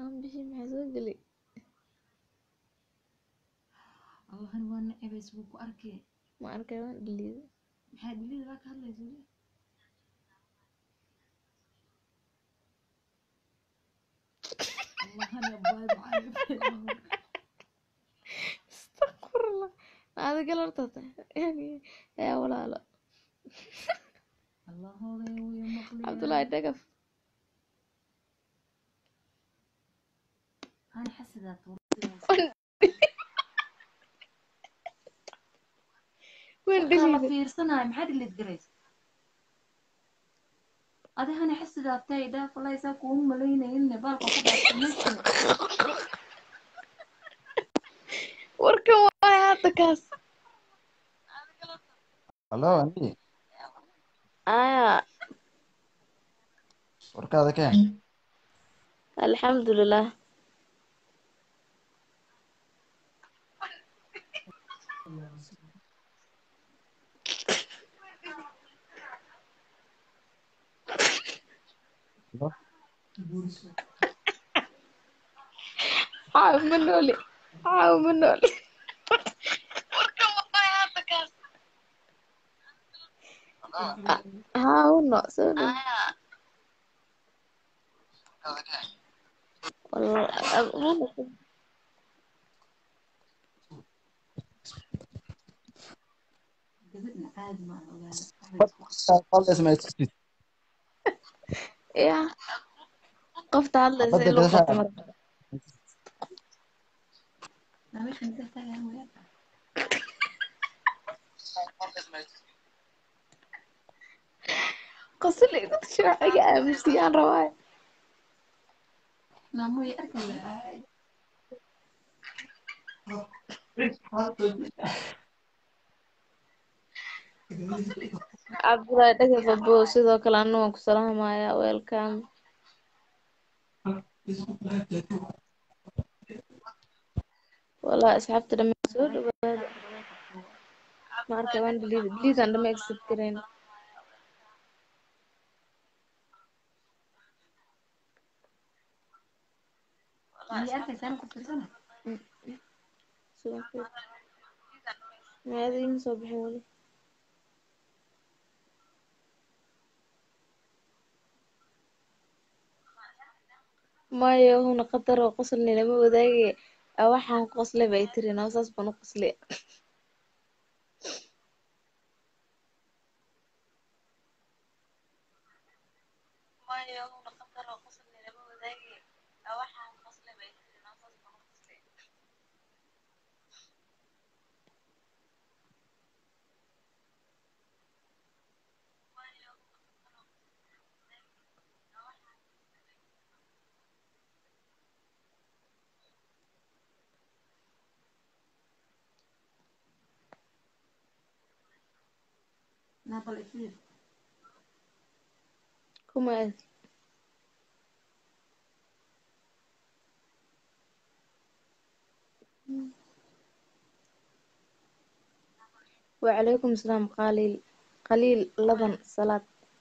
aan bixi maxaa soo geli allahani waa nacebays wuu ku arkay ma arkay waan dhiliida maxaa dhilida baa ka hadlaysa weli allahani abaay macalin astaqfirullah adiga lartata yani yaa walaalo allahooday wuya maqliya cabdullaahi dhagaf ana xasidaad waan la dhiliida fiirsanayo maxaa dhilid garaysa adihana xasidaatay dhaafalaysaa kuuma malaynayinne baalka ku dhaafsamaysa warkan waay hadda kaas Halo, Andi. aya Warkaada keen. alxamdulilah Halo. caaw ma nooli caaw ma nooli haa uno soo dhow Wal- gabadhna caadi ma ogaada Qolda ismaysid. ya qofta hadlaysa Xabadda in lagu gadaasha- qabto mar meeshan inta taagan waya qosle igu shaaciga aamusiyaan rabaayo maamoy arkaya cabdullaahi dhagaf abo sidoo kale anu waan ku salaamayaa welcome wallahi asxaabta dhamaan soo dhawaada ma arkay waan dhiliida dhiliidaan dhama accept garayn miyay arkaysaa ku fiirsana sidoo maada iima soo bixin weli maya huna qatar oo qoslni lama wadaage a waxaan qosle bay tiri noo saas baan u qosle naabal ifiir kuma aad وعليكم السلام قليل قليل لبن صلاة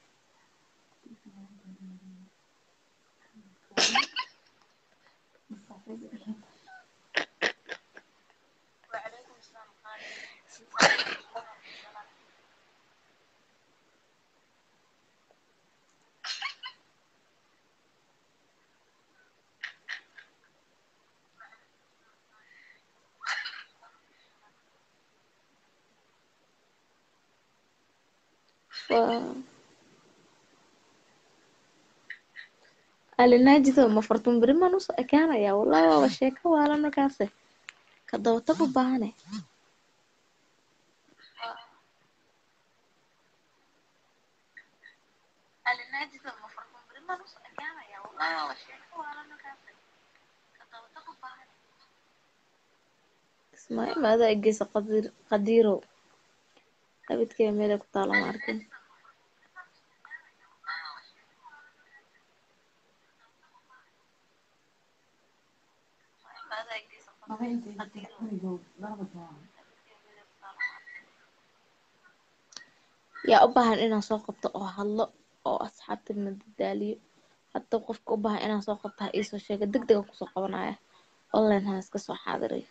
ف... alinaajido ma fartun beri maan usoo ekaanaya wallahi waaba sheeko waalan markaase ka dabatag u baahane ismaaciil ma adaa egeysa qadiir qadiirow abidkee meelay ku taalo ma arkin laba intay gurigood laba taa yaa u baahan inaan soo qabto oo hadlo oo asxaabta madadaaliyo hadda qofka u baahan inaan soo qabta ha iisoo sheega deg dega kusoo qabanaya online hana iska soo xaadiriyo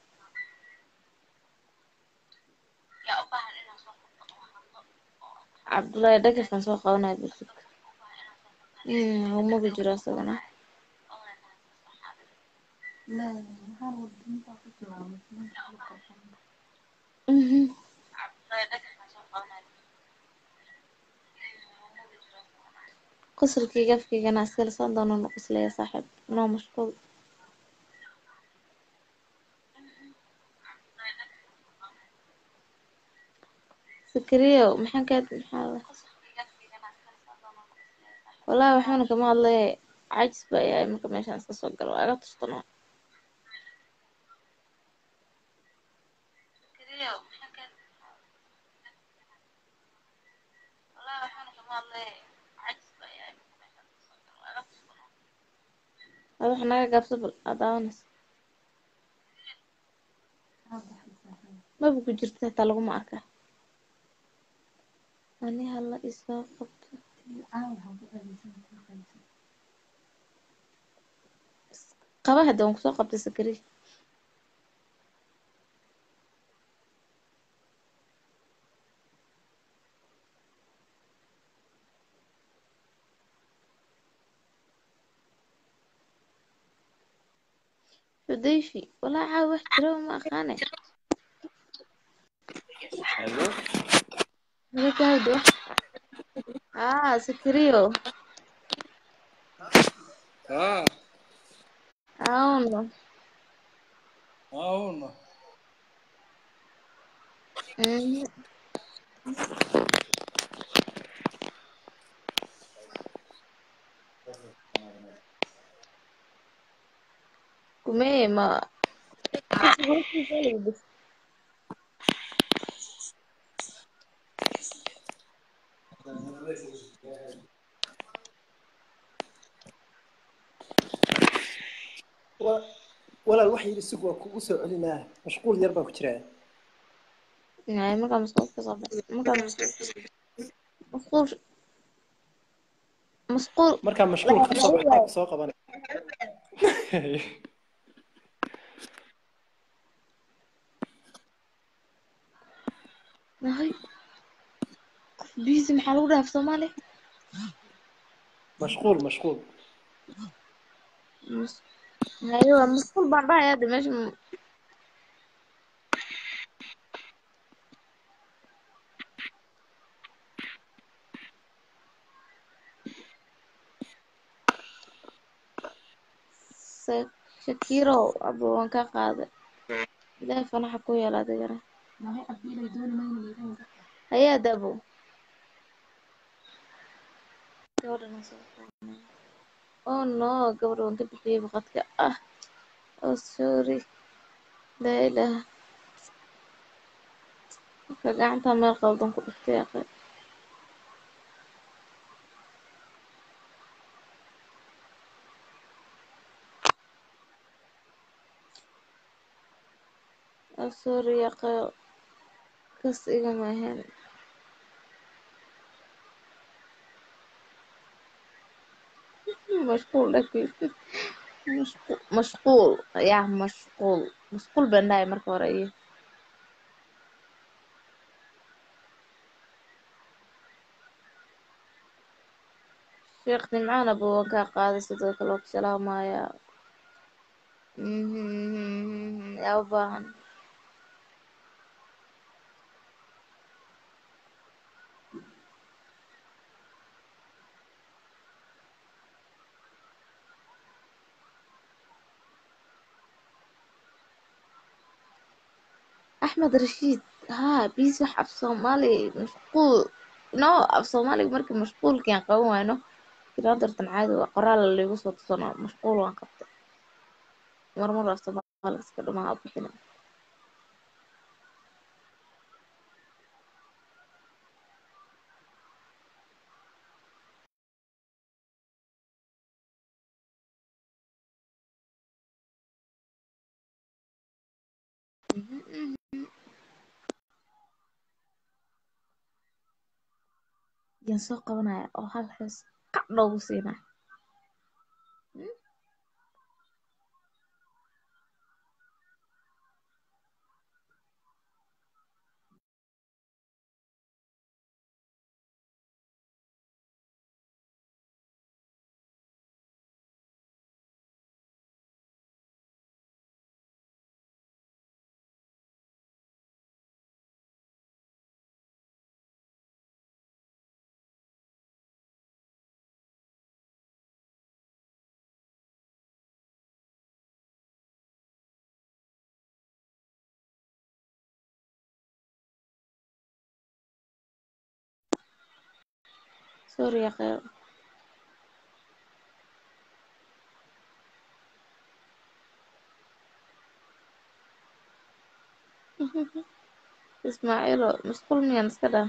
cabdullaahi dhagafaan soo qabanaya bulsug humagu jiro isagana لا هذا الدين تاعك كلام Mhm. qosolkayga afkaygana iskala soo doono nu qoslaya saaxiib noo mashquul sakariyo maxaan kaa maxaa la wallaahi waxbana kama hadlaya cajis baa yahay marka meeshaan iska soo galo waa iga tustano ada waxa naga gaabsa bal aa daawanaysa maba ku jirta xitaa laguma arka ani hala isoo qabto qaba hadda waan kusoo qabtay sakari xudayfi walaa caawa wax jira ma aqaane Hello? naga gaawdo haa sakariyo Ah, auno అవును Mhm. kumee ma walaal wax yidhi sug waa kugu soo celinaa mashquul yar baa ku jiraa Ay, markaa masquul ka soo baxay markaa masquul masquul markaa mashquul ka soo baxaa soo qabanay nahay busy maxaa lagu dhaaf soomaali mashquul mashquul Mas- haye waa masquul baan dhahay hadda meesha m- Sa- shakiro abo waan ka qaaday ilaahay fanaxa ku yeela adigana ما هي قبيلة يدون ما ينيرون hayaa dabo gabadhan aan soo qaadnay. oh no gabadha waan ka bixiyey baqadka ah oh sorry laa ilaaha marka gacanta meel qaldan ku dhiftay aqe oh sorry aqe kas igama ahayn mashquul dhankii mashquul mashquul yaa mashquul mashquul baan dhahay marka hore iyo sheekh nimcaan abo waan kaa qaaday sidoo kale waa ku salaamayaa Mhm, yaa u baahan axmed rashiid haa biis wax af soomaali mashquul no af soomaaliga markii mashquulkiaan qaban wayno giraandartan caadi waa qoraal laygu soo tusano mashquul waan qabtay marmar af soomaaliga iska dhumaa bixina yaan soo qabanaya oo hal hees qac noogu siinaa sorry ya khayr ismaaciilo masquul miyaan iska dhaa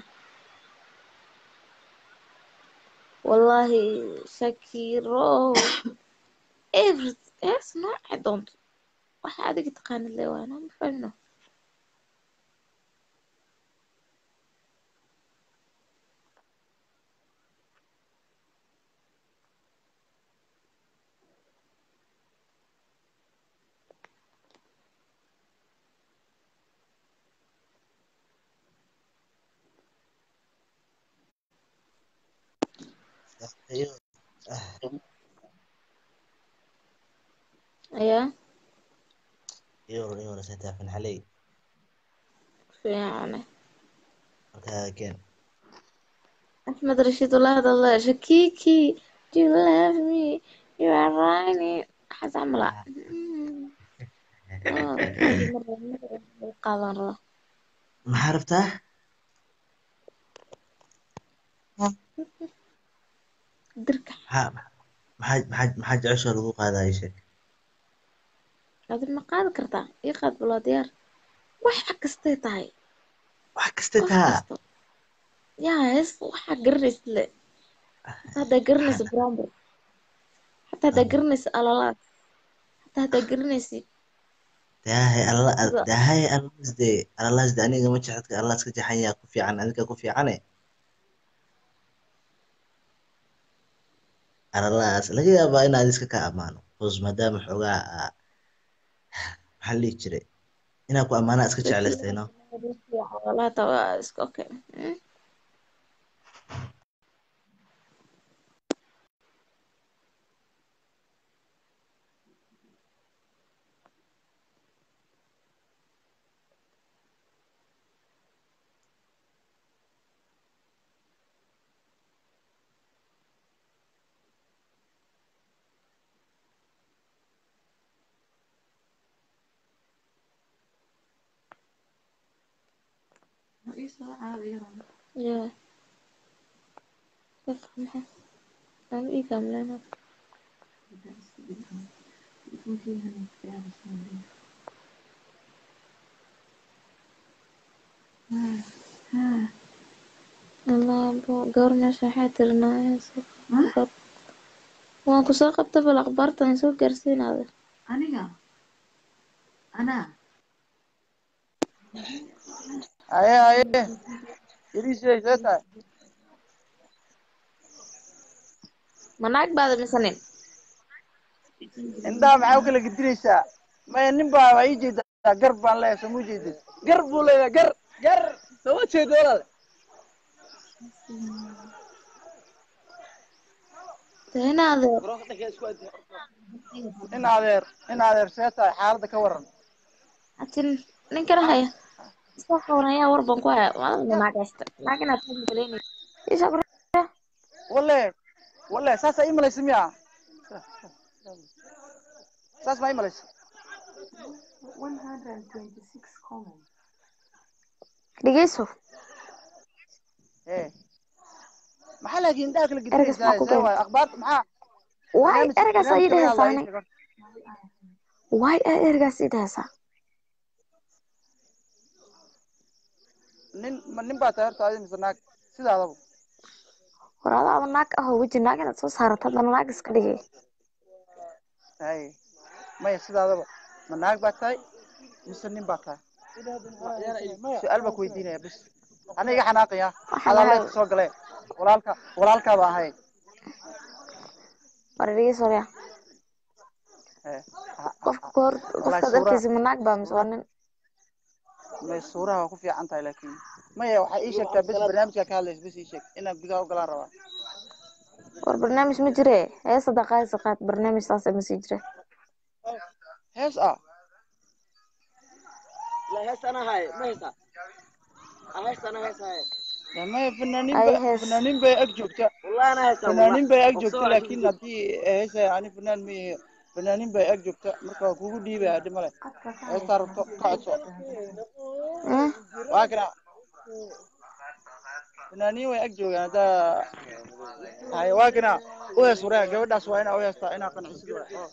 wallaahi shakiro every hees noocay doonto waxa adiga taqaanid le waana ma fahmino ayaa Iyo iyo rasata fan xalay fiicane markaa keen axmed rashiid walaa hadalla shakiki do you love me you are running waxaas camala qaadan raba maxaa rabtaa dirka maxaa maxaa maxaa maxaa jecesha lagu qaadaayo sheeg adi ma qaadi kartaa ii qaad baloo diyaar wax kastay tahay wax kasta wax taa kasto yaa hees waxaa garanaysid le hataa haddaa garanaysa bromber hataa haddaa garanaysa alalaad hataa haddaa garanaysid daahay alla sida daahay allaas dee allaas dee aniga ma jecedka allaas ka jaxan yaa ku fiican adiga ku fiicane allaas laga yaabaa inaad iska ka amaano bos maadaama xoogaa aa maxaa la dhihi jiray inaa ku amaanaa iska jeclaystayno alalaata waa iska okay Mm. isoo caawiyo Yeah. Dadka maxay aan ii gaamleena allaabo gabar meesha waxay tirinaayaa soo qab waan kusoo qabta bal akhbaartan soo gaarsiinaada aniga anaa haye haye yariisay see tahay ma naag baada mise nin indhaha maxaa u kala gedinaysaa maya nin baa waa ii jeedaa gar baan leeyahay soo ma jeedid gar buu leeyahay gar gar soo ma jeedo walaal dee in adeer in adeer in adeer see tahay xaaladda ka waran hatin ninkana haya soo qaban ayaa war baan ku haya maalin naag haysta naag inaad ka maleynaysa isha walle walle saasaa ii malaysa miya saas maa ii malaysa dhegeyso ee maxaa laakiin indhaha kala Ergas maxaa gedinaysaa ku see beertay? waaye akhbaarta maxaa waay barnaamij ergaas aa ii barnaamij dhehaysaa kale yaa nin sheego waay aa ergaas ii dhehaysaa nin ma nin baa tahay horta adi mise naag sidaadaba war adaaba naag ahoo weji naag inaad soo saarato haddana naag iska dhigay haye maya sidaadaba ma naag baa tahay mise nin baa tahay su-aal baa ku weydiinaya bis ana iga xanaaqaya waxaan adaa ahay leedka soo galee walaalka walaalkaa baa ahay war dhegeyso waryaa ee ha- qofka ka hor wallahi qofkaad suuraha arkaysa ma naag baa mise waa nin may suuraha waa ku fiican tahay laakiin maya waxaa ii sheegtaa bis barnaamijkaa ka hadlaysa bis ii sheeg inaan gudaha u galaan rabaa war barnaamij ma jire hees hadda qaadisa qaad barnaamij saas ma sii jire hees ah Ya, maya fanaaniin ay ba hees fanaaniin bay ag joogta fanaaniin bay ag joogta laakiin haddii heesa ani fanaan ma yahe fanaaniin bay ag joogta marka waa kugu dhiibaya hadhi male heestaa rabto ka codso Eh? waa kana fanaaniin way ag joogaan haddaa haye waa kana u hees wareega gabadhaas waa inaa u heestaa inaa qancisid waa oo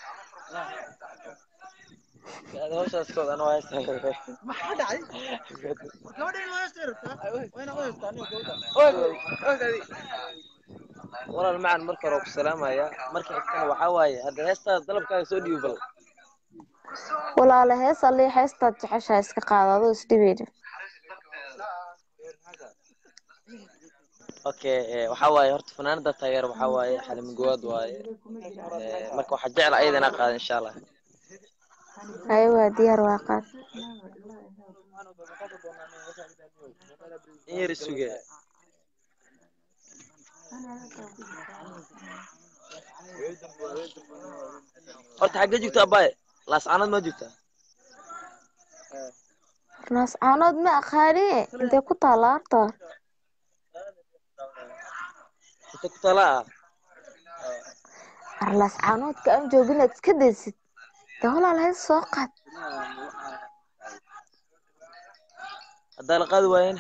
maxaa dhacay gabadha in loo heesta rabtaa waa inaa u heestaa aniga gabadha walaal macan marka hore ku salaamaya marka xigtana waxaa waaye hadda heestaada dalabkaaga soo dhiibo bal walaale hees allii heestaad jeceshaha iska qaada adoo isdhibayna okay eh, waxaa waaye horta fanaanada taageer waxaa waaye xalimi gowaad waaye Eh, marka waxaa jecla ayada inaa qaada insha allah haye waa diyaar waa qaad in yar isuge horta xaggee joogta abaaye laascaanood ma joogtaa naas caanood ma aqaani intee ku taala horta inta ku tala ah arlaas caanoodka aan joogin aad iska daysid dee walaal hees soo qaad haddaa la qaadi waayena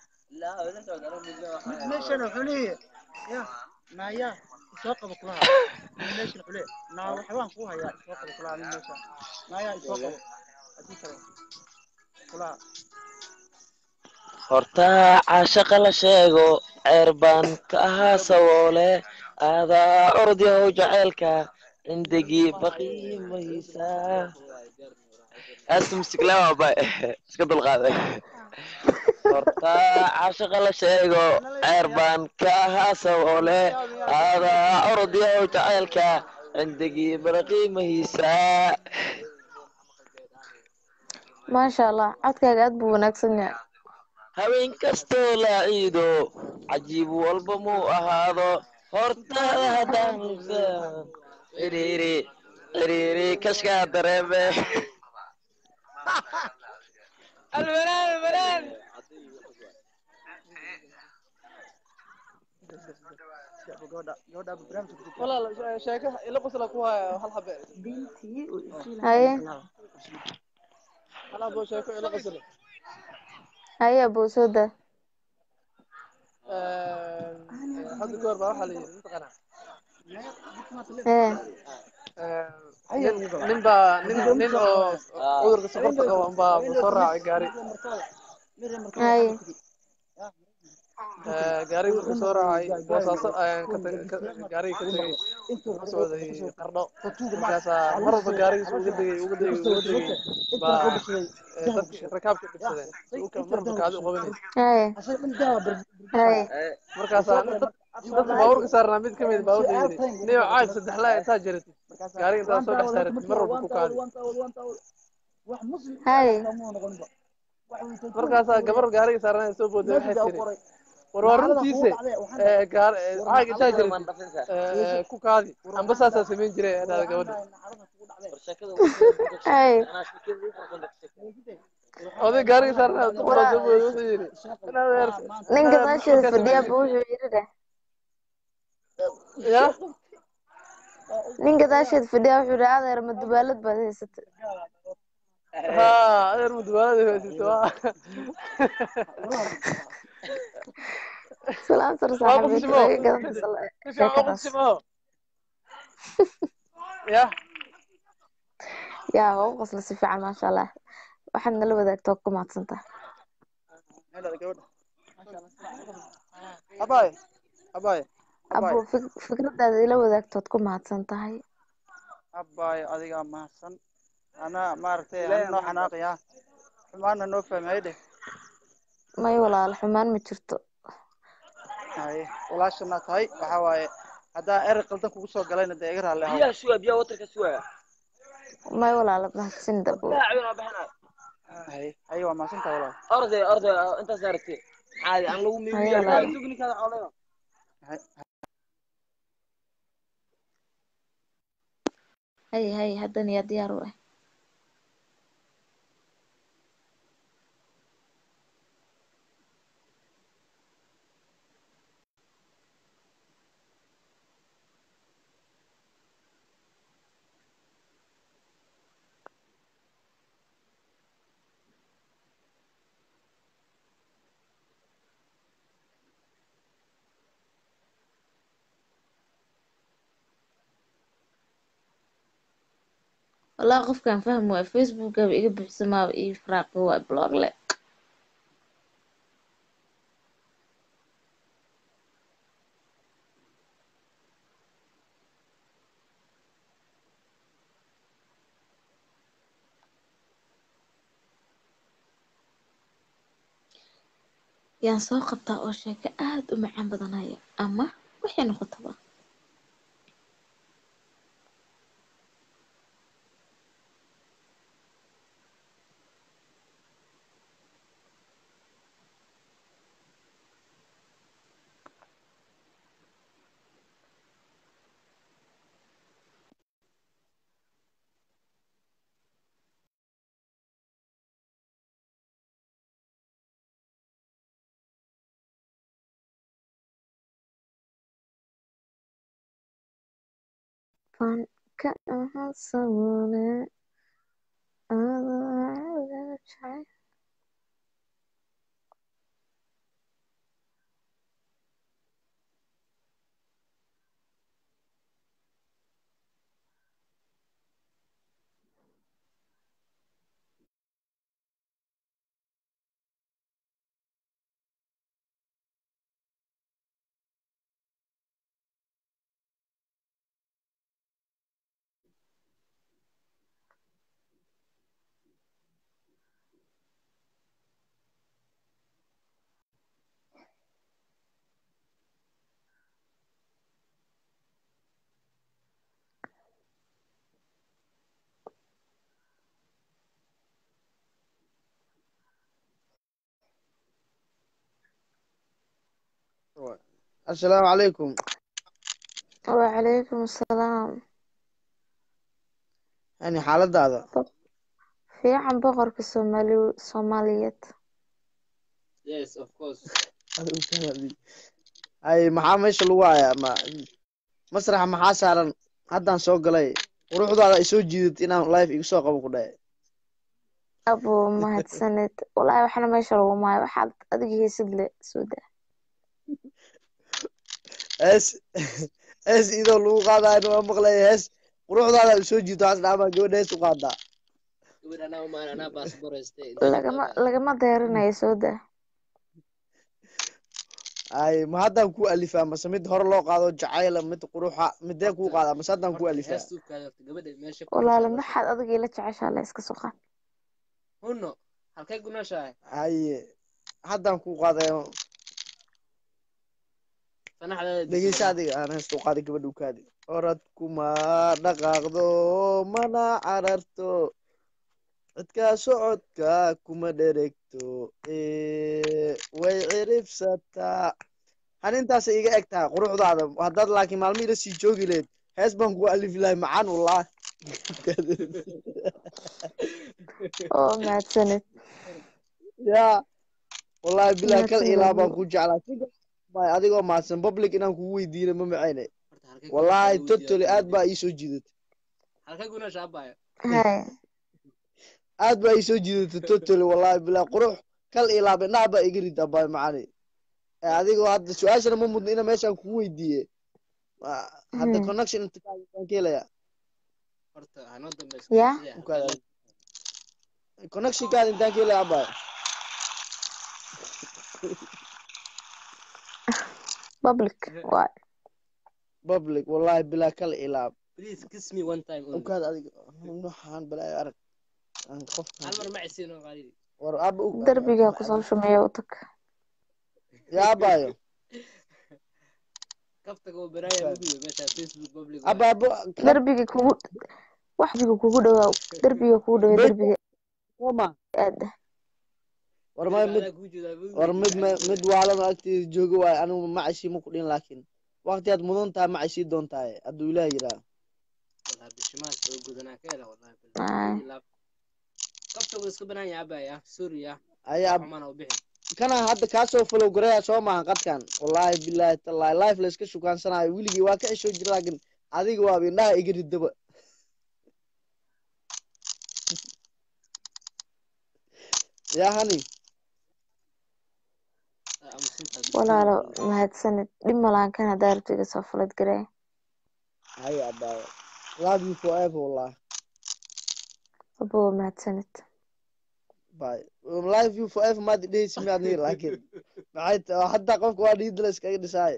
meeshan wuxuu leeyahay ya naaya isoo qabo kulaha meeshan wuxuu leeyahay naa waxbaan kuu hayaa isoo qabo kulaha nin meeshan naaya isoo qabo haddii kale kulaha horta caashaqa la sheego ceer baan ka ahaa sawoole aadaa ordyahow jaceylka cindagii baqiimaysa aasta musiklama abay iska dulqaaday horta caashaqa la sheego ceer baan ka ahaa sawoole aadaa ordyahow jaceylka cindagii baqiimaysa maasha allah codkaaga aad buu wanaagsan yahay haween kastoo la ciido cajiib walba muu ahaado hortaada haddaan lugsan xiriiri xiriiri kashkaa dareeme albanaan albanaan gabadha gabadha barnaamijka ku jirta walaal sheeko ila qosla ku haya hal habe haye hal habo sheeko ila qosla haye aboosooda hadda goor baa waxaa la yidhi mataqaanaa ee nin baa nin nin oo cudurka sokorta qaba unbaa soo raacay gaari haye gaariga markuu soo raacay boosaaso ayaan ka tag- ka- gaariga ka tegey ka socday qardho markaasaa mar walba gaarigiisa uga degay uga degay uga degay baa eh, dadka rakaabka dhibsadeen dhulka mar walba kaadi u qabanay haye haye markaasaa nin dad dadka baabuurka saarnaa mid ka mid baabuurka yidhi niyo caag saddex laa intaa jaratid gaariga intaa soo dhex saaratid mar walba ku kaadi haye markaasaa gabar gaariga saarnaa soo booday waxay tiri war waa runtiise eh, gaar- eh, caag intaa jaratid eh, ku kaadi amba saasaa samayn jiray dhahda gabadha haye oday gaariga saarnaa duqraa soo booday wuxuu yidhi inaad weer- ninka inaad meesheeda markaa fadhiyaaba samayn wuxuu yidhi dheh ya nin gadaasheed fadhiya wuxuu yidhi adeer ma dubaalad baad haysatay ha adeer mudubaalada haysata waa salaan sar waa saaxiibeed qofsimo laga gadan fasal si fiican waa sheekadaas qofsimo ya yaa waa u qosla si fiican maasha allah waxaad nala wadaagta waa ku mahadsantaha meelada gabadha abaay abaay abaay abo fik- fikradaada ila wadaagta waad ku mahadsan tahay abaay adigaa mahadsan anaa maaragtay ana noo xanaaqaya xumaana noo fahmay dheh may walaal xumaan ma jirto haye walaashana tahay waxaa waaye haddaa erey qaldan kugu soo galayna dee iga raalli ahaw biyaha suga biyaha watarka suga may walaal mahadsan dabo daacibin waa baxana haye haye waa mahadsantaha walaal orday orday intaas aragtay caadi aan lagu Haye miimiya walaal. sugninkaada xoolayo Haye- haye haye haddan yaa diyaar u ah wallahi qofkaan fahmi waaya facebookaba iga buuxsamaaba ii firaaqi waay blog le yaan soo qabtaa oo sheeko aad u macaan badanaya ama waxay noqotaba fanka aha saboole asalaamu calaykum wacalaykum asalaam yani xaaladaada fiican boqorka soomaali soomaaliyeed ay maxaa meesha lagu hayaa ma masraxa maxaa saaran haddaan soo galay quruxdaada ay soo jiidat inaan life igu soo qabo ku dhahay abo mahadsaned wallaahi waxna meesha lagu maayo waxaad adiga heesid le soo daa hees hees idoo lagu qaadayo waa maqlaya hees quruxdaada ay soo jiito has dhaamaa gabadha hees u qaadaa lagama lagama deerinayo soo daa ay ma haddaan ku alifaa mase mid hore loo qaado jacayla mid quruxa midee kuu qaadaa mase haddaan ku alifaa walaale maxaad adiga ila jeceshaa le iska soo qaad haye haddaan ku qaadayo dhegeysa adiga aan heesta u qaaday gabadha u kaadi orad kuma dhaqaaqdo mana cararto cidkaa socodka kuma dheregto way ciribsataa han intaasay iga eg tahay quruxdaada haddaad laakiin maalmo ila sii joogi lehed hees baan kugu alifi lahay macaan wallah oo mahadsaned ya wallahi bilahi kal Mahadsanid ilaa baan abo. ku jeclaa May adigoo mahadsan public inaan kugu weydiina ma macayne wallahi totally aad baa ii soo jiidatay haya aad baa ii soo jiidatay totally wallahi bilahi qurux kal ilaab indhaha baa iga rida baa macani Eh, adigoo hadda su-aashana ma mudno ina meeshaan kugu weydiiye Ah, hadda Hmm. connection intaan ka helaya ya connectionkaada intaan ka helaya abaa public waay public wallahi bilahi kal ilaab ukaad adiga waxaan balaayo arag aan qofkan war aba u derbiga kusoo shumeeya u tag yaa abaayo aba abo derbiga kugu waxbiga kugu dhawaa derbiga kugu dhawaa derbiga soma aada war ma mid war mid ma- mid waalada agteeda jooga waayo anigu macashii ma ku dhin laakiin waqti aad mudan tahay macashii doontaaye hadduu ilaah yiraa ayaa kana hadda kaasoo follow garaya soo maahan qadkan wallahi billahi tallahi life la iska shukaansanayo weligii waa ka ceshoo jira laakiin adiga waaba indhaha iga ridaba yaa hani walaalo mahadsanid dhib malaan kan haddaa rabto iga soo fulad garee haya abaayo love you forever wallah abo mahadsanid Bye. Um, live you forever maad dhehaysi miyaad nihi laakiin maxay tahay hadda qofka waa dhiidla iskaga dhisaay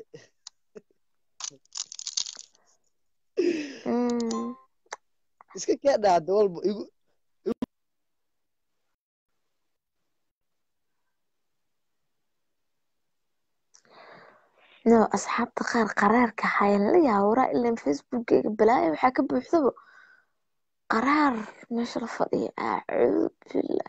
Mm, iska kee dhahda walba igu no asxaabta qaar qaraarka hayan la yaawaraa ilan facebookgayga balaaya waxaa ka buuxdaba qaraar meesha la fadhiya acuud billah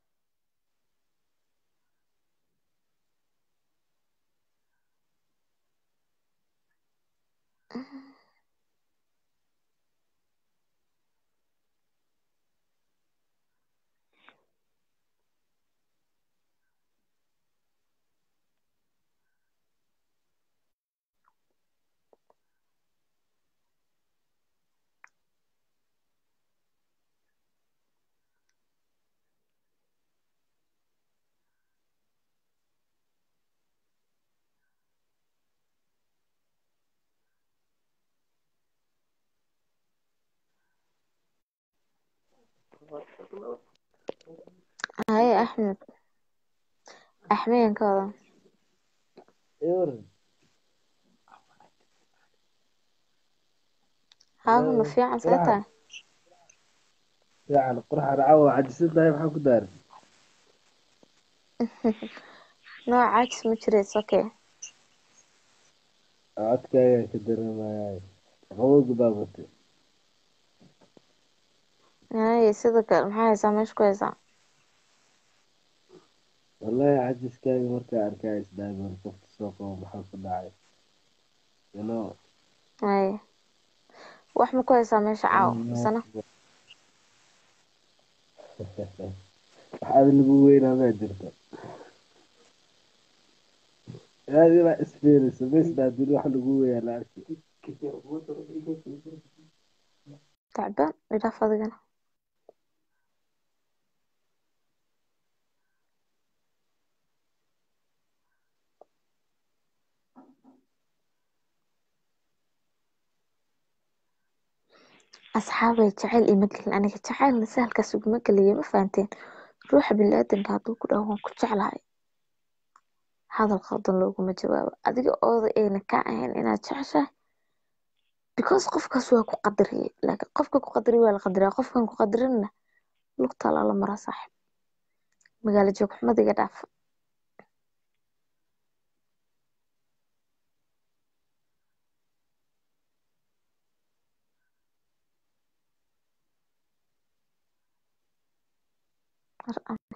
haye axmed axmeden ka wadan haahuna fiican see tahay fiican qurxan cawa cajisan tahay maxaa ku daaray nooc caajis ma jirays okay codkaaga ka dareemayaay qabowga baa batay haye sida kale maxaa haysaa meesha ku haysaa wallahi cajiskaaga markaa arkaa isdaagan qofka soo qabo maxaa ku dhacay you know haye wax ma ku haysaa meesha caawa misana waxaad lagu weynaa maa jirta aad inaa isfiiriso maisdaa duni wax lagu weyaa la arki tacbaan idhaaf adigana asxaabay jacayl ima gelin aniga jacaylna sahalkaas uguma geliya ma fahanteen ruuxa biniaadanka hadduu ku dhaho waan ku jeclahay hadal qaldan looguma jawaabo adiga ooda ayna ka ahayn inaad jeceshahay because qofkaas waa ku qadariyey laakiin qofka ku qadariy waa la qadariyaa qofkan ku qadarinna lugtaa lala maraa saaxib magaalo joog xumada iga dhaaf Mar aan-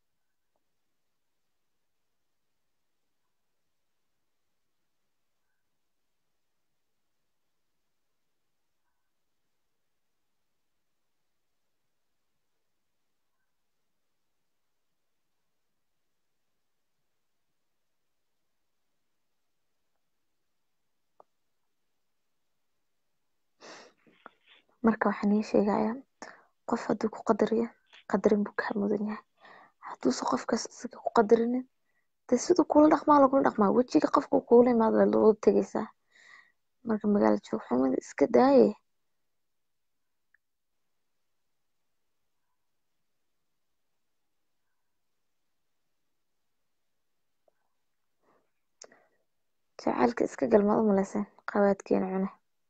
marka waxaan ii sheegayaa qof hadduu ku qadariyo qadarin buu kaa mudan yahay hadduuse qofkaas isaga ku qadarinin dee siduu kula dhaqmaa lagula dhaqmaa wejiga qofka kuula imaado waa lagu tegaysaa marka magaalo joog xumada iska daaye jacaylka iska galmad u malayseen qabaadkeena cune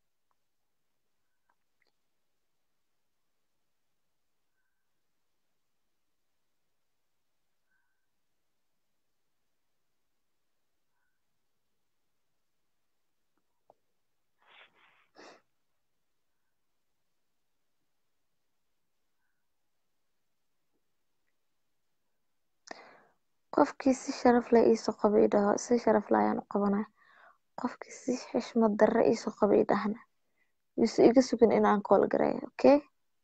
qofkii si sharaf leh iisoo qaba ii dhaho si sharaf leh ayaan u qabanaya qofkii si xishmad darre iisoo qaba ii dhahna yuusu iga sugin inaan kool gareeyo okay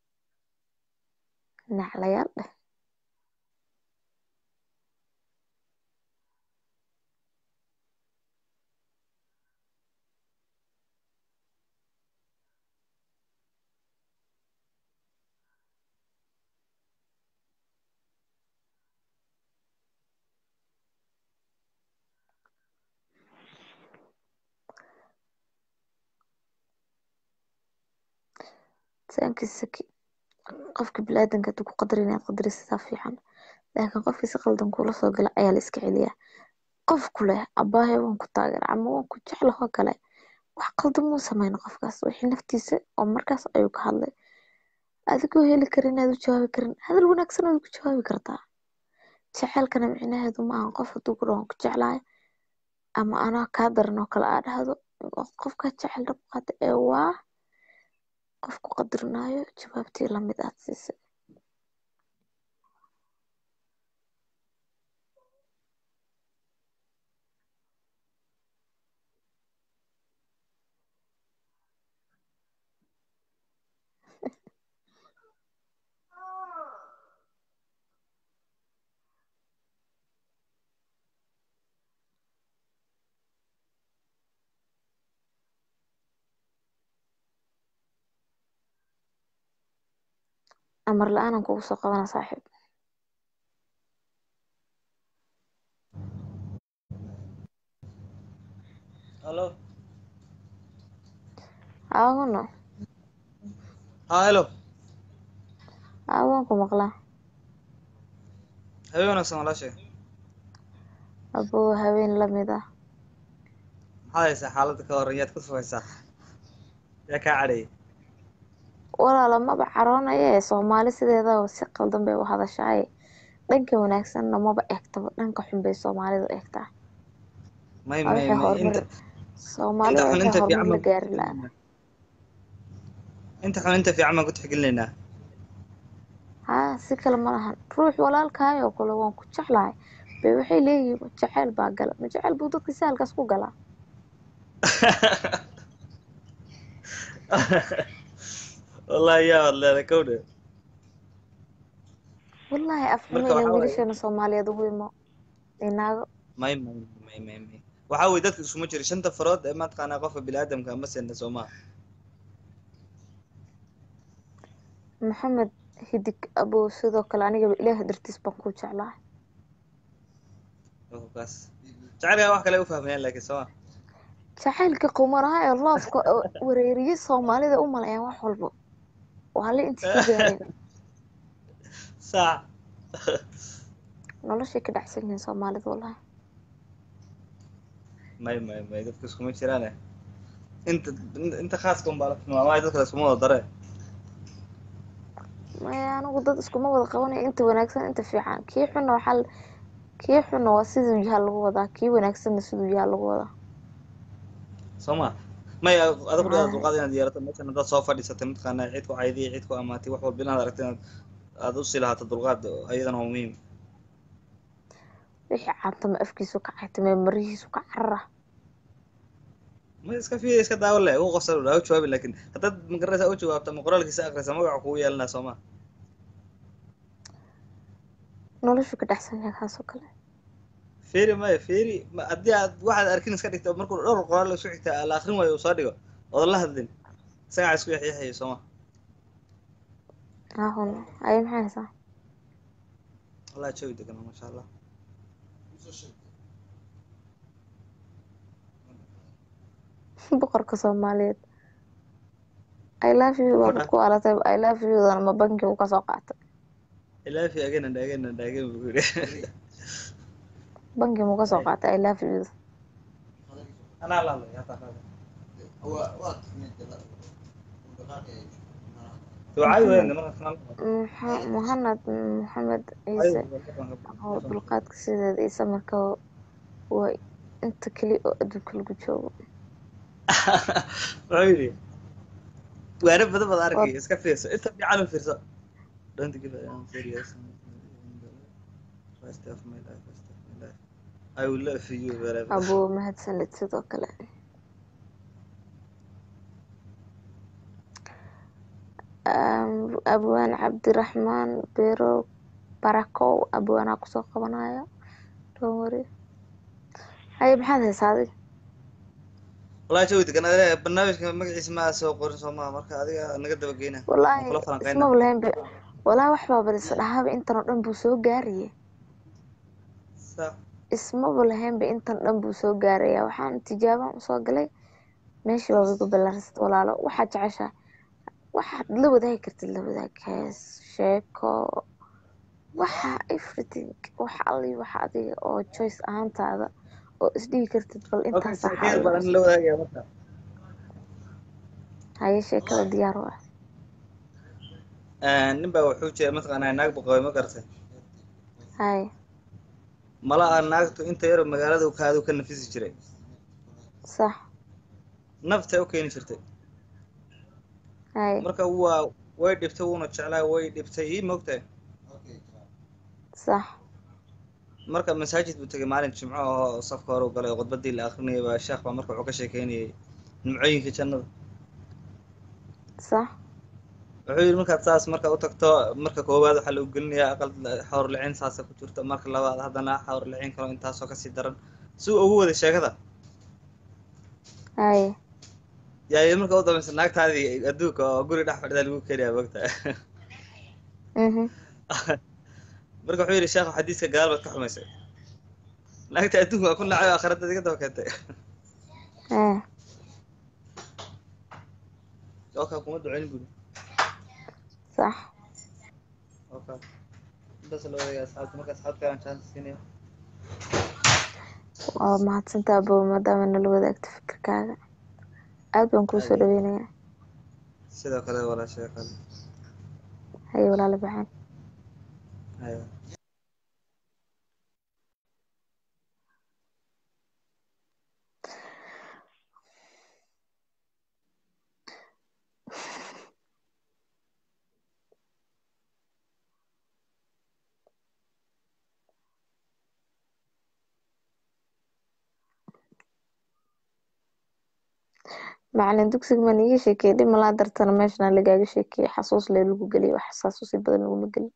naclayaal dheh thank you saki qofka biniaadanka hadduu ku qadarin inaad qadarisisaa fiican laakiin qofkii si qaldan kuula soo gala ayaa la iska celiyaa qof ku leh abaahay waan ku taageera ama waan ku jeclahoo kale wax qaldan muu sameyn qofkaas wixii naftiisa oo markaas ayuu ka hadlay adigoo heli karin inaad u jawaabi karin hadal wanaagsan waad ku jawaabi kartaa jaceylkana micnaheedu ma ahan qof hadduu ku dhaho waan ku jeclahay ama anaa kaa daran oo kale aa dhahdo qofkaa jecel dhab qaata ee waa qof ku qadarinaayo jawaabtii lamid aad siisay amar la-aanan kugu soo qabana saaxiib Hello. aawano Ah, hello. aawaan ku maqlaa Habeen wanaagsan walaashay. abuu haween lamid ah Maxaad haysaa xaaladda ka waran yaad ku sugaysaa? Yaa kaa cadhayay? walaala maba caroonaya ee soomaali sideedaba si qaldan bay u hadashaaye dhanka wanaagsanna maba eegtaba dhanka xun bay soomaalidu eegtaa May waa may waxay may horumar inta soomaalida inta xun waxay inta fiican horumar la baan ku gaari lahaa tixgelinaynaa. Inta xun inta fiican baan ku tixgelinaynaa. haa si kale ma lahan ruux walaalkaayoo kale waan ku jeclahay bay waxay leeyihiin jaceyl baa gala ma jaceyl buu dadka si halkaas ku galaa Wallahi yaa wad leedahay kowdhe. wallaahi afxumo Marka inay waxaa waaye wiilasheena soomaaliyeed ugu imo inaago may may may may may. Waxaa weeye dadka iskuma jiro shanta farood ee mataqaanaa qofka bini'aadamka ma sinna soo maaha. maxamed hidig abow sidoo kale anigaba ilaah dartiis baan ku jeclahay Qofkaas. Jacaylka wax kale u fahmayaan laakiin soo maaha. jacaylka qumanaha ee loofka oo wareeriye soomaalida u maleeyaan wax walba waa la intii ka gaareen Saac. noloshay ka dhacsan yihiin soomaalida wallahi may may may dadka iskuma jiraane inta inta khaaska un baa la tilmaamay dadka la iskuma wada dare maya anigu dad iskuma wada qabanayo inta wanaagsan inta fiican kii xunna waxaa la- kii xunna waa siduu yahaa lagu wadaa kii wanaagsanna siduu yahaa lagu wadaa soo ma may adigu dhaada Haa. dulqaad inaad yeelato meeshan haddaad soo fadhiisatay mataqaanaa cid ku caydiya cid ku amaatay wax walba inaad aragto inaad aad u sii lahaato dulqaad ayadana waa muhiim wixii caantama afkiisu ka caytame marihiisu ka carara ma iska fiir iska daawo leh ugu qosol ha u jawaabi laakiin haddaad magaranaysa u jawaabto ama qoraalkiisa akhrisa magaca kugu yeelanaa soo ma noloshu ka dhacsan yahay kaasoo kale fiiri maya fiiri ma- haddii aad waxaad arkin iska dhigto markuu dhowr qoraal isku xigta la akrin waayo uu soo dhigo oodan la hadlin isagaa isku yaxyaxayo soo ma ahun ay maxay haysaa wallahi jawi degan masha allah boqorka soomaaliyeed i love you baabad ku alatay i love you dan ma banki uu kasoo qaatay ilaafi again and again and again buu yidhi banki muu kasoo qaatay i love you anaa la hadlay hataa qaada ducaayi weyne marka kanal Muxa- muhanad maxamed ciise oo dulqaadka sideeda iyo samirka waa inta keli oo adduunka lagu joogo wuxuu yidhi waana badan baad arkay iska fiirso inta fiican u fiirso don't give a I'm serious first of my life first of my life I will love you wherever abuu mahadsanid sidoo kale Am- abwaan cabdiraxmaan bero barakow abwaanaa kusoo qabanaya don't worry haye maxaad haysaa adiga wallahi jawi degan adiga barnaamijka magaciisa ma soo qorin soo maha marka adiga naga daba geyna wallaahi kula falanqeyna ismaba lahayn be wallaahi wax baa baris dhahaaba intan oo dhan buu soo gaaraya sax ismaba lahaynba intan dhan buu soo gaaraya waxaan tijaabaan usoo galay meeshii baa igu balaarsad walaalo waxaad jeceshaa waxaad la wadaagi kartid la wadaag hees sheeko waxa everything wax alli waxa adiga oo choice ahaantaada oo isdhigi kartid bal okay intaas sheekeer baan la wadaagaya marka haye sheekada diyaar u ah nin baa wuxuu jira mataqaanaa naag buu qabay ma garatay haye mala ah naagtu inta yaroo magaalada uu kaadu ka nafisi jiray sax naftay u keeni jirtay haye marka waa way dhibtay wuuna jeclaa way dhibtay ii mogtahay sax marka masaajid buu tegay maalin jimco oo safka hore u galay oo khudbadii la akrinayay baa sheekh baa marka wuxuu ka sheekeynayay nimcooyinka jannada sax wuxuu yidhi markaad saas marka u tagto marka koowaad waxaa lagu gelinayaa aqal xawr licin saasa ku jirto marka labaad haddana xawr licin kalo intaasoo kasii daran si uu ugu waday sheekada haye yaa marka u dambaysa naagtaadii adduunka oo guri dhex fadhidaa lagu keenayaa mogta mhm marka wuxuu yidhi sheekhu xadiiska gadaal baad ka xumaysay naagta adduunka waa ku nacay oo aakhirada iga daba keentay hee oka kuma ducayn buri sax oka intaas la wadaagaya asxaabta marka asxaabta aan chance siinaya waa mahadsantaa abow maadaama nala wadaagto fikirkaaga aad baan kuu soo dhaweynayaa sidoo kale walaashaya kale haye walaala baxaan haya macalin dugsiga maan iiga sheekeeyey dhib malaa dartana meeshan lagaaga sheekeeyey xasuus lee lagu geliyay wax xasuusi badan laguma gelin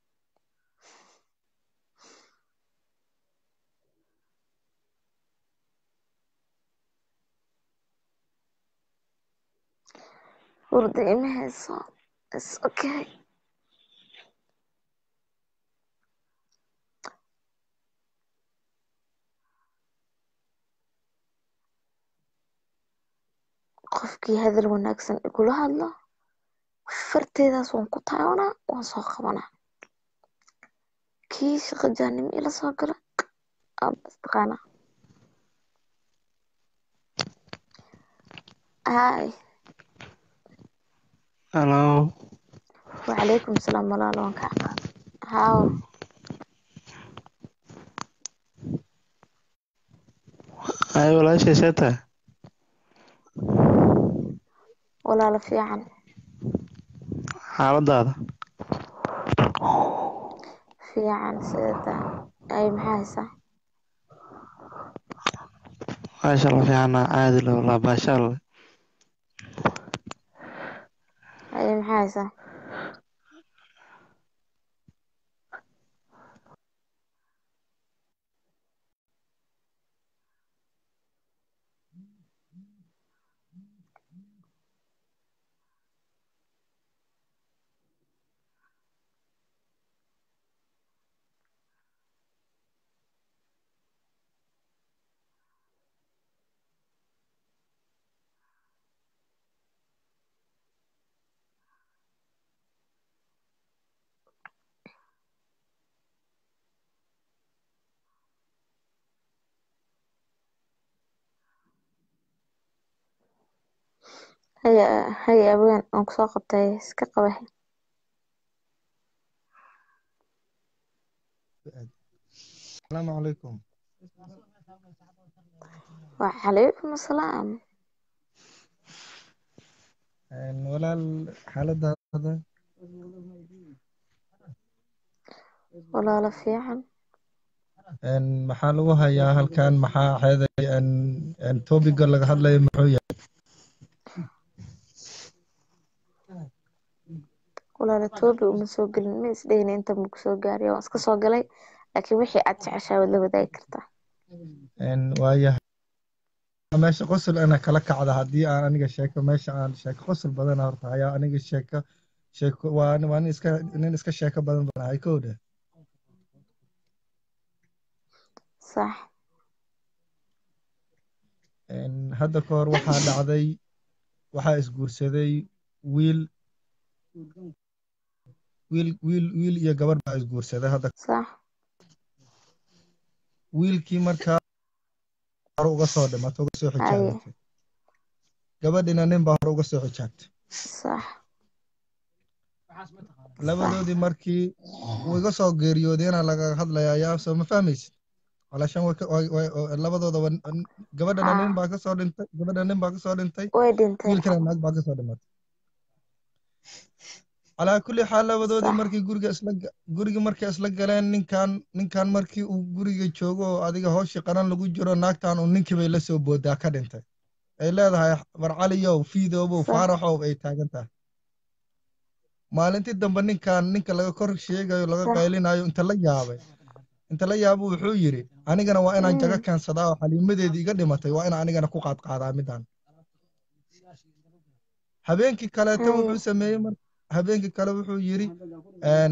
hurda ima hayso is okay qofkii hadal wanaagsan igula hadlo farteedaas waan ku taabanaa waan soo qabanaa kii shaqo jaanimo ila soo gala abastaqaana hay Hello. wacalaykum salaam walaalo waan kaa qaad haaw Ay walaashay see tahay? walaalo fiican Xaaladaada? fiican sidata ay maxaa haysaa Maasha Allah fiicana caadi leh wallah maasha Allah. ay maxaa haysaa haya haya abeen waan kusoo qabtay iska qaba السلام عليكم wacalaykum asalaam walaal xaaladaada walaalo fiican maxaa lagu hayaa halkan maxaa xeeday topiga laga hadlayo muxuu yahay walaalo toobi uma soo gelin ma isdhehina inta maku soo gaariya waan iska soo galay laakiin wixii aad jeceshaa waad la wadaagi kartaa waayahay meesha qosol ana kala kacda haddii aan aniga sheeko meesha aan sheeko qosol badan horta hayaa aniga sheeko sheeko waa waa nin iska nin iska sheeko badan baan ahay kowdha sax hadda ka hor waxaa dhacday waxaa isguursaday wiil wiil wiil wiil iyo gabar baa isguursaday hadda sax wiilkii markaa hore uga soo dhimatay uga soo haye xijaabatay gabadhina nin baa hore uga soo xijaabtay sax labadoodii markii uu iga soo geeriyoodeena laga hadlayaa yaa soo ma fahmaysid walaashan way ka- way- way- oo labadooda wa- n- gabadhana nin haa baa ka soo dhintay gabadha nin baa ka soo dhintay way dhinteen wiilkana naag baa ka soo dhimatay calaa kulli xaal labadoodii sax markii guriga isla ga- gurigii markay isla galeen ninkan ninkan markii uu guriga joogo oo adiga hooshii qaran lagu jiro naagtan uu ninkii bay la soo boodaa ka dhintay ay leedahay barcaliyow fiidoobow sax faaraxow ay taagan tahay maalintii dambe ninkan ninka laga kor sheegayo laga sax qaylinayo inta la yaabay inta la yaabo wuxuu yidhi anigana waa inaan jaga mm keensadaa oo xaliimadeedii iga dhimatay waa inaan anigana ku qaadqaadaa midaan habeenkii kaleeto haye wuxuu sameeyey mar habeenkii kale wuxuu yidhi een,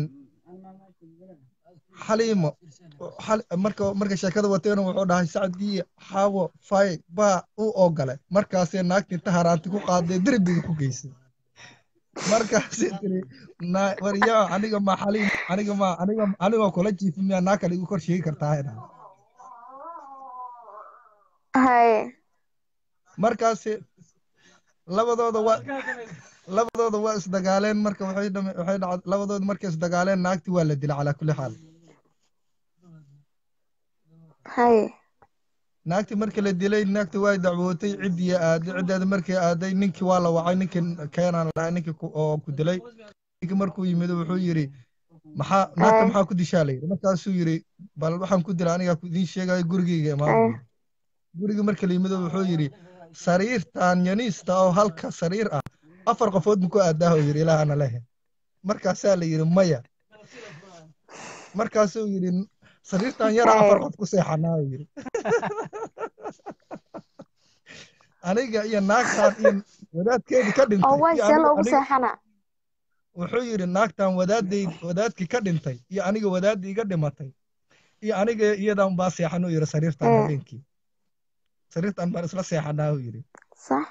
xaliimo xal- marka marka sheekada wateena wuxuu dhahay sacdii xaawo fay baa u ogolay markaasee naagtii inta haraanti ku qaaday derbiga ku geysay markaasay tiri "Na- waryaa aniga ma xaliim aniga ma aniga anigoo kula jiifi miyaa naa kale igu kor sheegi kartaa ay dhahay haye markaasi labadooda waa labadooda waa isdagaaleen marka waxay dhame waxay dhacd labadooda markay isdagaaleen naagtii waa la dilay calaa kulli xaal haye naagtii markii la dilay naagtii waa dacwootay ciddii aaday ciddeeda markii aaday ninkii waa la wacay ninkii keenaan lahaa ninkii ku- oo ku dilay ninkii markuu yimid wuxuu yidhi maxaa naagta haye maxaa ku dishaa la yidhi markaasuu yidhi bal waxaan ku dilay anigaa ku idiin sheegayo gurigeyga imaan buu haye yidhi gurigii markii la yimid wuxuu yidhi sariirtan yaniista oo halka sariir ah afar qofood mu ku aadaaho yidhi ilaahana lehe markaasaa la yidhi maya markaasuu yidhi sariirtan yara afar haye qof ku seexanaa uu yidhi aniga iyo naagtan iyo wadaadkeedii ka oo dhintay way iyo see aniga loogu aniga seexana wuxuu yidhi naagtan wadaadday wadaadkii ka dhintay iyo aniga wadaaddii iga dhimatay iyo aniga iyadan baa seexanuu yidhi sariirtan ee habeenkii sariirtan baan isla seexanaa uu yidhi sax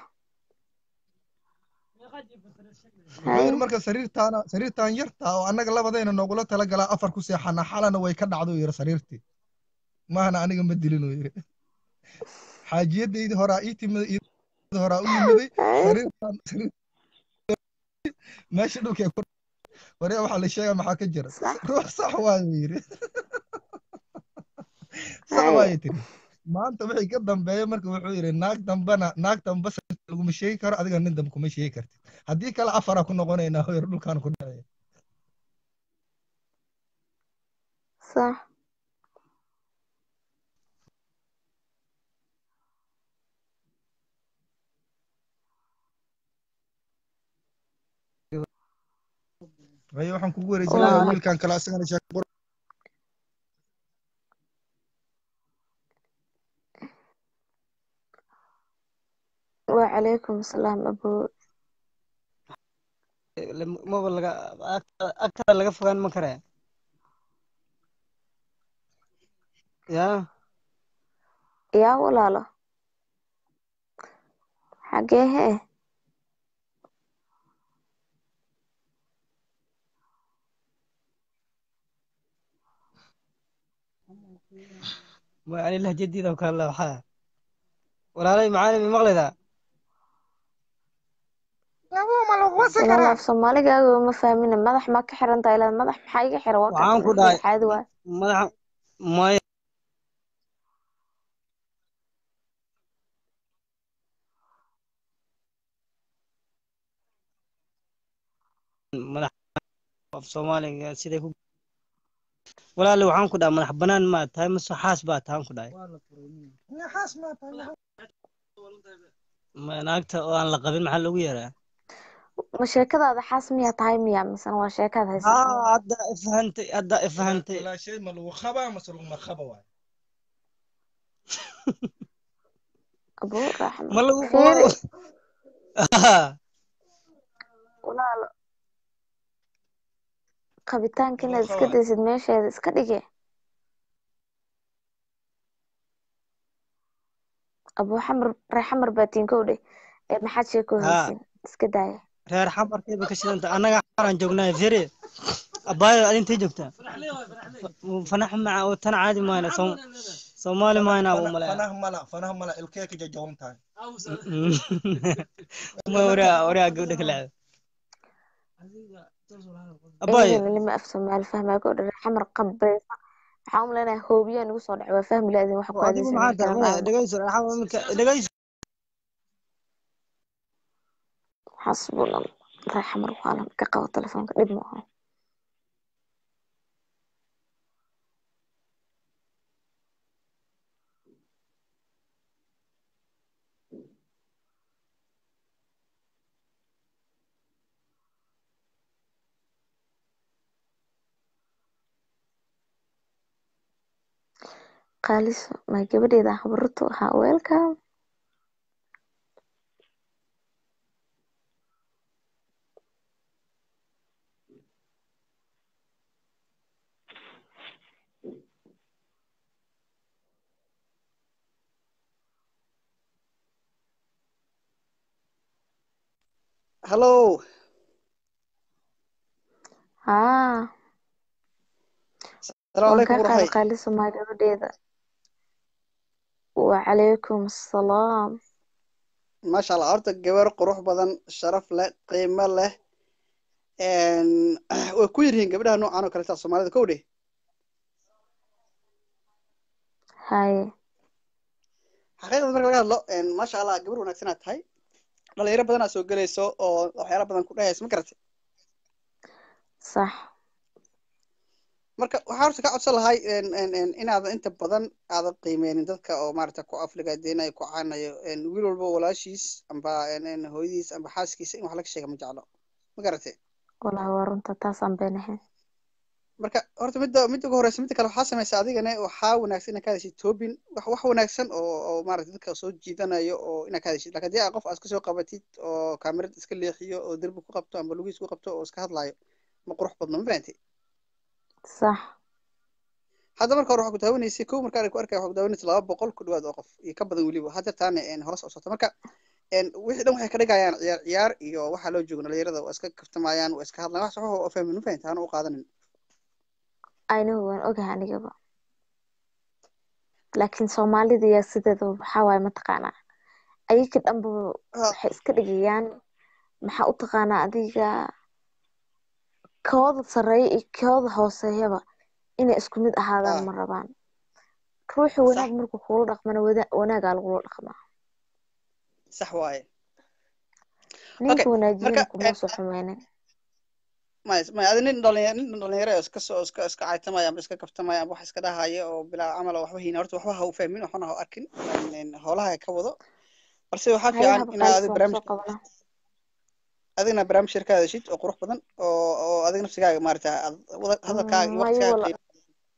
wuxuu haye yidhi marka sariirtaana sariirtan yarta oo annaga labadayna noogula tala galaa afar ku seexanaa xalana way ka dhacdo uu yidhi sariirtii maahana aniga ma dilin uu yidhi xaajiyadaydii horaa ii timid iyadii horaa u yimiday haye sariirtan sariir meesha dhulkee ku waree waxaa la sheegaa maxaa ka jira sax ruux sax waayo uu yidhi sax haye waayo tiri maanta wixii ka dambeeya marka wuxuu yidhi naag dambena naag damba sariirta laguma sheegi karo adiga nin dambe kuma sheegi kartid haddii kale afaraa ku noqonaynaa hoyar dhulkaan ku dhacaya sax haye waxaan kugu wareejinayaa waa wiilkan kale asagana sheeko qor wacalaykum asalaam abuu maba laga ag- agtada laga fogaan ma kare ya yaa walaalo xagee hee ma ani lahjadiida oo kale waxaa walaalay macaali mi maqlaydaa walaal af soomaaligaaga uma fahmina madax ma ka xiran tahay ilaa madax maxaa iga xira waa waxaan ku kakan dhahay caadi waay madaxa maya madax af soomaaliga siday ku walaali waxaan ku dhahay madax banaan maa tahay mase xaas baa tahan ku dhahay ma naagta oo aan la qabin maxaa loogu yeeraa ma sheekadaada xaas miyaa tahay miya misena waa sheekaad haysataa haa hadda ifahantay hadda ifahantay walaashay ma lagu qabaa mase laguma qaba waay abuu raxma ma lagu fiiri qabo walaalo qabitaanka lagu inaad iska qabaa daysid meesheeda iska dhige abuu xamar ree xamar baa tiinkow dheh ee maxaad sheekoo haa haysin iska daaya reer xamarkayba ka shidanta annaga xamaraan joognaa fere abaayo adintay joogtaa fanax maca oo tan caadi maayna Soom- soomaali maayna u malaya fanaha mala fanaha mala ilkee ka jajaban tahay ma waraa waraa gabdha kala abaayo iyagana lima af soomaali fahmaa ka odhan xamar qabaysa waxaan u maleynayaa hoobiyaa nagu soo dhacay waa fahmi laadin waxa ku adigu aadaysan maxaa tahay markaan maya raacno dhegeyso waxaa iminka dhegeyso xasbuna reer xamar waalan ka qabo telefoonka dhib ma aha qaaliso ma gabadheeda habarutu ahaa welcome hallow haa salaamu waan calaykum kaa qaada waraxay qaaliso ma gabadheeda wacalaykum assalaam maasha allah horta gabar qurux badan sharaf leh qiimo leh een, way ku yaryihiin gabdhaha noocan oo kaleta soomaalida kow dheh haye xaqiiqda marka laga hadlo een, maasha allah gabar wanaagsanaa tahay dhalinyaro badanaa soo gelayso oo waxyaala badan ku dhehaysa ma garatay sax marka waxaa horta ka codsan lahay een, een, een, inaadan inta badan aadan qiimeynin dadka oo maarata ku afligaadenayo ku caanayo een, wiil walba walaashiis amba een, een, hooyadiis amba xaaskiisa in wax laga sheega ma jeclo ma garatay walahi waa runta taasaan been ahayn marka horta midda midda ugu horeysa midda kale waxaa samaysa adigana waxaa wanaagsan inaad ka hadashid toobin wax wax wanaagsan oo oo maarata dadka soo jiidanayo oo inaad ka hadashid laakiin haddii aad qof aad iska soo qabatid oo kaamirad iska leexiyo oo derbi ku qabto amba lugiis ku qabto oo iska hadlaayo ma qurux badno ma fahanti sax hadda marka hore waxaa ku daawanaysay kow marka ku arkaya waxaa ku daawanaysay laba boqol ku dhawaad oo qof iyo ka badan weliba hadda taana een hoos u socota marka een wixii dhan waxay ka dhigayaan ciyaar ciyaar iyo waxaa loo joogo dhalinyarada waa iska kaftamayaan waa iska hadlayaan wax sax oo fahmin ma fahanti hana u qaadanin aynahu waan ogahay anigaba laakiin soomaalida yaa sideeda waxaa waaye mataqaanaa ayaga dhanba waxay iska dhigayaan maxaa u taqaanaa adiga kooda sareeya iyo kooda hooseeyaba inay isku mid ahaadaan ma rabaan ruuxi wanaag markuu kula dhaqmana wada- wanaagaa lagula dhaqmaa sax waaye ninka wanaajiyana marka, kuma soo xumeynin maya maya adi nin dhalinyaro nin dhalinyaro oo iska soo iska iska caytamaya amba iska kaftamaya amba wax iska dhahaya oo bilaa camal oo waxba hayna horta waxba ha u fahmin waxbana ha u arkin een, een, howlaha ka wado balse waxaa haye fiican haba inaad qaalis adiga waan barnaamij soo qabanaa adigna barnaamij shir ka hadashid oo qurux badan oo oo adiga nafsigaaga maarata aad wada hadalkaaga iyo mayo waqtigaaga wala qiimo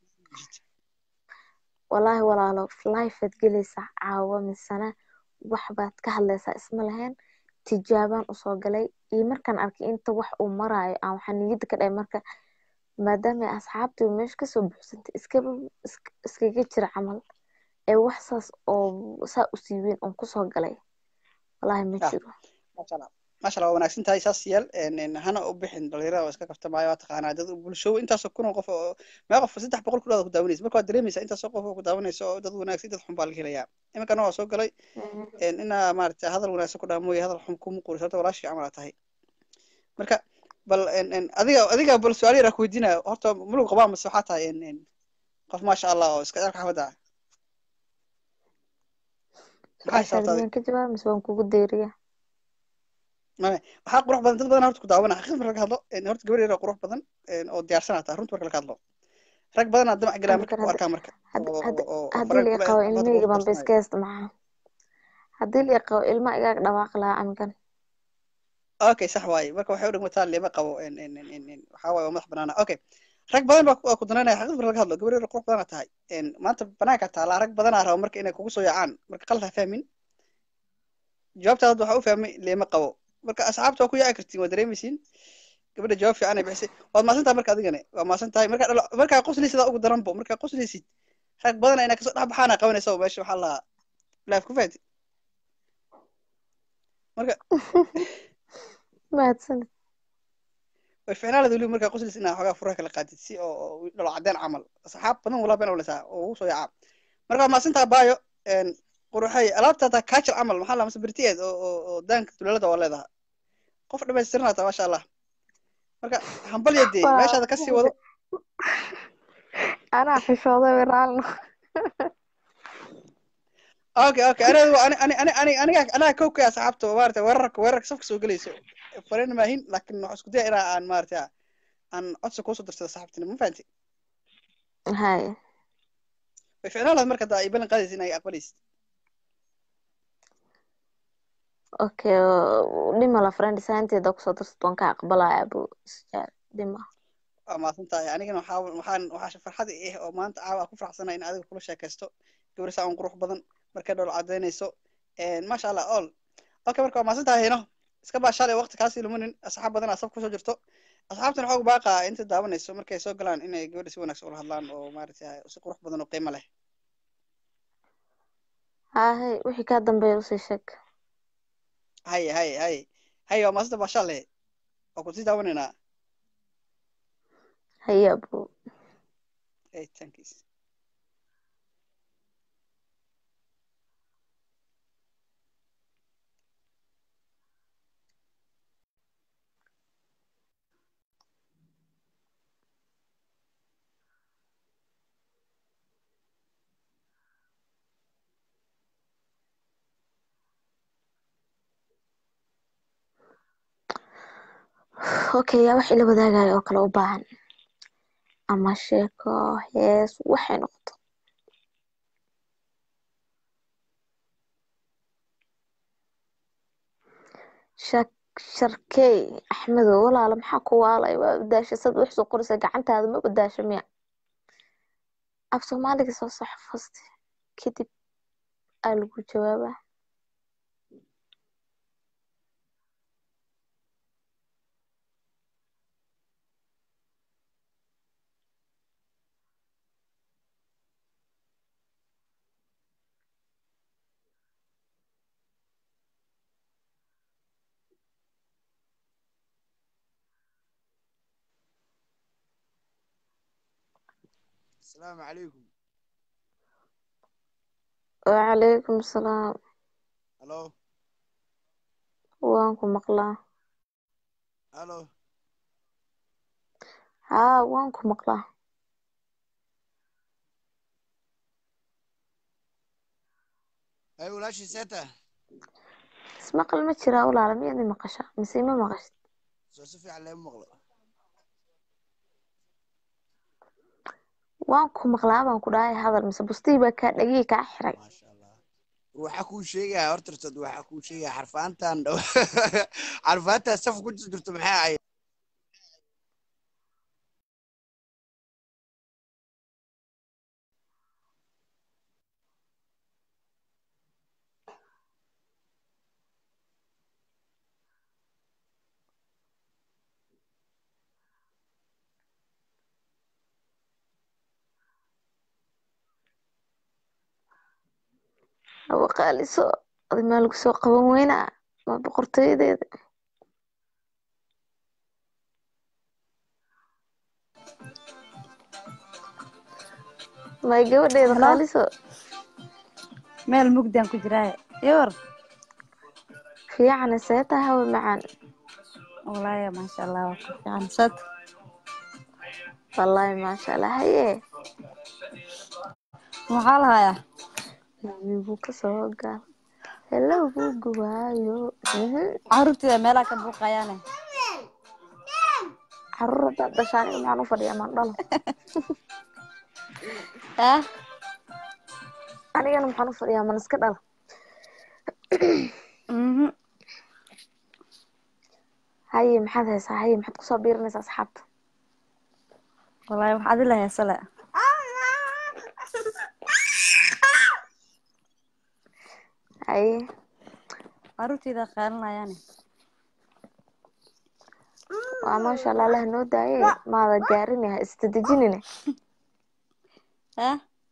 walaahi walaalo life aad gelaysaa caawa misana wax baad ka hadlaysaa isma lahayn tijaabaan usoo galay iyo markaan arkay inta wax uu maraayo aan waxaa niyadda ka dhahay marka maadaama ay asxaabtii meesha kasoo buuxsantay iskaba isk- iskaga jira camal ee wax saas oo saa u siiweyn oon kusoo galay walaahi ma ah jiro maasha allah maasha allah waa wanaagsan tahay saas yeel een, een, hana u bixin dhalinyarada oo iska kaftamaayo waa taqaanaa dad bulsho intaasoo kun oo qof oo mee qof saddex boqol ku dhawaad ku daawanaysa marka waad dareemaysaa intaasoo qof oo ku daawanaysa oo dad wanaagsan dad xun baa laga helayaa iminkana waa soo galay een, inaa maarata hadal wanaagsan ku dhaha mooye hadal xun kuma quuriso horta walaashii camal aa tahay marka bal een, een, adiga adiga bal su-aal yar aan ku weydiinaya horta mulug qabaa mase waxaa tahay een, een, qof maasha allah oo iska dharka xafada ah maxaa su-aashaada xisaabta adiga miyaan ka jawaaba mise waan kugu deeriya mame waxaa qurux badan dad badan horta ku daawana xaqiiqda marka laga hadlo een, horta gabar yar oo qurux badan een, oo diyaarsanaa tahay runta marka laga hadlo rag badanaa damac galaa marka amikan ku hadda arkaa marka hadda oo hadda oo oo haddii farag la kule qabo hadda ilmahayga qurux baan ba barsanayo iska haysta maxaa haddii la qabo ilma igaaga dhawaaqi lahaa amikan okay sax waaye marka waxay u dhigmataa lima qabo een, een, een, een, een, waxaa waaye waa madax banaana okay rag badan baa ku waa ku danaynaya xaqiiqda marka laga hadlo gabar yar oo qurux badanaa tahay een, maanta banaanka taalaa rag badanaa raba marka inay kugu soo yaacaan marka qalad ha fahmin jawaabtaada hadda waxaa u fahmay lima qabo marka asxaabta waa ku yaaci kartiin waa dareemaysiin gabadha jawaab fiican ay bixisay waad maasan tahay marka adigane waa maasan tahay marka dhalo- markaa qoslaysid aa ugu daranbo markaa qoslaysid rag badan inaa kasoo dhex baxaana qabanaysa oo meesha waxaa lahaa laaf ku fahanti marka mahadsanid way ficnaanada weliba markaa qoslis inaa xoogaa furaha kala qaadid si oo oo dhalo cadeen camal asxaab badan walaa been oleysaa oo ugu soo yacaa marka waa maasintaa baayo een, quruxay alaabta hataa kaajal camal maxaa la mase bertiyeed oo oo oo daanka dulaalada waa leedaha qof dhamaystiran hataa maasha allah marka hambalya dee Waa- meeshaada kasii wado anaa xishooday wiraalno okay okay aniga ani ani ani ani aniga anaga kow ka asxaabta maarata weerarka weerarka safka soo gelayso fariin maahin laakiin waxaan isku daya inaa aan maarata aan codsi kuusoo darsado saxaabtinimo ma fahanti hay way ficnaan lahayd marka hadda ay ballan qaadaysa in ay aqbalaysid okay dhimala friend saanteeda kusoo darsato waan ka aqbalaya bu isjaal dhima waa mahadsantahay anigana waxaa waxaan waxaa farxad i ah oo maanta caawa aan ku faraxsanahay in adiga kula sheekaysto gabar saa un qurux badan markay dhowla cadaynayso maasha allah all okay marka waa mahadsantahay hino iska baa shalay waqti kaasii lumanin asxaab badan aa saf kusoo jirto asxaabtan xoog baaqaa inta daawanayso markay soo galaan inay gabadha si wanaagsan ula hadlaan oo maaragtay si qurux badan oo qiimo leh hahay wixii kaa dambeeya usii sheeg hay hay hay hay waa mahadsantahay baa shalay waa kusii daawanaynaa haya bu hey thanks okay yaa wax ila wadaagaya oo kale u baahan ama sheeko hees waxay noqoto shak sharkey axmedow walaala maxaa ku waalay waa udaasha sad wax soo qoraysa gacantaada ma udaasha miya af soomaaliga soo sax faste kadib aa lagu jawaabaa asalaamu calaykum wacalaykum salaam halo waan ku maqlaa halo haa waan ku maqlaa ay walaashii seeta ismaqal ma jiraa walaala miyaad i maqashaa mise ima maqashid soo si fiican leema maqlo waan ku maqlaa baan ku dhahay hadal mise bustii baa kaa dhagii kaa xiray waxaa kuu sheegaya hortartad waxaa kuu sheegaya xarfaantan dhow xarfaantan saf ku jirto maxay ahayd hawa qaaliso adi maa lagu soo qaban weynaa waa boqortooyadeeda may gabadheeda Hello? qaaliso meel mugdaan ku jiraa yowar fiicane see tahay hawa macaan walaaya maasha allah waa ka fiican sad wallaahi maasha allah haye maxaa lahayaa igu kasoo gal hello bugu waayo caruurteeda meelaha ka buuqayaane caruur haddaad dhashaan aniga maxaan u fadhiyaa maan dhalo ah anigana maxaan u fadhiyaa man iska dhala mhm haye maxaad haysaa haye maxaad kusoo biirinaysaa asxaabta walaaya waxaad ila heesale haye caruurteeda qaalinayaane waa maasha allah allah noo daaye maada gaarin ha istadejinine ah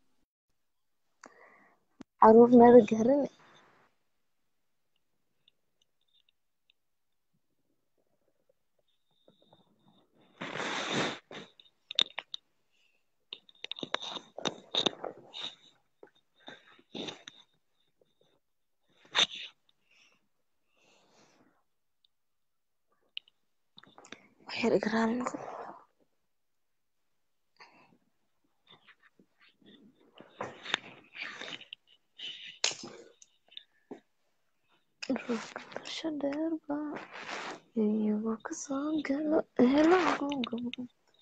caruur maada gaarin waxyar igraal noqo dhulka basha dheerba iyagoo kasoo galo helo gogabo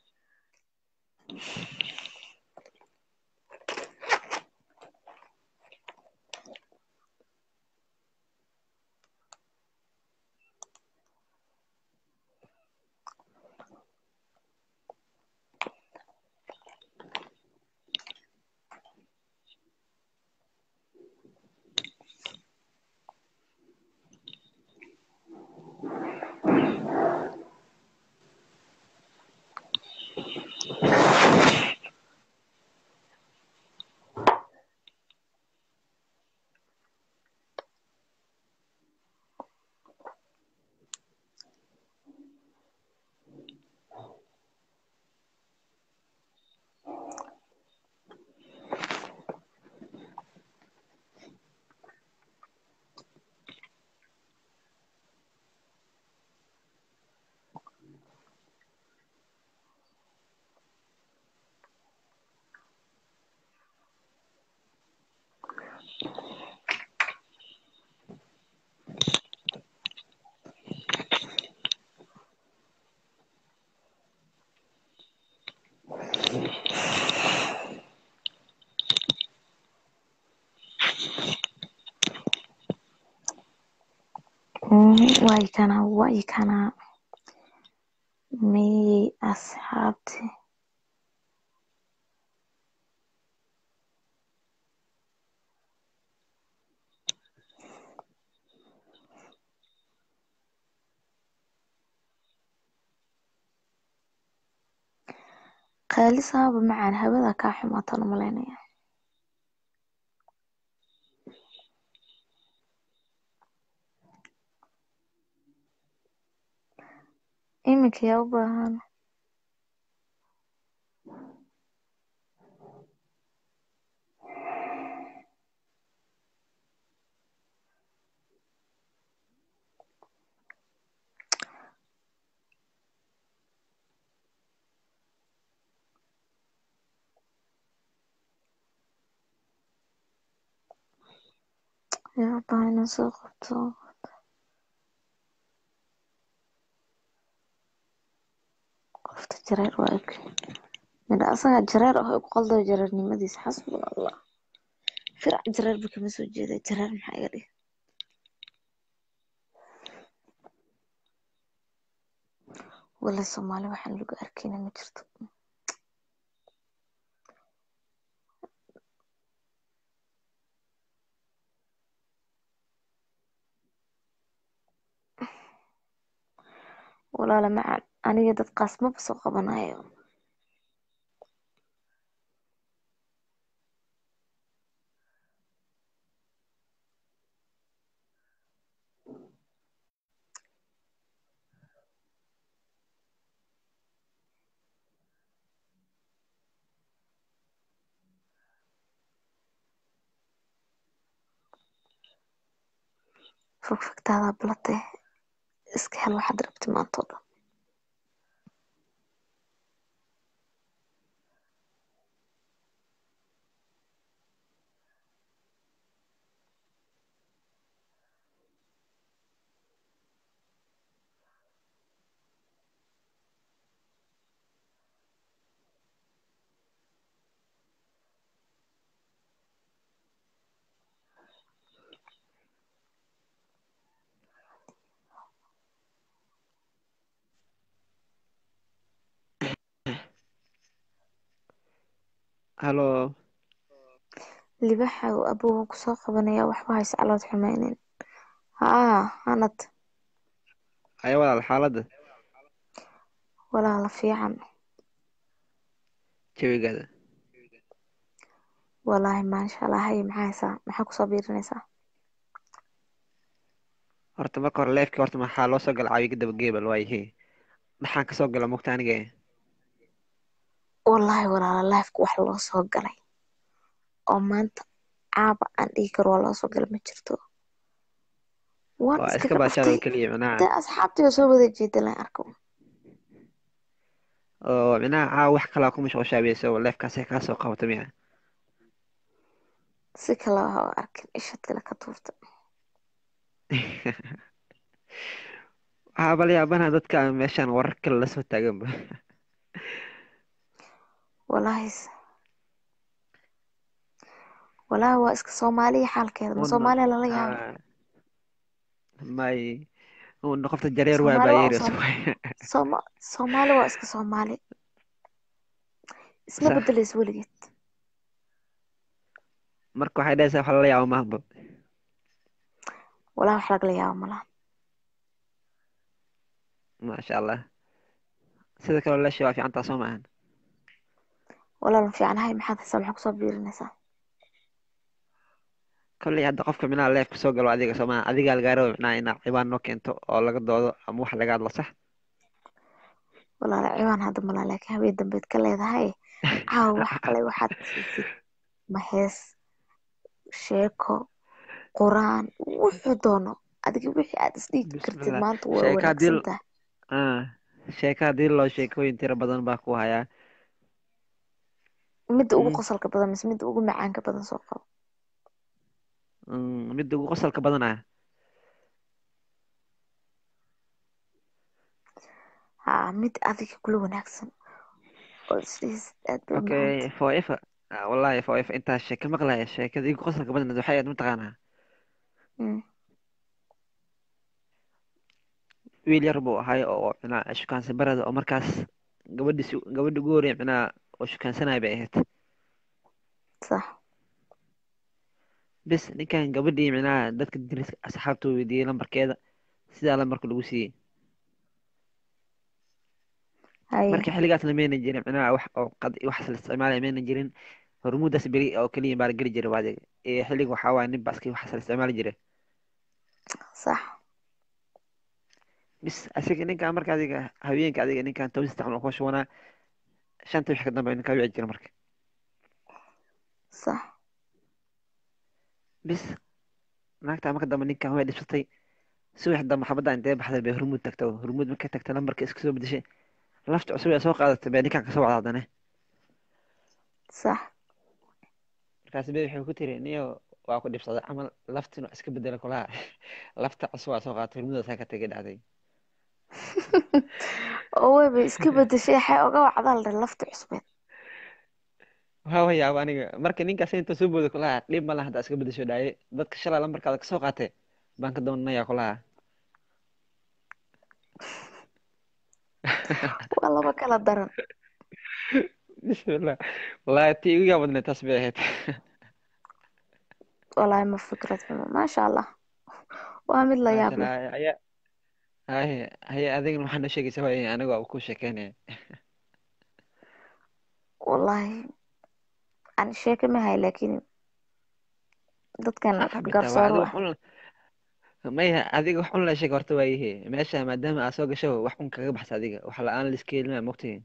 way kana way kana miyey asxaabti qaalisaaba macaan hawada kaa xumaatan umalaynaya iminka yaa u baahan yaa u baahan inaan soo qabto qofta jareer waa eg midha asaga jareer ah ku qaldayo jareernimadiisa xasbuna allah firac jareer ba kama soo jeeda jareer maxaa iga dhig wala soomaali waxaan lagu arkayna ma jirto walaala macaan aniga dadkaas maba soo qabanayo fogfogtaada balate iska hel waxaad rabti maanta oo dhan halo libaxa uu abowga kusoo qabanaya waxba hayse calood xumeynin haa hanad haya walaal xaaladda walaala fiican jawigaada walaahi maasha allah haye maxaa haysaa maxaa kusoo biirinaysaa horta marka hore leefkii horta maxaa loo soo gala caawiga daba geebal waayahe maxaan kasoo gala mugta aniga wallaahi walaala lifeka wax loo soo galay oo maanta caaba aan dhihi karo waa loo soo galay ma jirto waan waa iska iskaga baashaada oo dhuftay keliya dee macnaha asxaabtii oo soo wada jeeda lan arko oo micnaha caawa wax kalaa ku mashquulshaabayso leefkaasay kaa soo qabato miya si kale waxa u arkin ishad kale ka tuurta waxaa bala yaabanaha dadka meeshaan warar kale la soo taaganba wallaahi s- wallaahi waa iska soomaaliya xaalkeeda ma Uun- soomaaliya lala yaabay ah, may uun qofta jareer waa soomaali waa baayeeres Soom- Sooma soomaali waa iska soomaali isma sax bedelayso weligeed marka waxay dhahaysaa wax lala yaabo mahanba wallaahi wax lagala yaabo malaha maasha allah sida kaloo leesha waa fiicantaa soo maahan walaal fiicanahay maxaad haysaa maxaa kusoo biirinaysaa kolley hadda qofka minaha leefka soo galo adiga soo maaha adigaa lagaa raba micnaha inaad cibaan noo keento oo laga doodo ama wax laga hadlo sax walaal ciwaan hadda malaa laakiin habeen dambeed ka leedahay caawa wax kale waxaad siisid ma hees sheeko quraan wuxuu doono adiga wixii aad isdhiigi kartid bismillah maanta waa sheeka haddii wanaagsan tahay ah sheeka haddii loo sheekooyin tiro badan baa ku hayaa midda ugu Mm, qosolka badan mise midda ugu macaanka badan soo qabo mm, midda ugu qosolka badanaa haa mid adiga kula wanaagsan oo isdhihisid aad bay u okay macaanta forever Ah, wallahi forever intaa sheeka maqlaya sheekada igu qosolka badan waxay ahayd mataqaanaa Mm, wiil yar buu ahay oo micnaha shukaansi barada oo markaas gabadhiisi gabadhi ugu horreya micnaha oo shukaansanaya bay ahayd sax bis ninkan gabadhii micnaha dadka deriska asxaabta uu weydiiyey lambarkeeda sidaa lambarka lagu siiyey haye marka xilligaasna mayna jirin micnaha wax oo qad waxaas la isticmaalaya mayna jirin hormuudaas beri oo keliya baa la geli jiray baadiga ee xilliga waxaa waaye nin baaski waxaas la isticmaali jiray sax bis asiga ninkan marka adiga haweenka adiga ninkan tawsista camal ku shubanaa shanta wixii ka dambe ninkaa wici jira marka sax bis naagtaa marka dambe ninkan way dhibsatay subax dambe xabadda intee baxday bay hormuud tagta hormuud markay tagta lambarka iska soo bedeshay lafta cusub ee soo qaadatay bay ninkan kasoo wacda haddana sax markaas bay waxay ku tiri niyo waa ku dhibsaday camal laftin waa iska bedela kulaha lafta cusub waa soo qaadatay hormuudaasaa ka tegay dhacday oo weyba iska bedeshay waxay oga wacdaa la dhahay lafta cusbeed waa wayaaba aniga marka ninkaas inta soo booda kulaha dhib ma laha haddaa iska bedesho dhaaye dadka shalay lambarkaada kasoo qaatay baan ka doonanayaa kulaha waa laba kala daran bismillah wallaahi tii igu yaabadneed taas bay ahayd wallaahi ma fikrad xumo maasha allah waa mid la maasha yaab leh allah haya haye haye adigana waxaa noo sheegaysaa waay aniga ku sheekeynaya wallaahi ani sheeke ma hay laakiin dadkan xaqa bitaa waa garsooro adiga ah wax un maya adiga wax un la sheeg horta waayihe meesha maadaama aad soo gasho wax un kaga baxsa adiga wax la-aan la iska helina mogtihin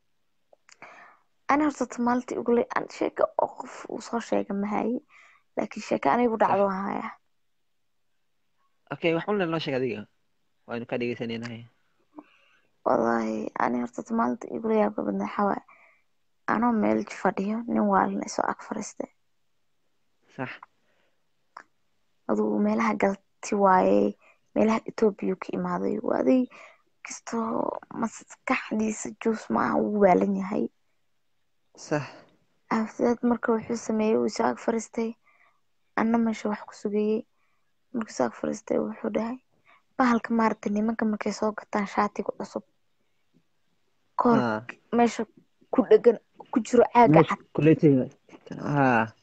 ani horta ta maalintii ugu le an sheeke oo qof uu soo sheega ma haye laakiin sheeke anigu sax dhacdo waan hayaa okay wax un noo sheeg adiga waanu ka dhegeysanaynahay wallaahi ani horta ta maalintii igula yaabka badnaa waxaa waaye anoo meel fadhiyo nin waalina isoo ag fadhiistay sax adugu meelaha galti waaye meelaha etoobiya ka imaaday waa aday kastoo maskaxdiisa juus ma aha wuu waalan yahay sax afteed marka wuxuu sameeyey wuu isoo ag fadhiistay anna meesha wax ku sugayey markuu isoo ag fadhiistay wuxuu dhahay bahalka maaragtay nimanka markay soo gataan shaatiga cusub koor ha meesha ku dhegan ku jiro caaga meesha cad kuleetiga ha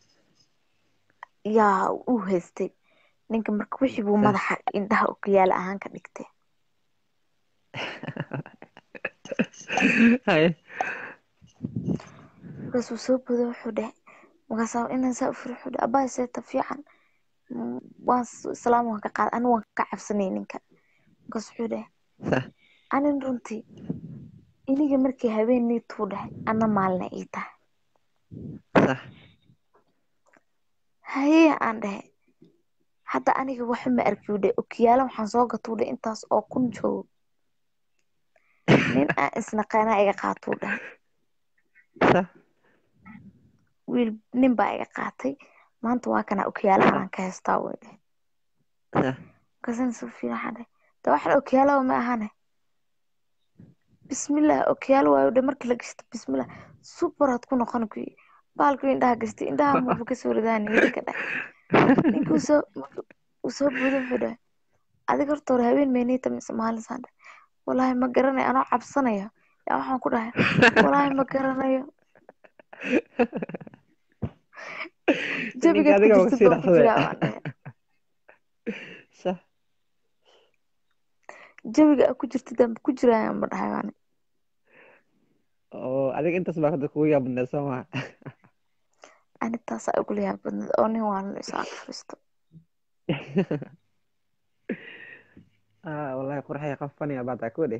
yaa uu haystay ninka marka wixii buu sax madaxa indhaha okiyaal ahaan ka dhigtay haye markaasuu soo boday wuxuu dhahay markaasaa inaan saa u firi wuxuu dhahay abaay seeta fiican Mm, waan s- islaam waan ka qaad ani waan ka cabsanay ninka markaas wuxuu dhahay sax anin runtii iniga markii habeenii tuu dhahay ana maalina ii tahay sax haye aan dhahay hadda aniga waxa ma arki u dhahay okiyaala waxaan soo gatuu dhahay intaas oo kun joogo nin aan isnaqaanaa iga qaatuu dhahay Sa- wiil nin baa iga qaatay maanta waa kana okiyaalahan aan ka haystaa way dheh sa- markaasaan soo fiirin waxaan dhahay de waxaan okiyaalaha ma ahane bismillah okiyaalo waayo dhe markii la gashto bismillah superaad ku noqon kuyi baalku indhaha gastay indhaha muuba kasoo ridaa niyada ka dhahay ninka uu soo uu soo buuda wuxuu dhahay adiga horta hore habeen meeniita mise maalinsaan dhahay walaahi ma garanayo anoo cabsanaya yaa waxaan ku dhahay walaahi ma garanayo ninka jabigaad ku adiga waa jirtid kasii baan ku dhaqsaday jiraa baan dhahay Sa- jawiga aad ku jirtid aan ku jirayaan ma dhahay baan oo adiga intaas baa hadda kugu yaabadneed soo maha ani taasaa igula yaab badneed oo nin waa nin isaga fariisto ah wallahi qurxaya qof faniya baa taa kuwa dheh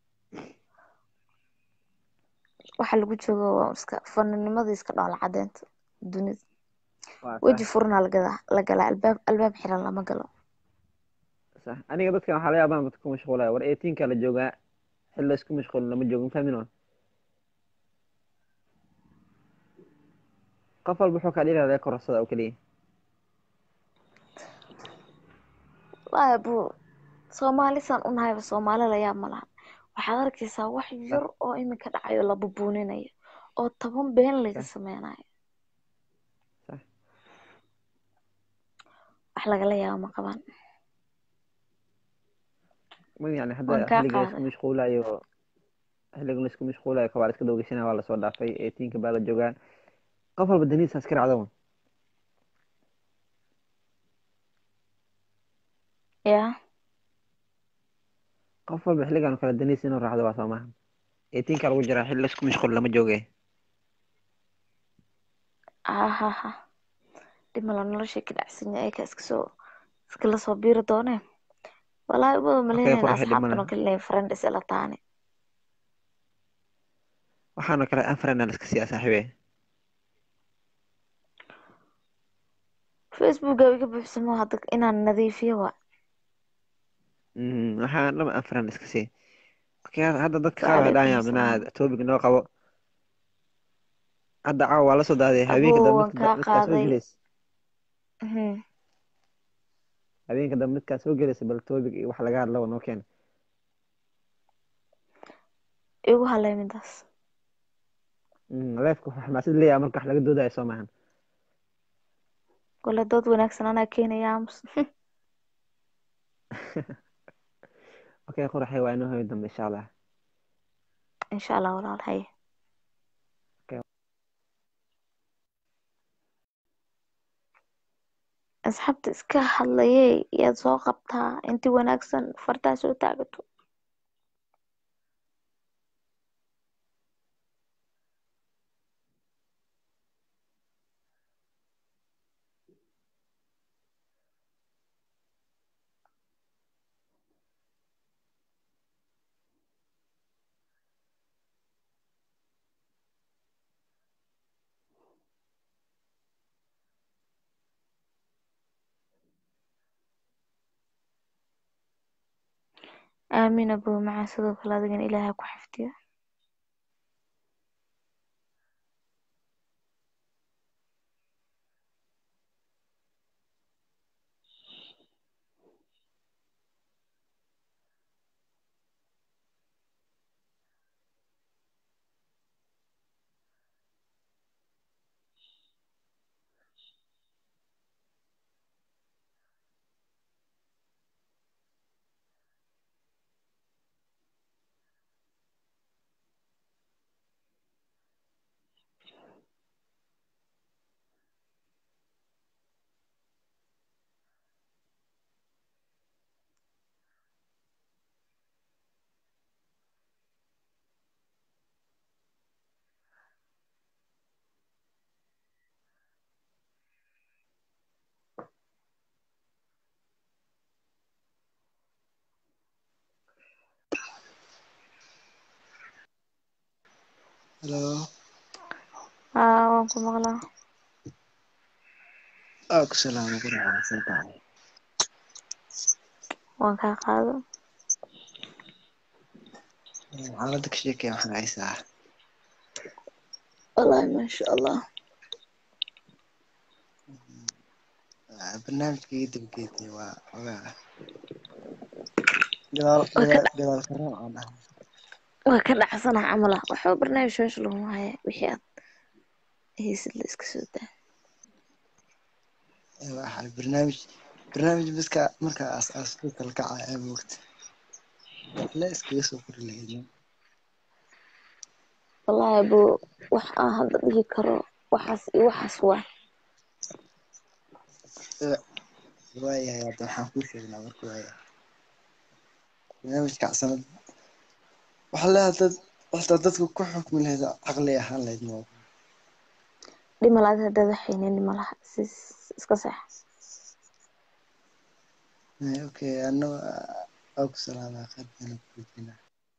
waxa lagu joogo waa iska faninimada iska dhoola cadeynta dunida waa weji sax furanaa lagada la galaa albaab albaab xiran lama galo sax aniga dadkan waxaa la yaabaa dadka ku mashquulaya war eighteen-ka la joogaa xil la isku mashquulin lama joogo mafahmin oo qof walba wuxuu kaa dhigaya laga korarsada oo keliya wallaahi buu soomaalisaan u nahayba soomaali la yaab ma lahan waxaad arkaysaa wax yar oo iminka dhacayo la bubuuninayo oo toban been laga sameynayo sax wax lagala yaabo ma qabaan ma yani hadda waan kaa xilliga la isku qaaday mashquulayo xilliga la isku mashquulayo kabaa la iska dawgashanaya waa lasoo dhaafay eighteen-ka baa la joogaa qof walba daniisa iska raacdo yaa qof walba xilligan oo kale daniisa inuu raacdo waa soo maaha eighteen-ka lagu jiraa xilli la isku mashquul lama jooge hahaha dhimala noloshay ka dhacsan yahay ka iska soo iskala soo biiri dooneen walaahi ubada okay malaynayna qurxi dhib asxaabtan male oo kale inay friend is ila taane waxaana kale anfriend aan iska siiyaa saaxiibe facebooka iga buuxsamo hadda inaan nadiifiyo waa Mhm, waxaan dhama anfriend iska sii okay hadda dadka qaar Waalaikum waxay dhahayaan salaam. minaa topic noo qabo hadda caawa waa la soo daaday habeenka aboo dambe waan midka kaa midkaa soo qaaday gelaysa Mhm. habeenka dambe midkaa soo gelaysa bal topic iyo wax laga hadlaba noo keena igu halay midaas leefka wax xamaasad leeyahay marka wax laga doodayo soo maahan wala dood wanaagsan anaa keenaya aamus okay quraxay waa inoo hoyo dambe insha allah insha allah walaal haye okay asxaabta iska hadlayay yaad soo qabtaa inti wanaagsan fartaa soo taagato aamin abuu macaan sidoo kale adigana ilaahay ku xifdiyo Hello. haa waan ku maqlaa Aku salaam ku raacsan tahay. waan kaa qaado xaaladda ka sheekaya maxaa haysaa wallaahi maasha allah barnaamijka ii dabgeetay waa xogaa gadaal waa ka gadaal dha- gadaal ka raac aan ah waa ka dhacsana camal ah waxba barnaamij meesha laguma haya wixii aad haysid la iska soo daa waxaa barnaamij barnaamij biska marka aas aasto kala kaca ee moogta la iskaga soo kori lahayd wallaahi buu wax aan hadda dhihi karo waxaas iyo waxaas waa waayahay hadda waxaan kuu sheegnaa marka waaya barnaamijka sanad waxaa leeyahay dad horta dadku ku xukmi lahayd caqli ahaan lahayd mo dhimalaad haddaad waxaynin dhimalaha si iska seex okay ano waa ku salaamaa qaadana ku weydiinaa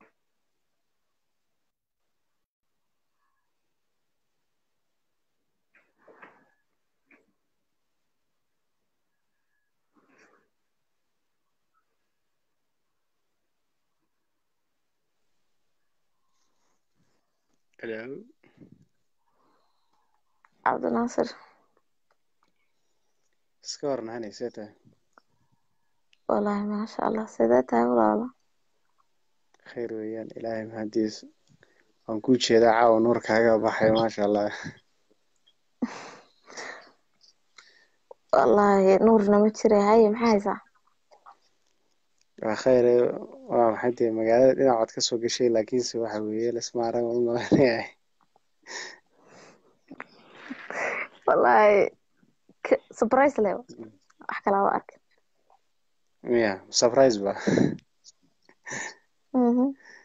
Hello. cabdinaasir Iska waran hani see tahay wallaahi maasha allah sidee tahay walaalo khayr weeyaan ilaahay mahadiis waan kuu jeedaa caawa nuurkaaga baxay maasha allah wallaahi nuurna ma jira haye maxaa haysaa waa khayr waa maxay tahay magaalada dhinacood ka soo gashay laakiinse waxa weeye lasma arag u maleynayahay wallaahi k- surprise leh wax kalaa waa arkay miya surprise ba Mhm.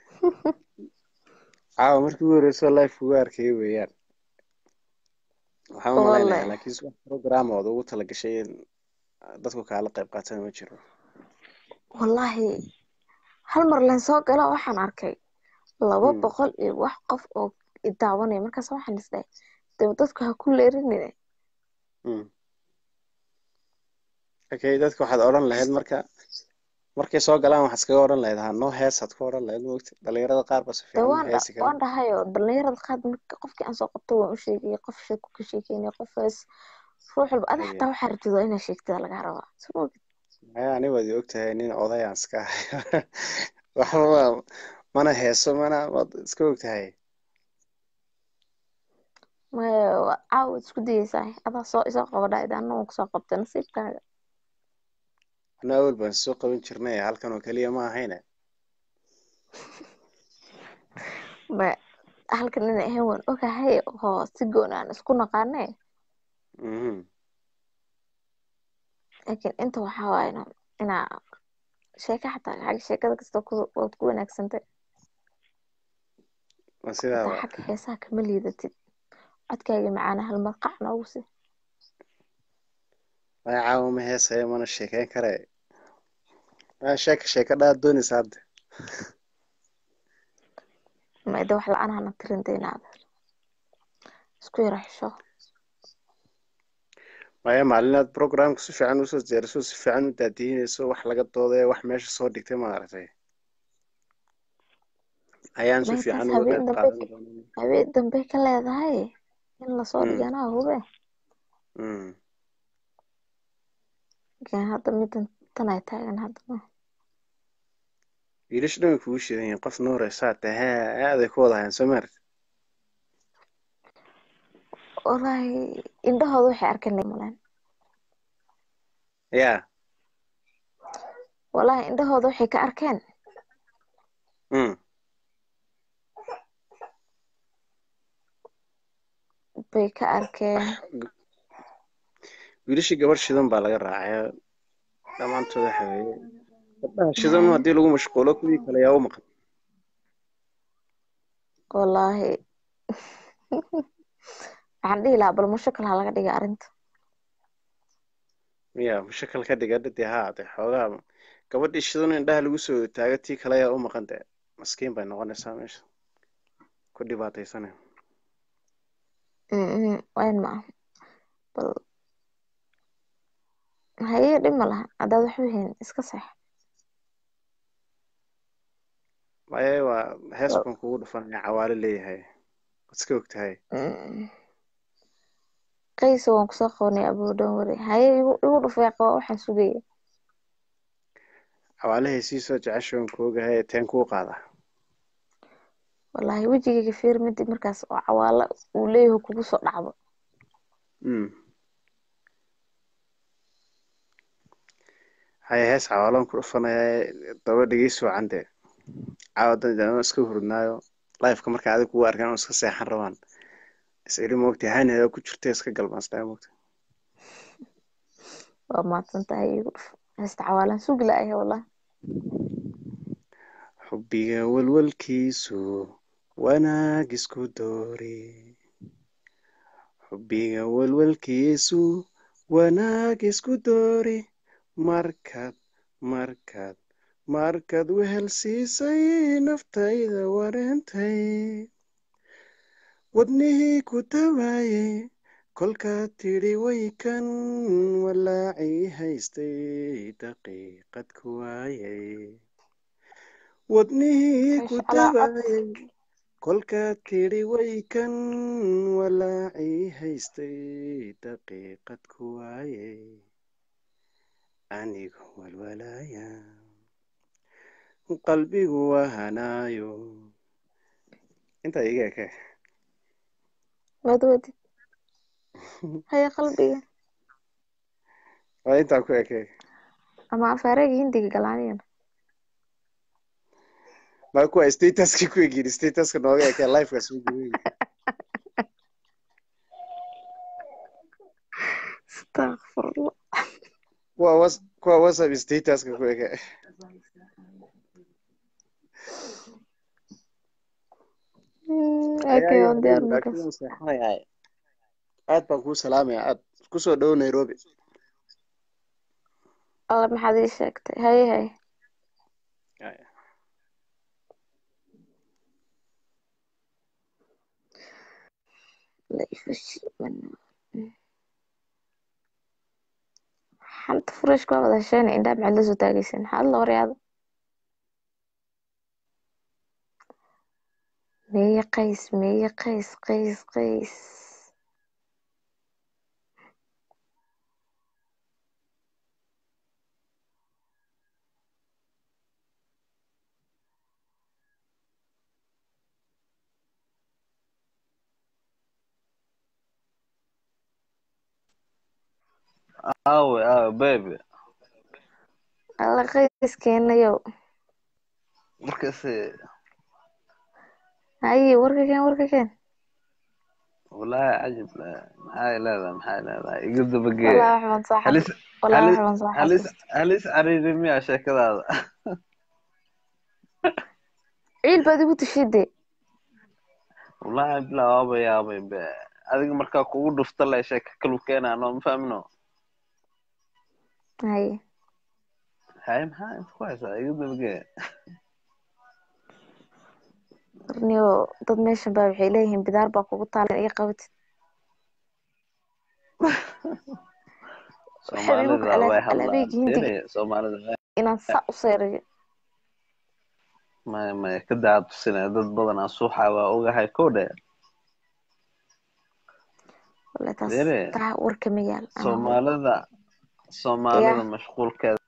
caawa markii ugu horreysay life ugu arkay weeyaan waxaan u Wallahi. malaynayaa laakiinse wax program ood ugu talagashay in dadku kaala qayb qaatana ma jiro wallaahi hal mar leen soo gala waxaan arkay laba Hmm. boqol iyo wax qof oo i daawanaya markaas waxaan isdhahay dee dadku ha ku leerinine Mm. okay dadka waxaad odhan lahayd marka markay soo galaan waxaad iskaga odhan lahayd ha noo heesaad ku odhan lahayd moogta dhalinyarada qaar ba si dee fiican u waan heesi dha- waan kara dhahayo dhalinyarada qaad marka qofkii aan soo qabto waan u sheegaya qof sheeko ka sheekeynaya qof hees ruux walba ada Haye. xataa waxaa rabtid waa inaad sheegtada lagaa rabaa soo ma ogid maya ani waad i ogtahay nin oday aan iska ahay waxba mana heeso mana waad iska ogtahay maya waa- caawa waad isku dayeysaa adaa soo isoo qabadha idaana waan kusoo qabtay nasiibkaaga ana awal baan soo qaban jirnay halkan oo keliya ma ahayne ma halkan inay ahayn waan ogahay oo si goon aan isku naqaane Mhm. laakiin inta waxaa waaye ina inaa sheeka xataa xagga sheekada kasta ku waad ku wanaagsantay waa hataa sidaaba xagga heesaha kama liidatid codkaaga macaana hal mar qac noogu si maya caawa ma heesayo mana sheekeyn kare maya sheeka sheeka dhaad doonaysa hadda maida wax la-aan hana tirin daynaada isku yara xisho maya maalinaad programka si fiican usoo diyaariso si fiican u daadihinayso wax laga doodayo wax meesha soo dhigtay ma aragtay ayaan si may taas fiican uga habeen qayb dambe qaadan doonaa habeen dambe ka leedahay in lasoo Mm, dhiganaa hube mm. laakiin hadda midan tan ay taagan haddana wiilasha dhan way kugu shidan yihiin qof nuuraysaa tahay aaday ku wada hayaan soo maaragtid wallaahi indhahooda waxay arkeen maleen yaa wallaahi indhahooda waxay ka arkeen mm. bay ka arkeen wiilashii gabar shidan baa laga raacay dhammaantood waxa weeye gabdhaha shidan Haye. haddii lagu mashquulo kuwii kale yaa u maqan wallaahi waxaan dhihi lahaa bal mushakal ha laga dhiga arrinta miya mushakal ka dhiga dee haa dee xoogaa gabadhii shidan indhaha lagu soo taago tii kale yaa u maqan dee maskiin bay noqonaysaa meesha ku dhibaataysanay Mm, wayn ma aha bal haye dhib ma laha haddaad waxba hayn iska seex waaye waa hees baan kugu dhufanaya cawaale leeyahay waad iska og tahay Mm. qayso waan kusoo qabanay abuu dhan wari haye igu igu dhufay qaba waxaan sugaya cawaalahay sii soo jeceshoon koogahay teen kuu qaada wallaahi wejigayga fiir midi markaas oo cawaala uu leeyahay kugu soo dhacdo Mm. haye hees cawaalaan ku dhufanaya daba dhegeysi wacan dee caawa dan iska hurdnaayo lifeka marka adig kugu arkaan oo iska seexan rabaan is iri moogta haneeda ku jirta iska galmaastaa moogta waa mahadsan tahay igu dhuf heesta cawaalaan sugi la'ahay wallah xubbiga walwalkiisu wanaag isku doori xubbiga walwalkiisu wanaag isku doori markaad markaad markaad wehel siisay naftayda wareentay wadnihii ku tawaayey kolkaad tidhi waykan walaacii haystay daqiiqad ku waayay wadnihii ku Masha Allah, cod. tawaayey kolkaad tidhi waykan walaacii haystay daqiiqad ku waayay anigu walwalaaya qalbigu wahanaayo intaa iga eke waad wadid haye qalbiga waa intaa ku eke ama afaarega hindiga galaaniyana maa kuwa statuska ku egin statuska nooga eke lifeka soo guday astaqfirullah kuwa was kuwa whatsapp statuska ku eke Mm, okay waan diyaar markaas laakiin seexanayaa aad baan kuu salaamaya aad kusoo dhow nairobi alla maxaad ii sheegtay haye haye la ifashimana xanta furashka waa wada hesheen indhaa maxaad la soo taagaysan maxaad la horyaada meeye qays meeye qays qays qays Awe, awe, baby. alla qayskeenayow Markaasi, haye warka keen warka keen wallaahi cajib leh. Maxay leedahay, maxay leedahay. Iga dabagee. wallah wax baan soo Halis, xasuus wallah wax halis, baan soo halis, xasuustay halis cariiri miyaa sheekadaada? ciil baad igu tashide Wallaahi bilaa waaba yaabay be. Adiga markaa kugu dhufta le sheeko kalu keenaa noo ma fahmino. haye Hay maxaa inta ku haysaa iga dabagee. warniyo dad meeshan baa waxay leeyihiin bidaar baa kugu taalan iga qabatid waxay igu Soomaalida way hadlaan. alaabeyga hindiga Dere, Soomaalida way inaan saa u seerayo maya maya ka daa tusinaya dad badan aan suuxa waa ogahay kow dhe. wallahi taas Dere, taa warka ma yaal anaa hor Soomaalida Soomaalida yaa mashquulkeeda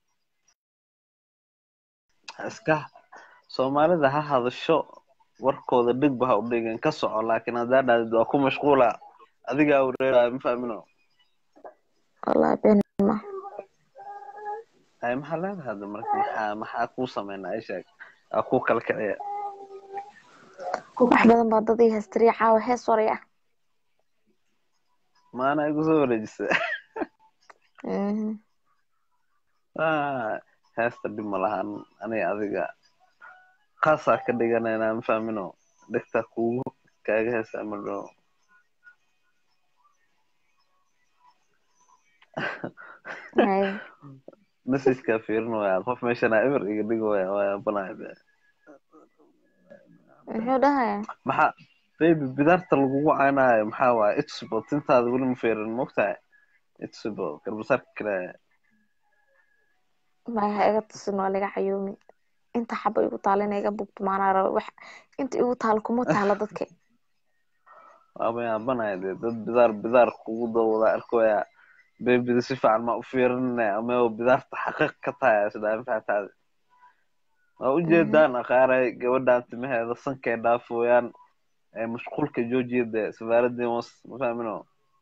iska Soomaalida ha hadasho warkooda dhigba ha u dhigin ka soco laakiin haddaa dhahdid waa ku mashquula adigaa wareeraya ma fahmino wallahi been ma hay maxaa leedahay hadda marka maxaa maxaa kuu sameynaa ii sheeg aa kuu kala kiciya wax badan baa dad ii haystiriya caawa hees waraya maana igu soo wareejisa Mhm. Ah, heesta dhib ma lahan aniga adiga khaasaa ka dhiganaynaa ma fahmino dhegtaa kugu kaaga heesa ma dhow haye messageka fiirin waya qof meeshana eber iga dhig waya waya banaya be muxuu dhahayaa maxaa baby bidaarta lagugu caynaayo maxaa waaye itsubo tintaada weli ma fiirin mogtahay itsubo garbasaarka kale maya ha iga tusin waa laga cayoomi inta xaba igu taalo inay iga bugto maanaa raba wax inta igu taalo kuma taalo dadka waaba yaabanaya dee dad bidaar bidaar kugu dawada arkaya beebida si fiican ma u fiirinaya ama bidaarta xaqiiq ka tahay isdhaa mafaataade waa ujeedaan aqaaray gabadhan timaheeda sankay dhaafooyaan ee mashquulka joojiyada safaaradii was mafahmino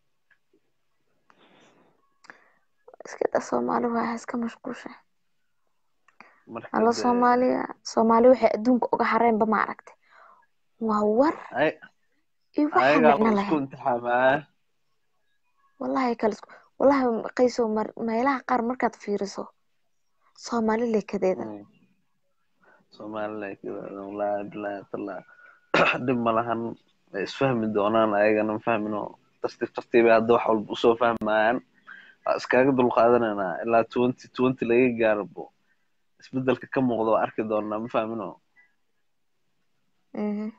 iska da soomaali waa iska mashquusha marka alla dee soomaaliya soomaali waxay adduunka uga hareenba ma aragtay waa war ay iyo waxa ayagaa micno la isku lahayn imtixaamaya wallahi kala isku wallahi qayso mar meelaha qaar markaad fiiriso soomaali lekadeeda somaliland wallaahi bilaahi tallah dhib ma lahan way isfahmi doonaan ayagana mafahmino tartiib tartiibay hadda wax walba usoo fahmayaan waa iskaga dulqaadanaynaa ilaa twenty twenty laga gaarbo isbedelka ka muuqda waa arki doonaa mafahmino Mhm.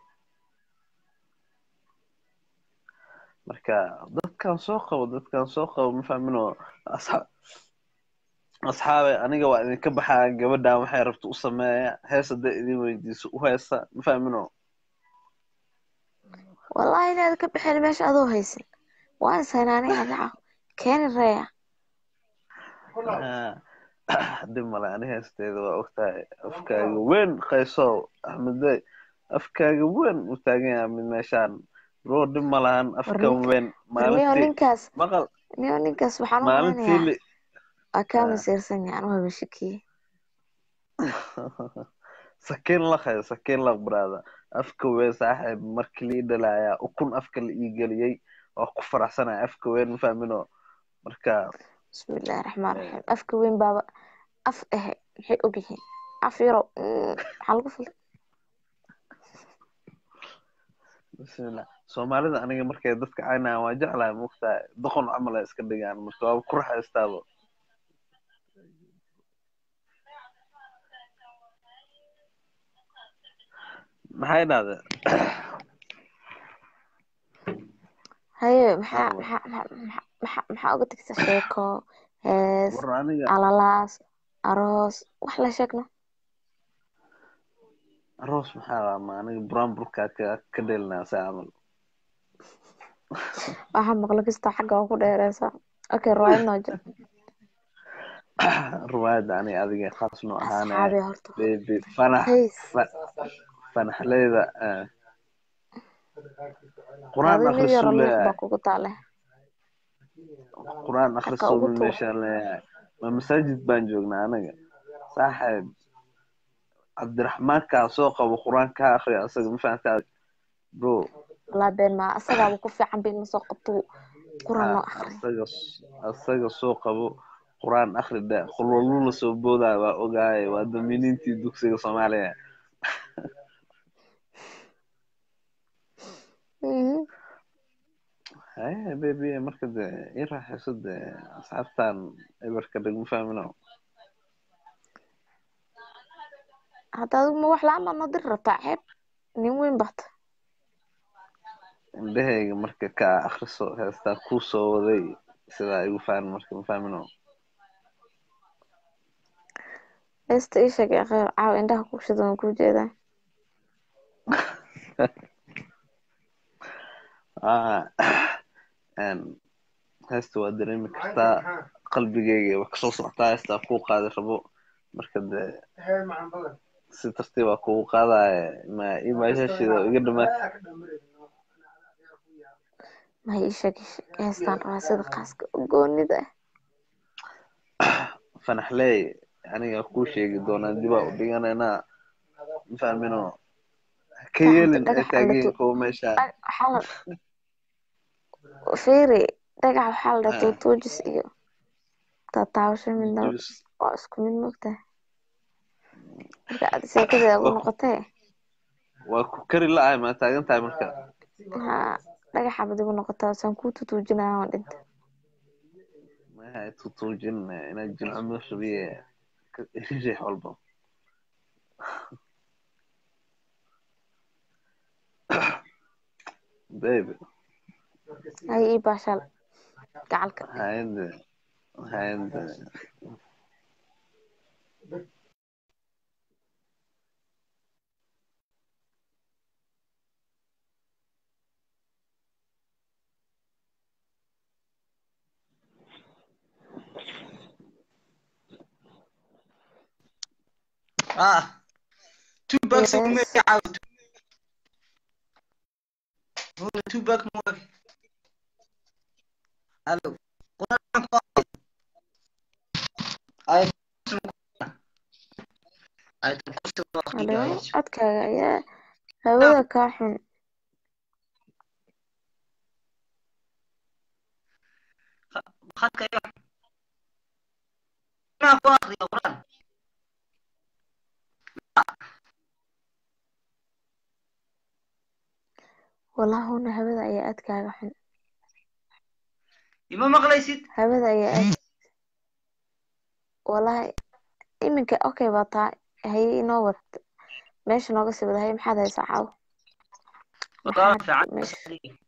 marka dadkan soo qabo dadkan soo qabo mafahmino asxaab asxaabe aniga waa idinka baxaa gabadhan waxay rabta u sameeya hees hadday idin weydiiso u heesa mafahmino wallahi inaad ka bixin meesha adoo haysan waan saynaanay adaca keeni reeya dhib male ani heesteeda waa ogtahay afkaaga weyn qaysow axmedey afkaaga weyn u taagan yahay mid meeshaan bro dhib ma lahan afkan weyn niyo maalintii ninkaas maqal niyo ninkaas waxaan u maalintii maleynayaa li waa kaa masiirsan yahay anuu haba shakiye sakiin laqay sakiin laq brada afka weyn saaxiib markii lii dhalaaya ukun afka la ii geliyey waa ku faraxsanaya afka weyn mafahmino marka bismillahi raxmaan raxiim afka weyn baaba af ahe maxay ogyihiin af yarow mm, maxaa lagu filay bismillah soomaalida aniga markay dadka caynayaan waa jeclahay mogtahay doqon camal ay iska dhigaan marka waa ku raxaystaaba maxay dhahday haye maxaa maxaa maxaa maxaa maxaa uga tagta sheeko hees war aniga alalaas aroos wax la sheegno aroos maxaa laa ma aniga buraanburkaa ka ka dheelinaa saa camal waxaa maqlo kastoo xagga waa ku dheereysa okay riwaayad noo jir ruwaayadda aniga adiga khaas noo ahaane asxaabi horta baby fanax heys fa- fanaxleyda eh, qur-aan adi mid yaro akhrisuu luuq leeyahay baa kugu taale qur-aan xaqa akhrisuu ugu mid tuur meeshaan leeyahay ma masaajid baan joognaa anaga saaxiib cabdiraxmaankaa soo qabo qur-aan kaa akhriya asaga ma fahantaa bro walaa been maa asagaaba ku fiican bin masoo qabto quran ha noo akhri asaga asaga soo qabo qur-aan akhri dhe qulwaluu la soo boodaya waa ogaaye waa dominiintii dugsiga soomaaliya Mhm. haye baby marka de ii raaxayso de asxaabtan eberka dhig ma fahmino hadda adigu ma wax la-aan baad noo diri rabtaa ceeb nin weyn bata indhahayga marka ka akhriso heestaa kuu soo waday sidaa igu fahmi marka ma fahmino heesta ii sheeg ee kheyr caawa indhaha ku shidan waan kuu jeedaa ah een, heesta waa dareemi kartaa qalbigayga wax kasoo socotaa heestaa kuu qaadi rabo marka de si tartiibaa kugu qaadaya ma imaashashida iga dhamaad ma ii sheeg ii sheeg heestaan rabaa sida khaaska u goonida ah fanaxley aniga kuu sheegi doonaa dibaa u dhiganaynaa ma fahmino ha ka gacanta yeelin ay dhagax alla taagan tu kuwa meesha dhag- waxaa la fiiri dhagax waxaa la dhaha Ah, tuutuujis iyo taataabasho midna jibis waa isku mid mogtahay marka aad sheekadeeda ugu waa ku noqotee waa ku kari la-ay maa taagan tahay marka ha dhagaxa bad igu noqotaa saan kuu tutuujinaya waan dhinta mahay tutuujin inaad jilcamo rabiye riix walba baby hay ii baashaal gacalka hayde hayde ah tubac se kuma yes caaw tubac mu halo quraan ku ay ay kursi waa halo qiyaas codkaaga ayaa hawada kaa xun khadka iyo ma ku akhriyo quraan wallahuna hawada ayaa aad kaaga xun ima maqlaysid hawada ayaa aad wallahi iminka okay baa taa haye inoo wad meesha nooga sii wada haye maxaad haysaa caawa wadaal maxaad fiican meesha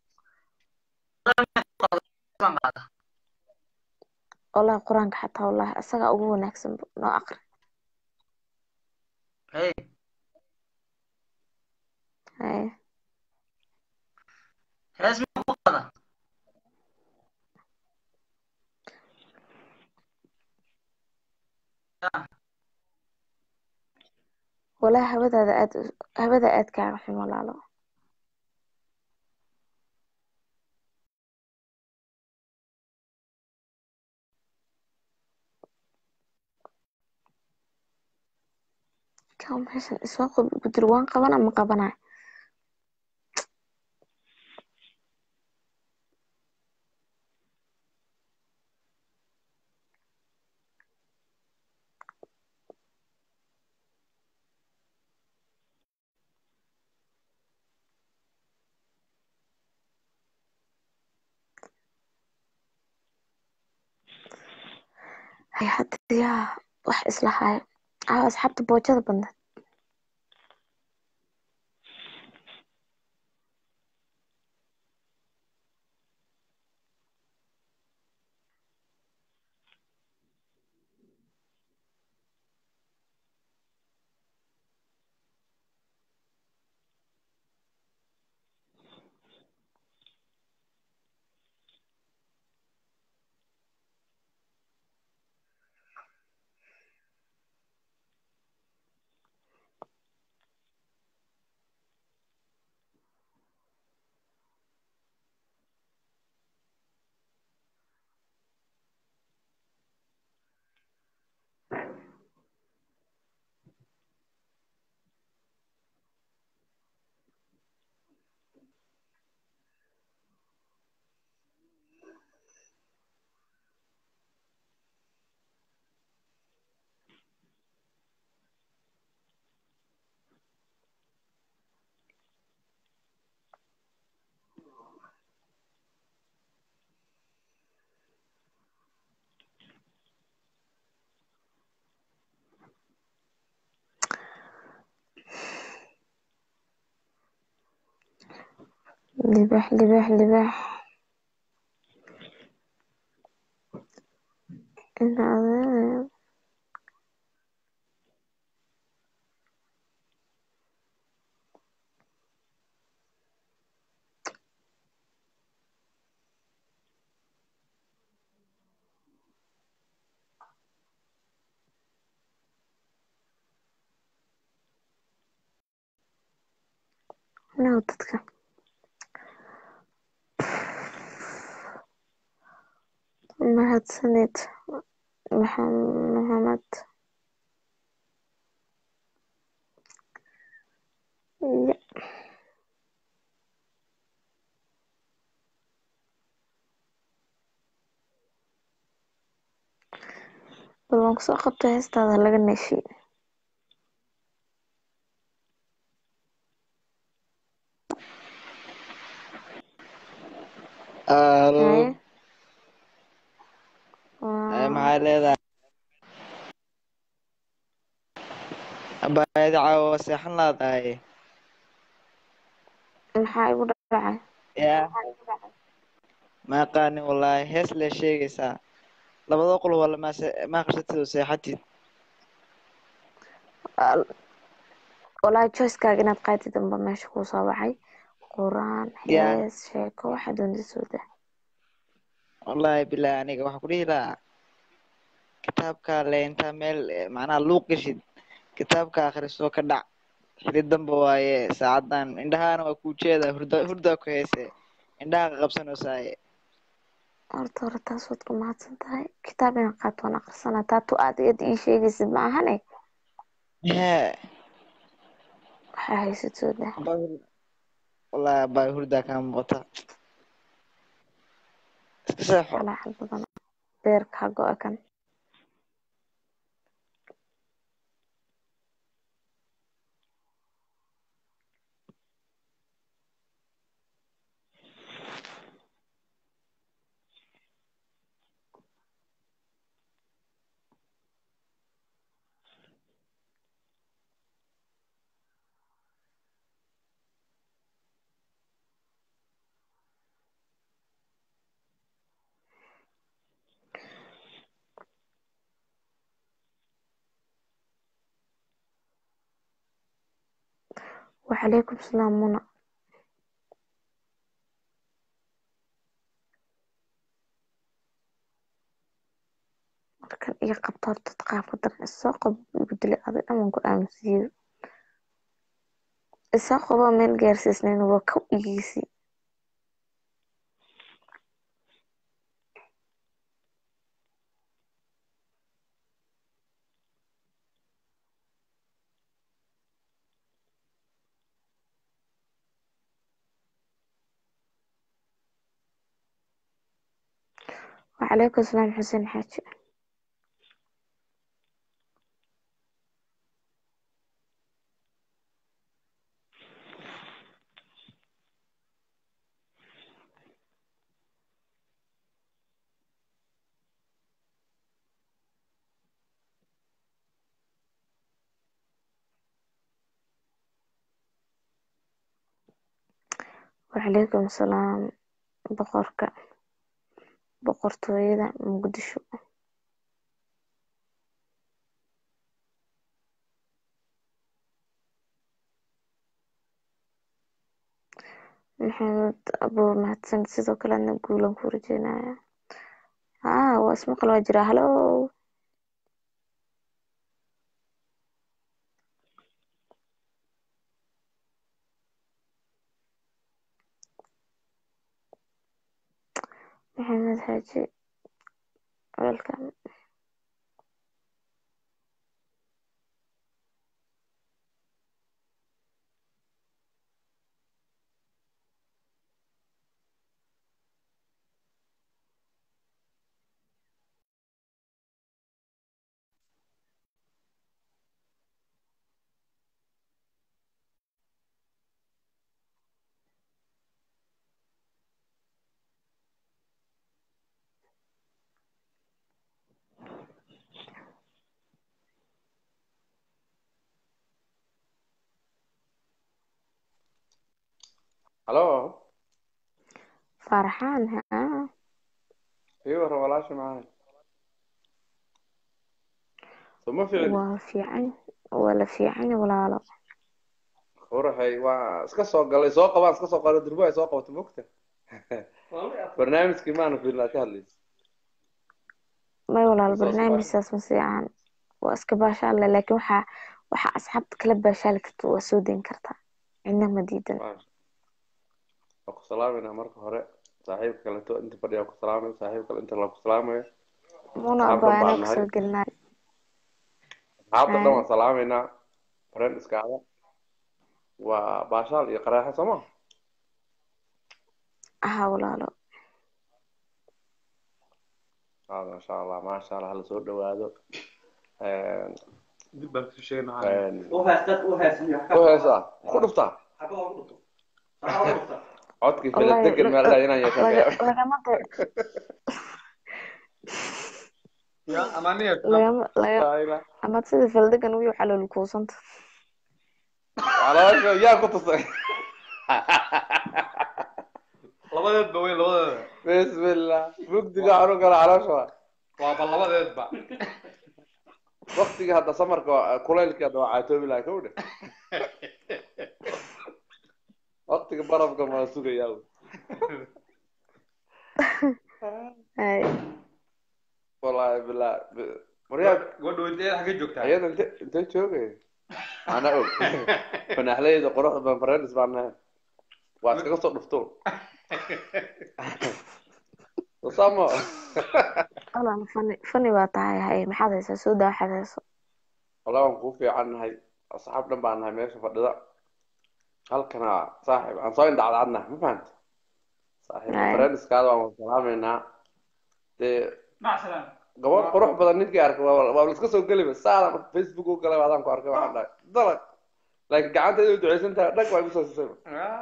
wallahi qur-aanka xataa wallahi asagaa ugu wanaagsan noo aqri hey haye hees ma ku qada wallahi hawadaada aad hawada aad kaaga xun walaalo kaw meeshan isoo qob gudur waan qabana ma qabanayo hay hadda yaa wax isla hayo caawa asxaabta boojada badneed libax libax libax ina adeer no dadka mahadsanid maxamed ya bal waan kusoo qabtay heestaada laga neeshiy Alo, haye ay maxay leedahay? Abaayada caawa seexan laadahay. maxaa igu dhacay Yaa, ma aqaanin wallaahi hees lee sheegaysaa. Labada qol wala ma se ma akhrisatid oo seexatid. walahi choicekaaga inaad qaatid unba meesha kuu soo baxay quraan Yaa, hees sheeko waxaa doonta soo dah wallaahi bilaahi aniga waxaan ku dhihi lahaa kitaabka le intaa meel eh, macnaha luuq gashid kitaabka akhriso ka dhac xili dambe waaye saacadan indhahaana waa kuu jeeda hurda hurdaa ku heese indhaha ka qabsanaysaye horta hore taas waad ku mahadsan tahay kitaab inaan qaato waan aqrisanaa taatu aad iyad ii sheegaysid ma ahane hee waxaa haysatoo dah wallaahi abaa hurdaa kaa muuqata iska seexo calaacal badan beerka ha go-a kan وعليكم السلام منى markan iyo qabta horta qaabka daran isoo qab igu dilay adi dhaman ku aamusiyo isoo qabo meel gaarsiisnayn waa kow igiisii وعليكم السلام حسين حاجي وعليكم السلام boqorka boqortooyada muqdisho maxamed abuu mahadsan sidoo kale adna guulan ku rajeynaya haa waa ismaqal waa jiraa halo maxamed xaaji welcome halo farxaan haa ii warra walaasha macaan soma ficin waa fiican waa la fiican walaalo quraxay waa iska soo galay soo qabaan iska soo qalo durbo ay soo qabato mogta barnaamijkii maana fiilnaa ka hadlaysa may walaalo Soo barnaamijkaas ma fiican waa iska baashaalle laakiin waxaa waxaa asxaabta kala baashaali karta waa soo dayn kartaa cidna ma diidan waa ku salaamayna marka hore saaxiibka kaleto inta fadhiya ku salaamay saaxiib kale inta la ku salaamayo muna asxaabta baa baan anaa nahay kusoo gelinay asxaabta dhan waan salaamaynaa friend iskaada waa baashaal iyo qaraaxe soo ma aha walaalo ah maasha allah maasha allah hala soo dhawaado dib baan kusoo sheegay u heesa ku dhuftaa codkii wallahi filadegan meel dhaa inaan yeeshaan laga- ka lagama de- ya amaniya lagama laga amaad sida faldegan wiyo xalool kuusanta caloosha yaa ku tusay labadeedba weyn labadeeda bismillah mugdiga anu gala caloosha waa waaba labadeedba waktiga hadda samarka kulaylkii hadda waa caatoobi lahaa kowdhe waktiga barafka maa sugayaa hay wallahi billah waryaa gabadha weydiyeed xagee joogtaa iyada inte intee joogay ana og fanaxleyda quruxda badan friends baan nahay waa iskaga soo dhufto samo walaal fani fani baa tahay hay maxaad haysaa soo daa waxaad hayso walaa waan kuu fiican nahay asxaab dhan baan nahay meesha fadhida halkana saaxiib aan soo indhacdaadna ma fahanta saaxiib Haya. friendskaada waan wada salaameynaa dee mac salaam gabadh qurux badan ninkii arkay waa waa la iska soo geliba saada facebook u galay adaan ku arkay waxaan dhahay dalag laakiin gacantayda u duceysan tahay dhag waa igu soo siisay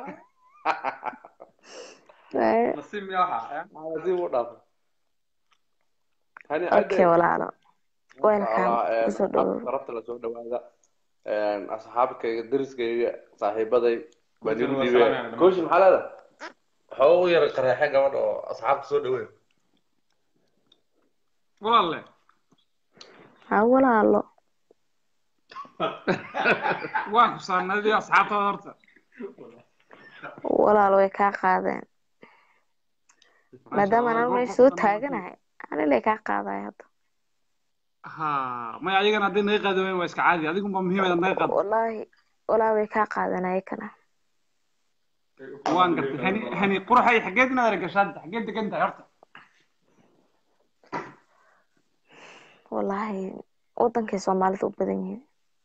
nasiib miyaa waxa nasiib u dhaafay hani okay walaalo welcome kusoo dhawow sarabta lasoo dhawaada asxaabkayga deriskayga saaxiibaday baa nigu Waa dhiibay salaam. kooshi maxaa leedahay waxaa ugu yara qareexay gabadha oo asxaabta soo dhaweey walaalle ha walaalo waan ku saarnadii asxaabtada horta walaalo way kaa qaadeen maadaama aan meesha soo taaganahay anilay kaa qaadaya hadda ha maya ayagana haddii naga qaadi wayn waa iska caadi adigunba muhiim inaad naga qaado wallaahi wallaahi way kaa qaadan ayakana waan gartay hani hani quraxay xageed inaad aragashaad xageed degan tahay horta wallaahi wadankay soomaalida u badan yihiin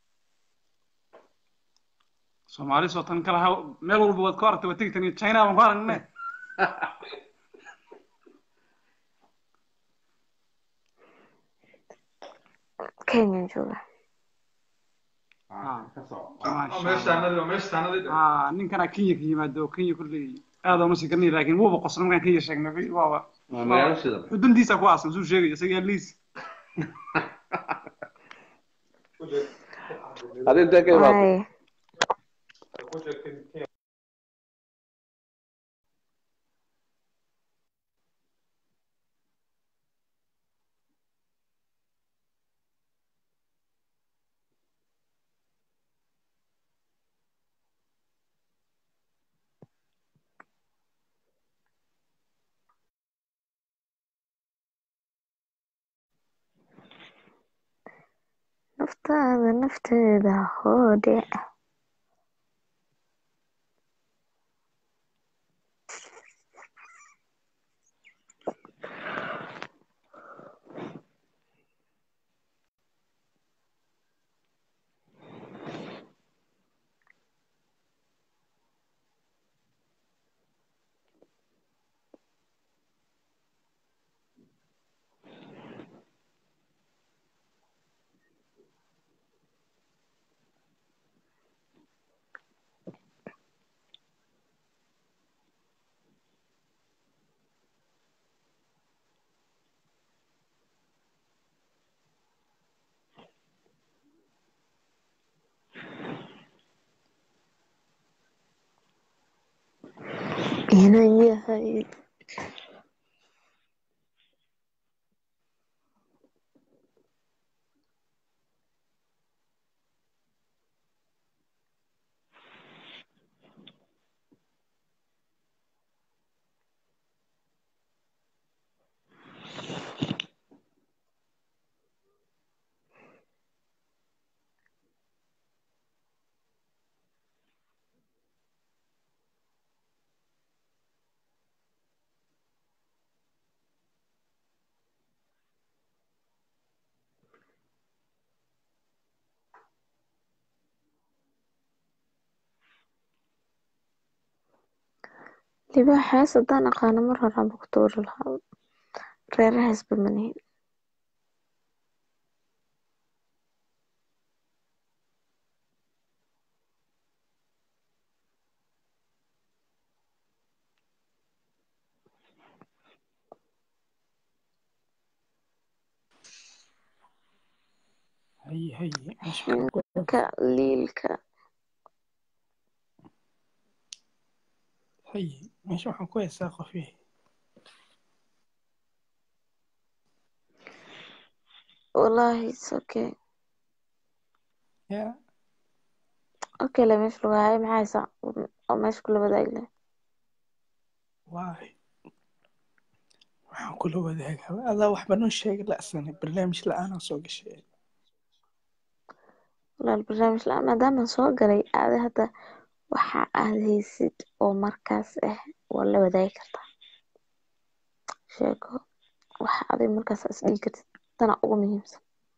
soomaali soo tan kala haw meel walba waad ku aragtay waa tegi tan china baan ku aragne kenyan jooga Ah, ninkana kenya ka yimaado oo kenya kulley aad ooma sii garanay laakiin wuuba qosla markaan kenya sheegnay waaba Waa magaalo shidan. xuduntiisa ku aasan suu sheegay isaga liis adi intee ka imaatay Ay, naftaada nafteeda hoodhe inan yahay libaaxaas haddaan aqaano mar horaanba ku tuuri lahaa reerahaasba manihin haye haye meesha waxaan ku shinka liilka haye meesha waxaan ku heesaa qof yahay wallaahi it's okay ya okay le meesha lagu hayo maxaa haysaa oo meesha kula wadaagi leh waay waxaan kula wadaagaa adaa waxba noo sheegi la'sane barnaamij la-aanaa soo gashay walaal barnaamij la-aan maadaamaan soo galay aada hadda waxa aad haysid oo markaas ah waa la wadaagi kartaa sheeko waxa adig markaas is dhigi kartid tana ugu muhiimsan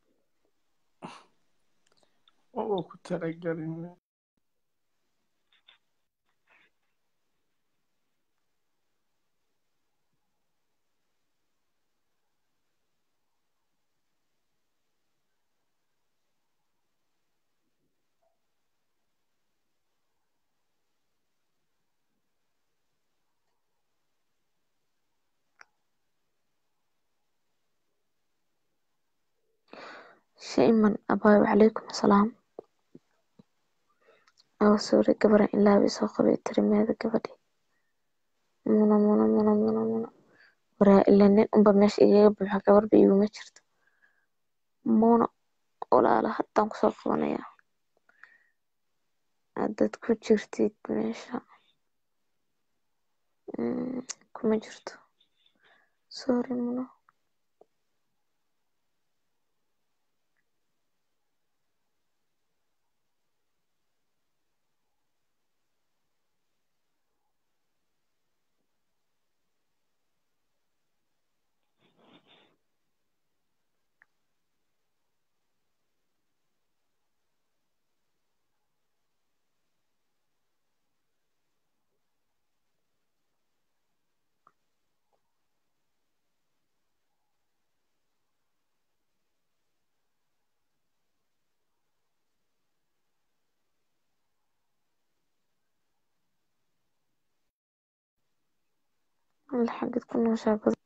oo ku talagelin shayman abaayo wacalaykum asalaam oo suuri gabaran ilaabi soo qabay tirimeeda gabadhi muna muna muna muna muna waraa ilaa nin unba meesha igaga buuxa gabarba iguma jirto muna walaala haddaan kusoo qabanayaa haddaad ku jirtid meesha Mm, kuma jirto sorry muna alla xagid ku nooshaa badan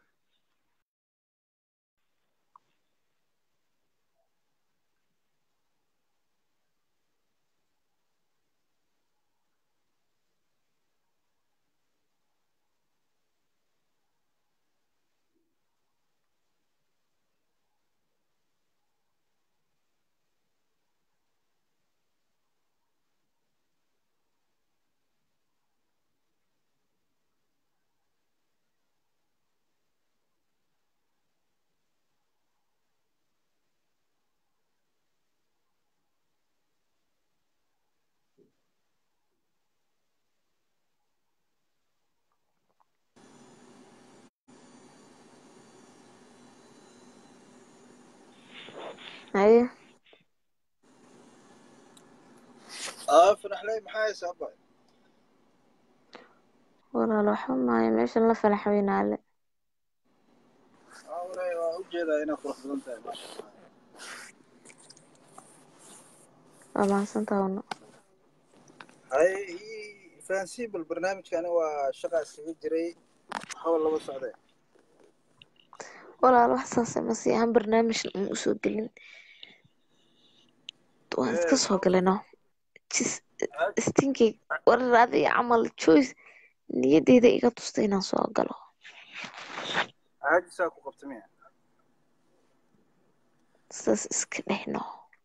haye aa fanaxley maxaa haysaa abay walaal waxba maayo meeshan la falax weynaale aa waray waa ujeedaa inaa qurux badan tahay maasha allah waa mahadsantaha una haye ii fahansii bal barnaamijkani waa shaqaa iskaga jiray waxba laba socdee walaal wax saase masi ahaan barnaamijna uma usoo gelin waan iska soo galino jis istinkay warar adiga camal choice niyadeyda iga tusta inaan soo galo caajisaa ku qabta miya saas iska dhehno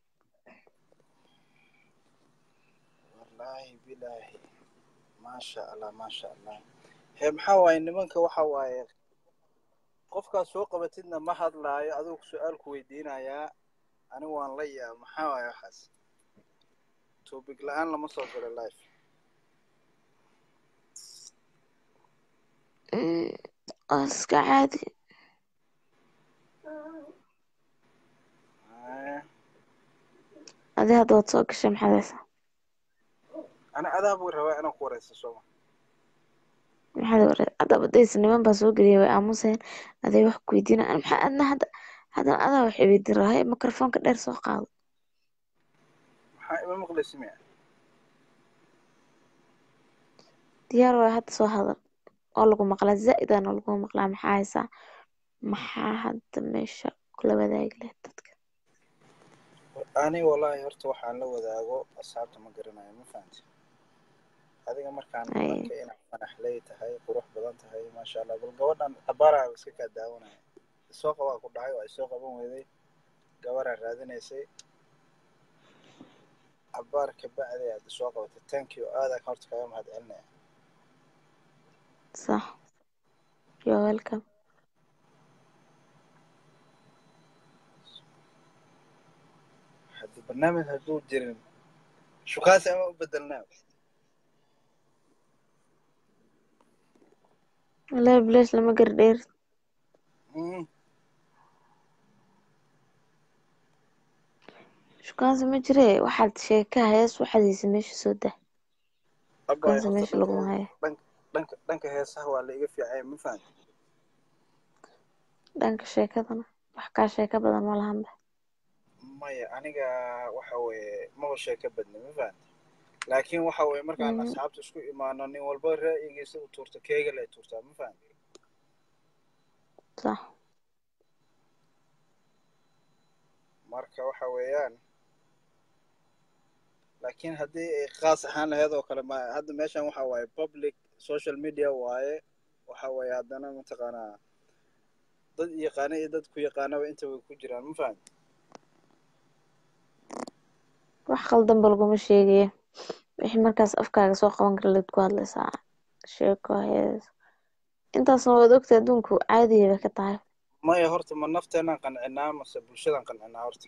wallaahi bilaahi maasha allah maasha allah hee maxaa waaye nimanka waxa waaye qofkaad soo qabatidna ma hadlaayo adigu su-aal ku weydiinayaa anigu waan la yaa maxaa waaye waxaas topic la-aan lama soo galo life Mm, waa iska caadi Hee, adi hadda waad soo gashay maxaad haysaa ana adaa buu rabaa inaan ku wareysto sooma maxaad ware haddaba daysa niman baa soo geliyay way aamuseen aday wax ku weydiina maxaa adna hadda haddana adaa wax iweydiin rahay mikrofoonka dheer soo qaado maxaa ima maqlaysi miya diyaar waay hadda soo hadal oo lagu maqlaa zaa-idaana lagu maqlaa maxaa haysaa maxaa hadda meesha kula wadaagi lahayd dadka ani wallaahi horta waxaan la wadaago asxaabta ma garanayo ma fahanti adiga markaan Ay. arkay inaad fanaxley tahay qurux badan tahay maasha allah bal gabadhan cabaraa iska kaa daawanaya isoo qabaa ku dhahay waa isoo qaban weyday gabaraa raadinaysay cabaar kabacdi aad isoo qabatay thank you aadaan horta kaga mahad celinaya sax you're welcome xadid barnaamij hadduu jirin shukaasi ama u bedelnaa wallahi bilash lama gardheer Mm. shukaansi ma jire waxaad sheeka hees waxaadiisa meesha soo dah abay shukaansi horta meesha laguma dhanka hayo dhanka dhanka dhanka heesaha waa la iga fiicay ma fahamti dhanka sheekadana wax kaa sheeka badan ma lahanba maya aniga waxa weeye maba sheeko badni ma fahamti laakiin waxa weeye markaan Mhm. asxaabta isku imaano nin walba ra'yigiisa u tuurto keega lay tuurtaa ma fahamti sax marka waxa weeyaan laakiin haddii ay khaas ahaan lahayd oo kale ma hadda meeshan waxa waaye public social media waaye waxa weeye haddana mataqaanaa dad yaqaana iyo dad ku yaqaanaba inta way ku jiraan ma fahamti wax qaldanba laguma sheegayo wixii markaas afkaaga soo qaban kara laad ku hadlaysaa sheeko hees intaasna waad ogtay adduunku caadiya bay ka tahay maya horta ma nafteenaan qancinaa mase bulshadaan qancinaa horta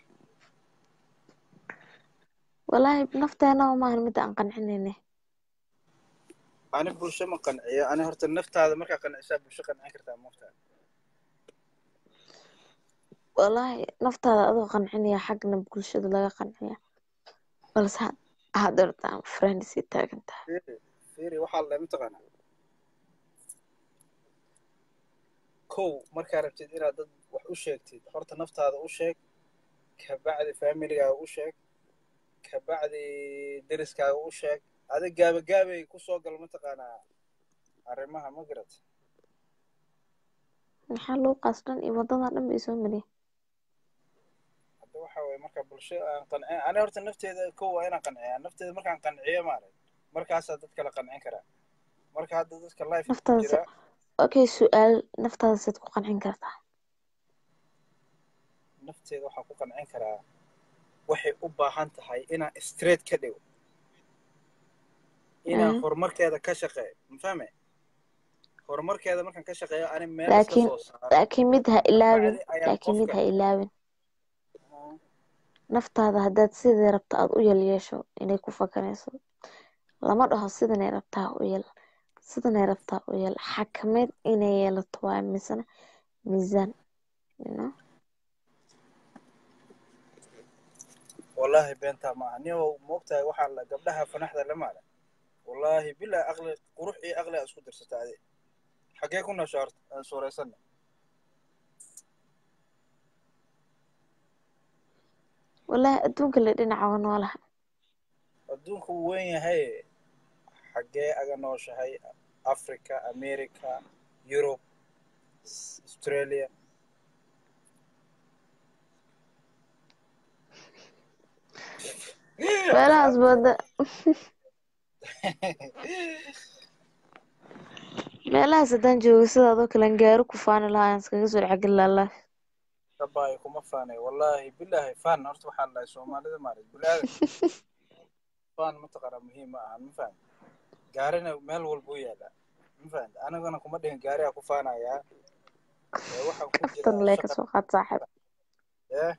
wallaahi nafteena maahan midda aan qancinayne ani bulsho ma qanciyo ani horta naftaada markaa qancisaa bulsho qancin kartaa maftaa wallaahi naftaada adoo qancinaya xagna bulshada laga qanciya balse had- hadeertaan friendsii taagan tahay fiiri fiiri waxaa la mataqaanaa kow markaa rabtid inaad dad wax u sheegtid horta naftaada u sheeg kabacdi familigaaga u sheeg kabacdi deriskaaga u sheeg adig gaabagaabay kusoo gal mataqaanaa arrimaha ma garat maxaa luuqaas dhan iyo waddadan dhan bay soo mariyeen hadda waxa weeye marka bulsho aan qancin ani horta nafteeda kow waa inaan qanciyaa nafteeda markaan qanciyo maarag markaasaa dad kale qancin karaa marka hadda dadka life ku naftaada jira okay su-aal naftaada saad ku qancin kartaa nafteeda waxaan ku qancin karaa waxay u baahan tahay inaan straight ka dhigo inaan Mhm. horumarkeeda ka shaqeeyo ma fahme horumarkeeda markaan ka shaqeeyo ani meel iska laakiin soo saaro laakiin mid ha ilaawin kabacdi ayaan laakiin mid qofka ha ilaawin naftaada haddaad sidii rabta aad u yel yeesho inay ku fakarayso lama dhaho sidanay rabtaa u yel sidanay rabtaa u yel xakameed inay yeelato waa misana miisaan you know? wallaahi beentaa maaha nin moogtahay waxaa la gabdhaha fanaxda la maala wallaahi bilaa aqli qurux iyo aqli aa isku dirsata adi xaggee ku noosha horta aan suuraysanna wallaahi adduunka le dhinaca waa noolaha adduunku wuu weyn yahay xaggee aga nooshahay africa america yurub S- australia meelahaas booda meelahaas haddaan joogo sidaadoo kale aan gaari ku faani lahaa aan iskaga soo dhexgeli lahaa dabaayo kuma faanay wallaahi bilaahi faan horta waxaa lahay soomaalida maarat bul-aadan faan mataqaanaa muhiim ma ahan ma fahan gaarina meel walba u yaalaa ma fahan anigana kuma dhihin gaarigaa ku faanayaa ee waxaan ku kaftan jiraa lee shaqa kasoo qaad saaxiib ee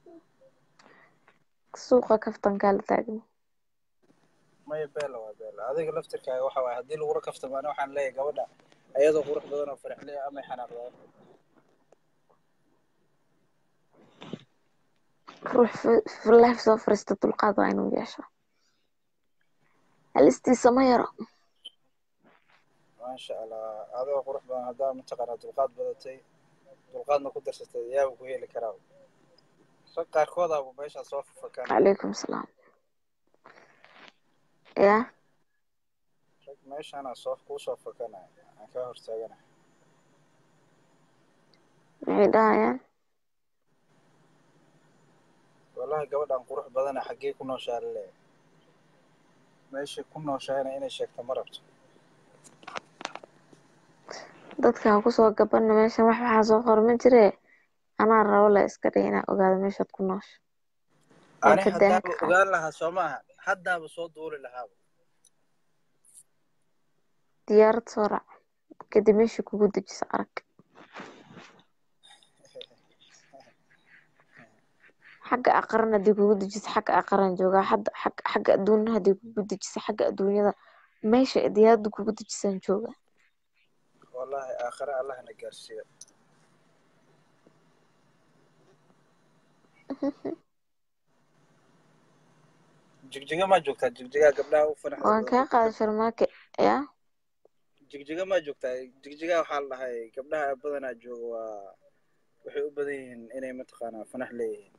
suuqa kaftankaa la taagan maya beela waa beela adiga laftirkaaga waxa waaye haddii lagula kaftamaana waxaan leeyahay gabadha ayadoo qurux badan oo faraxle amay xanaaqdaan ruux life soo fariista dulqaad waa inuu yeesho halistiisa ma yaro maasha allah adoo qurux badan haddaa mataqaanaa dulqaad badatay dulqaadna ku darsatay yaaba ku heli karaa rag qaarkoodaaba meeshaa soo fafakaan calaykum salaam ya rag meeshaana soo kuu soo fakanaya aan kaa hortaagana maxay dhahayaan wallahi gabadhan qurux badana xaggee ku nooshaa la leeyahay meeshay ku nooshahayna inay sheegto ma rabto dadka ha kusoo gabana meeshan wax waxaa soo qor ma jire anaa rabo la iska dhig inaa ogaado meeshaad ku noosho waa ani ka daahan haddaaba ka qaad ogaan lahaa soo maaha haddaaba soo duuli lahaaba diyaarad soo raac kadib meesha kugu dejisa arag xagga aqran haddii kugu dejisa xagga aqran joogaa hadda xagga xagga adduunya haddii kugu dejisa xagga adduunyada meesha diyaarada kugu dejisaan jooga wallahi aakhire allahna gaarsiiyo jigjiga maa joogtaa jigjigaa gabdhaha u fanaxda waan kaa qaaday sharmaake yaa jigjiga maa joogtaa jigjiga waxaa la dhahay gabdhaha badanaa jooga waa waxay u badan yihiin inay mataqaanaa fanax leeyihiin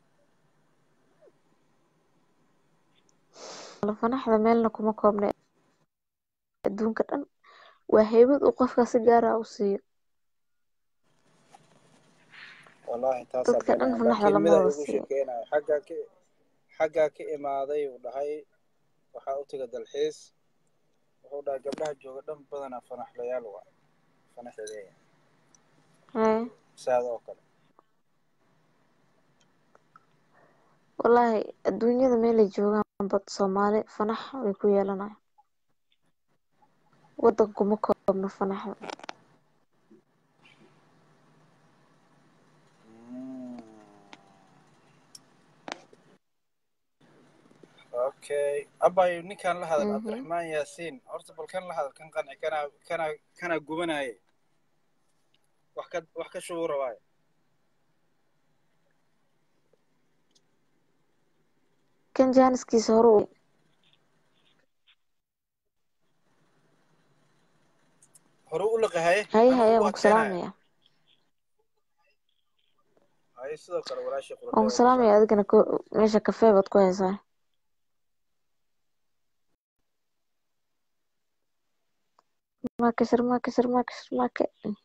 fanaxda meelna kuma koobna adduunka dhan waa heybad uu qofka si gaara u siiyo wallahi taasaa dadka dhan banaan fanaxda laakiin lama midaa wada igu siiyo sheekeynayo xaggaa ka xaggaa ka imaaday uu dhahay waxaa u taga dalxiis wuxuu dhahay gabdhaha jooga dhan badanaa fanaxlayaal waa fanaxay leeyihiin Hee, saada oo kale wallaahi adduunyada meelay joogaan bad soomaali fanax way ku yeelanayaan wadan kuma koobno fanaxda okay abay ninkan la hadal Mhm. cabdiraxmaan yaasiin horta bal kan la hadal kan qanci kanaa kanaa kanaa gubanaaye wax ka wax ka shubu rabaaye kan jaaniskiisa hore u hore u liqahaye haye anigu haye ugu waan ku adkaynaya salaamaya haye sidoo kale walaashii waan ku qurbe salaamaya adigana ko- meesha kafee baad ku haysaa sharmaake sharmaake sharmaake sharmaake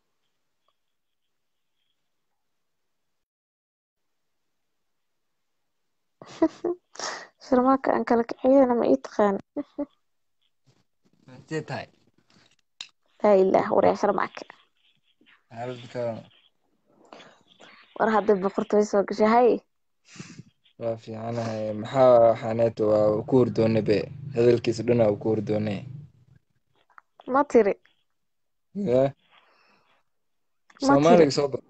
sharmaake aan kala kiciyana ma ii taqaan Intee tahay? laa ilaah waryaa sharmaake Xaaladda ka waran? war hadday boqortooy soo gashay haye Waa fiicanahay. Maxaa waxaaneeto waa ku hurdoone be. Hadalkiisa dhan waa ku hurdoone. ma tiri Yaa. ma tiri Soomaaliga soo bar.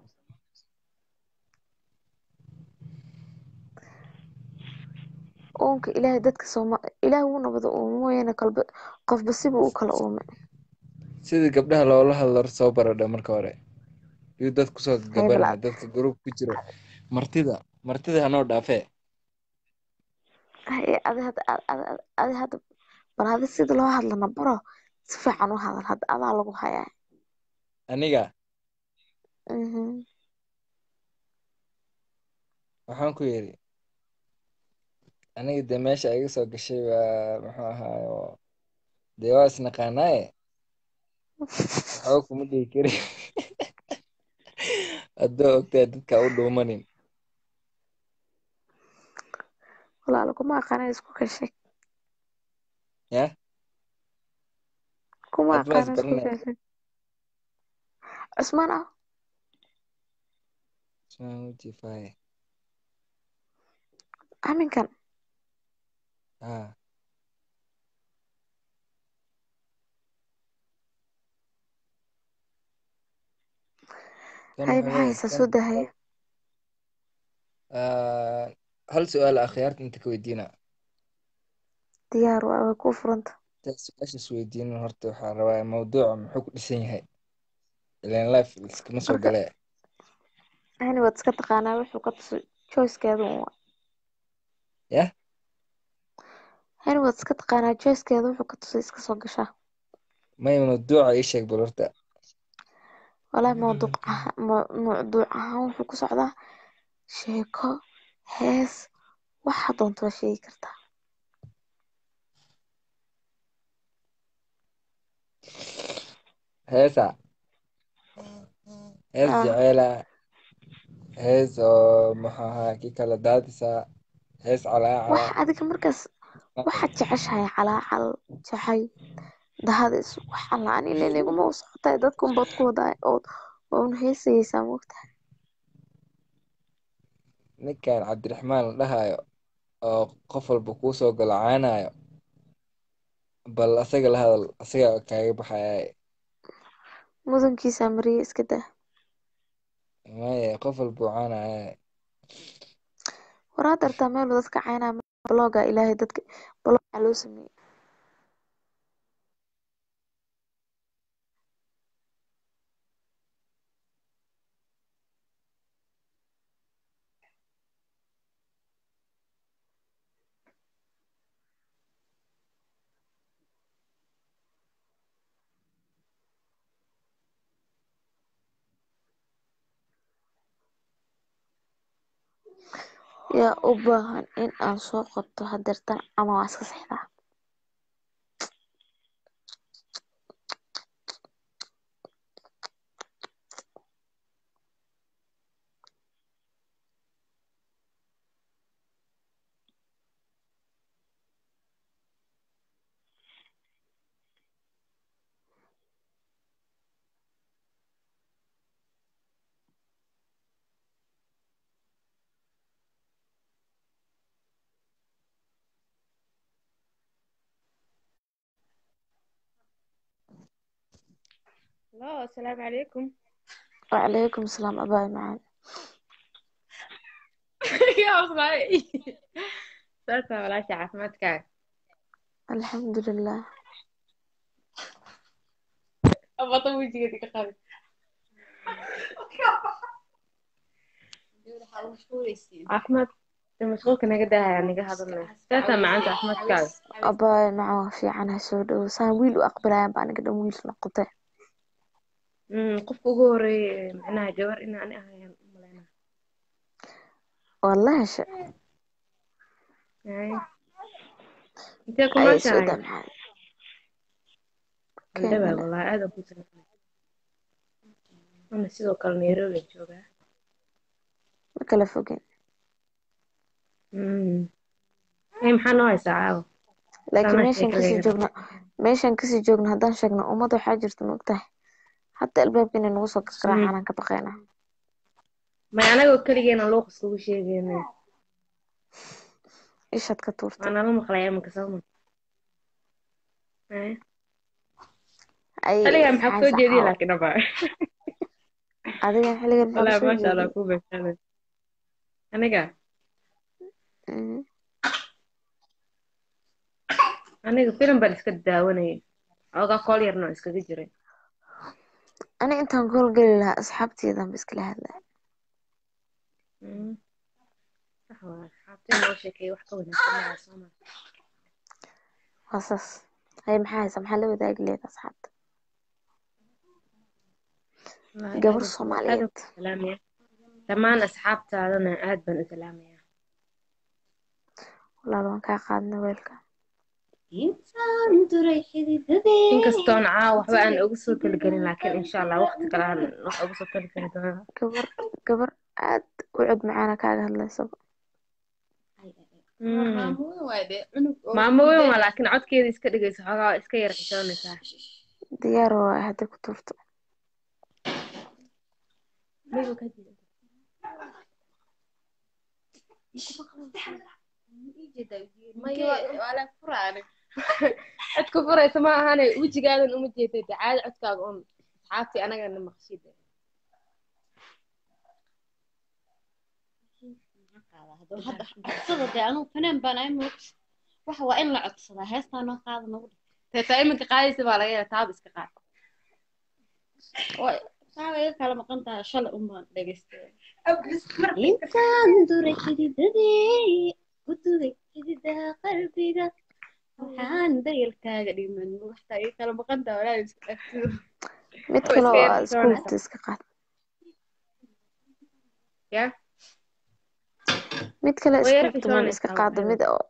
uunka ilaahay dadka sooma ilaahay wuu nabada uumo mooyaane kalba qofba sibuu u kala uumay Sidii gabdhaha loola hadlo soo baradha marka hore. Iyo dad kusoo haye gabanaya bal dadka group ku jiro. Martida martida hanoo dhaafee. haye adi hadda adi adi- adi hadda bal hadi sida loo hadlana baro si fiican u hadal hadda adaa lagu hayaa Aniga Mhm. waxaan ku yidhi aniga dee meesha iga soo gashay waa muxuu ahaayo dee waa isnaqaanaaye waxba kuma dhihi kari haddoo ogtahay dadka u dhuumanin walaalo kuma aqaana isku kashay ya kuma aad ma aqaana isku isbaranay kashay cusmaan ah ismaan wajifaaye aminkan haa kan haye wuxuu maxaa leeyahay haysaa kan soo dahaya ah, hal su-aal akhyaarta inta ka weydiina diyaar waa way kuu furanta inta su-aashaas weydiinin horta waxaa rabaa mawduuca muxuu ku dhisan yahay ileen life iskama soo marka galee hani waad iska taqaanaa wuxuu ka tuso choicekeeda un waa yah hani waad iska taqaanaa choicekeeda wuxuu ka tusay iska soo gashaa may mawduuca ii sheeg bal horta walahi mawduuc aha- ma- mawduuc ahaan wuxuu ku socdaa sheeko hees waxa doonto waa sheegi kartaa heesa hees ah jeceela hees oo muxuu ahaa kii kala daadisa hees calaacala wax adiga markaas waxaad jeceshahay calaacal jacay dahadis wax alla ani ileen iguma u socotaay dadka unbaad ku wadaa ood waa un heesayeysaa moogtahay ninkan cabdiraxmaan la dhahayo oo qof walba kuu soo galo caanayo bal asaga la hadal asaga kaaga baxaya mudankiisa mariye iska daa maya qof walba uu caanaya waraa dartaa meel dadka caynaa bloga ilaahay dadka blog waxaa loo sameeyey yaa u baahan in aan soo qabto hadeertan ama waa iska sexdaa Hello, السلام عليكم وعليكم السلام أباي معان يا أخي سالفة ولا شيء عافمتك الحمد لله أبغى أطوي جيدك خالد عافمت مشغولك أنا قدها يعني قاعدة سالفة مع أنت عافمتك أباي معه في عنها سودو سان ويل وأقبلها بأنا قدام ويل نقطة أمم قف ugu horeeyay macnaha gabar in aan ahayn umaleynaa والله ش Ay. intee ku أي سودة nooshahay معان andhaba كاملة wallahi aad ku salaamay ana sidoo kale Nairobi aan joogaa كلا فوقين أمم ay maxaa noo haysaa caawa لكن Saanaa ميشان كسي sheekadayna جوجنا ميشان كسي جوجنا هدان شاقنا أمضي حاجة مقتاح حتى الباب كنا نوصل كقراح أمم أنا كبقينا may anagoo keligeena luuqas ugu sheegaynay إيش هتكتورتي waana la maqlayaa iminka sooma Ay. أي xiligaa maxaa maxaa soo jeediyay saxaawo laakiin aba adiga xilligan maxaa wallahi kusoo maasha allah jeediyey ku beeshanay aniga Mhm. aniga filim baan iska daawanayay oogaa kool yarna oo iskaga jiray أنا أنت نقول قل لها أصحابتي إذا بس كل هذا Mm. sax waa asxaabtay noo sheekay wax ka wanaagsan malaha sooma قصص هاي محاها سمحة لو ذاك لي أصحابتي wallahi قبر aad aad الصوماليات ku salaamaya dhammaan asxaabtaadana aad baan u salaamaya والله لو كان قادنا ويلكم intaan duray xididadee inkastoon caawa waxba aan ugu soo talagelin laakiin insha allah waqti kale aan wax ugu soo talageli doonaa قبر قبر عاد وعد معانا كاغا هلا سب Mm. maamo weyn waa laakiin codkeeda iska dhigaysa xoogaa waa iska yar xishoonaysaa ديار هذا كتورته Miyiga ka jira. Maya waa la furaane codka furaysa ma ahane wejigaadan uma jeedad caadi codkaaga un asxaabtii anagana maqshid hadda codsada dee anugu fanaan baan ahay moog waxa waa in la codsadaa heestaa noo qaada nagu dhig teetaa iminka qaadaysa baa laga yaaba taaba iska qaad way saaba iga kala maqan tahay shalay un baan dhegaystay intaan duray xididadii ku duday xididaha qalbiga waxaan dayalkaaga dhiman waxtaa iga kala maqan tahay walaa isku dhaftido mid oo kale iska oo yar aad isku xishoonaysa hubta iska qaad ya mid kale way isku yar hubta maan iska xishoonaysaa qaado waxaa mid oo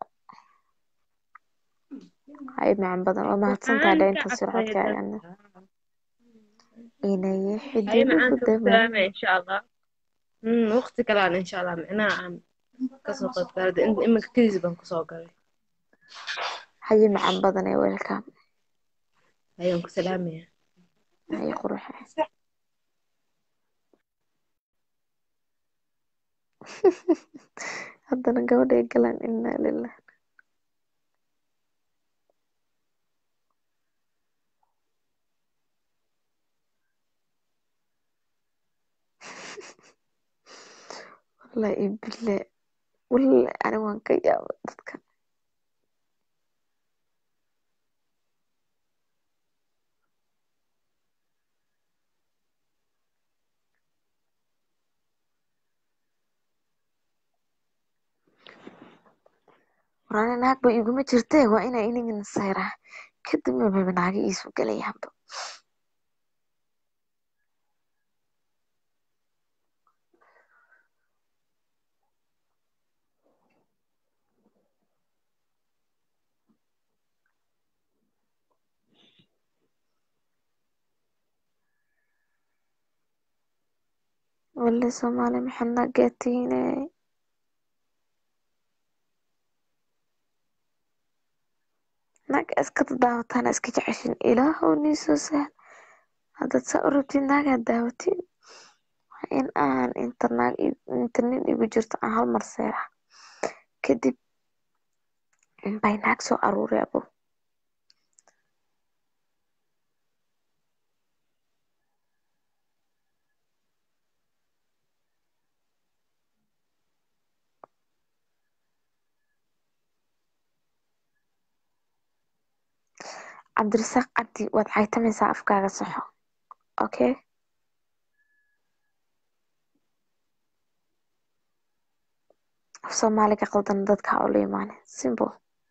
hay macaan badan waa mahadsantahay waxaan ka dhaynta sircodka cabsaday ayana dadka inay haye xididuhu macaan ka damaan salaamay insha allah Mm, waqti kale aan insha allah micnaha aan kasoo qayb galay in iminka kadiis baan kusoo galay haye macaan badan ee weelka ayaan ku salaamaya haye quruxe haddana gabadhay galaan inaa lilah wallahi ibile walahi ani waan ka yaaba dadka war ani naagba iguma jirte waa inaa inigana sayraa kadibna baba naaga iisu galayaanba wale soomaali maxaad naagaatiine naga iska daawataan iska jeceshin ilaahow nii soo sahal haddaad saa u rabtid naagaad daawatiin waa in aan inta naag inta nin igu jirto aan hal mar seeraa kadib bay naag soo aruuri abo cabdirasaaq cabdi waad caytamaysaa afkaaga saxo okay af soomaaliga qaldan dadka ha ula imaanin simple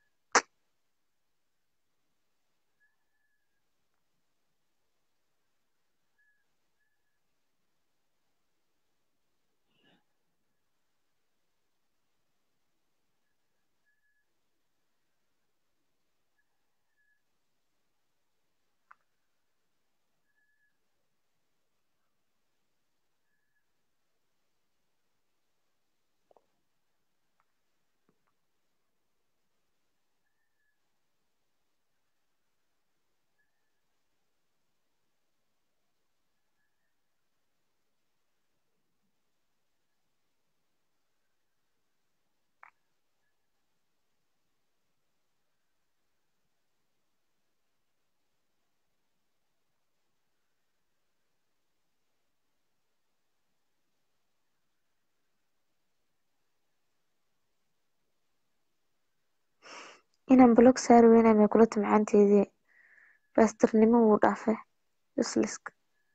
inaan blog saari weynaa may kula timcaanteedii baastarnimo wuu dhaafay useless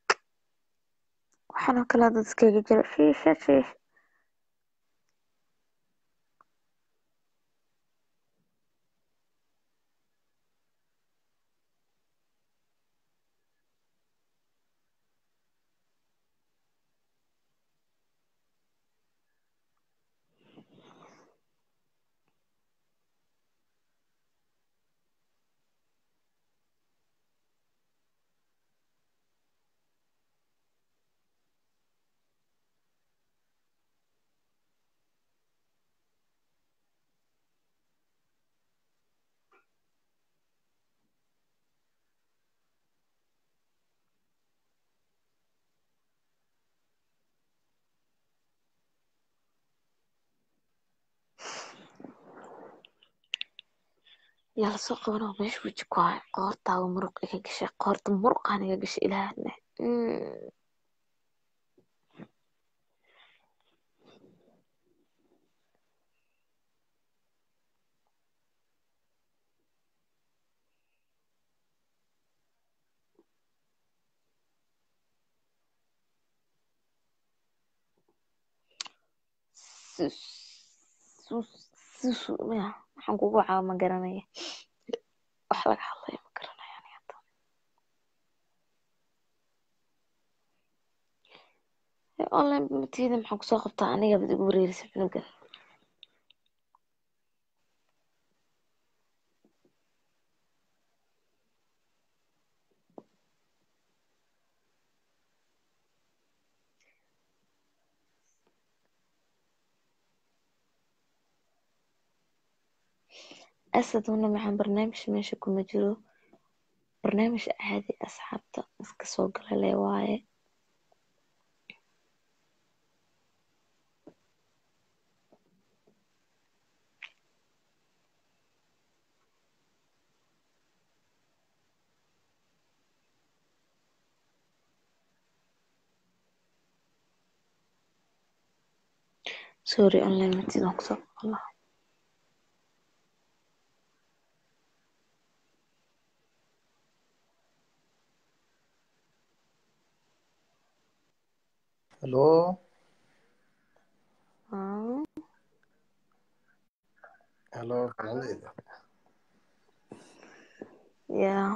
waxaan oo kale dad iskaga jira shiisha shiisha yaa lasoo qabanoo meesha weji ku hay qoortaaga muruq iga gashay qoorta muruqaan iga gashay ilaahne susu maya waxaan kugu caawa ma garanaya wax laga hadlayo ma garanaya aniga hadda online matida maxaan kusoo qabtaa aniga bad igu wareerisa cunugan asad una maxaan barnaamij meesha kuma jiro barnaamij caadi asxaabta iska soo gala le waaye sorry unlimited aan kusoo boqon lahaa Hello. Ah, Hello. Fernandez. yeah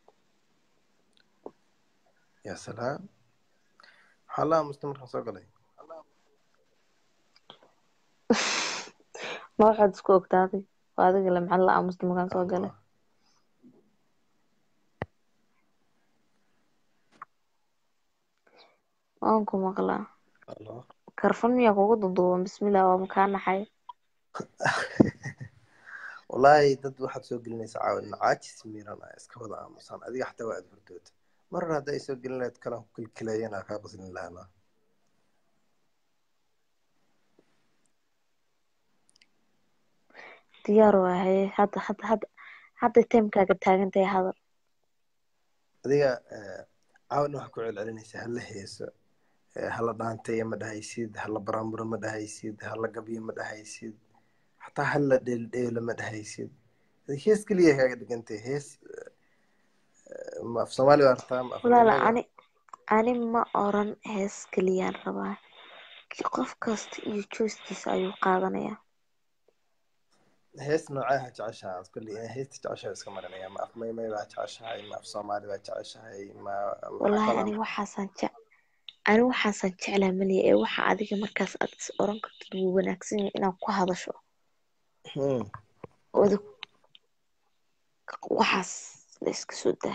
يا سلام حلا مستمر soo galay ma waxaad isku ogtaaday waa adiga le maxaa la aamusta markaan soo galay waan ku maqlaa Hello. karfan miyaa kugu duduuban bismillah waa makaa naxay wallaahi dad waxaad soo gelinaysaa caawin caajis miiran ah iska wada aamusan adiga xataa waa aad hordoota mar hore hadday soo gelin lahayd kalan ku kilkilayana kaa qaslin lahaana diyaar waaye hadda hadda hadda hadda timekaaga taagan tahay hadal adiga eh, caawin waxaa ku celcelinaysaa hala heeso eh, hala dhaanteeya ma dhahaysid hala baraamburo ma dhahaysid hala gabyo ma dhahaysid xataa hala dheeldheelo ma dhahaysid Adiga hees keliya kaaga dhigantay hees eh, ma af soomaali baa rabtaa ma af walaala Ingiriisi ani ani ma oran hees keliyaan rabaa Ki- qof kasta iyo joostiisa ayuu qaadanayaa hees noocee ha jeceshahay aad kulli inaa heesta jeceshahay iska marinaya ma af maymay baa jeceshahay ma af soomaali baa jeceshahay ma maxaa wallaahi kalaa ani waxaasaan jec ani waxaasaan jeclaa maliya ee waxa adiga markaas aad is oran kartid wuu wanaagsan yahay inaad ku hadasho Hmm. oda waxaas la iska soo daa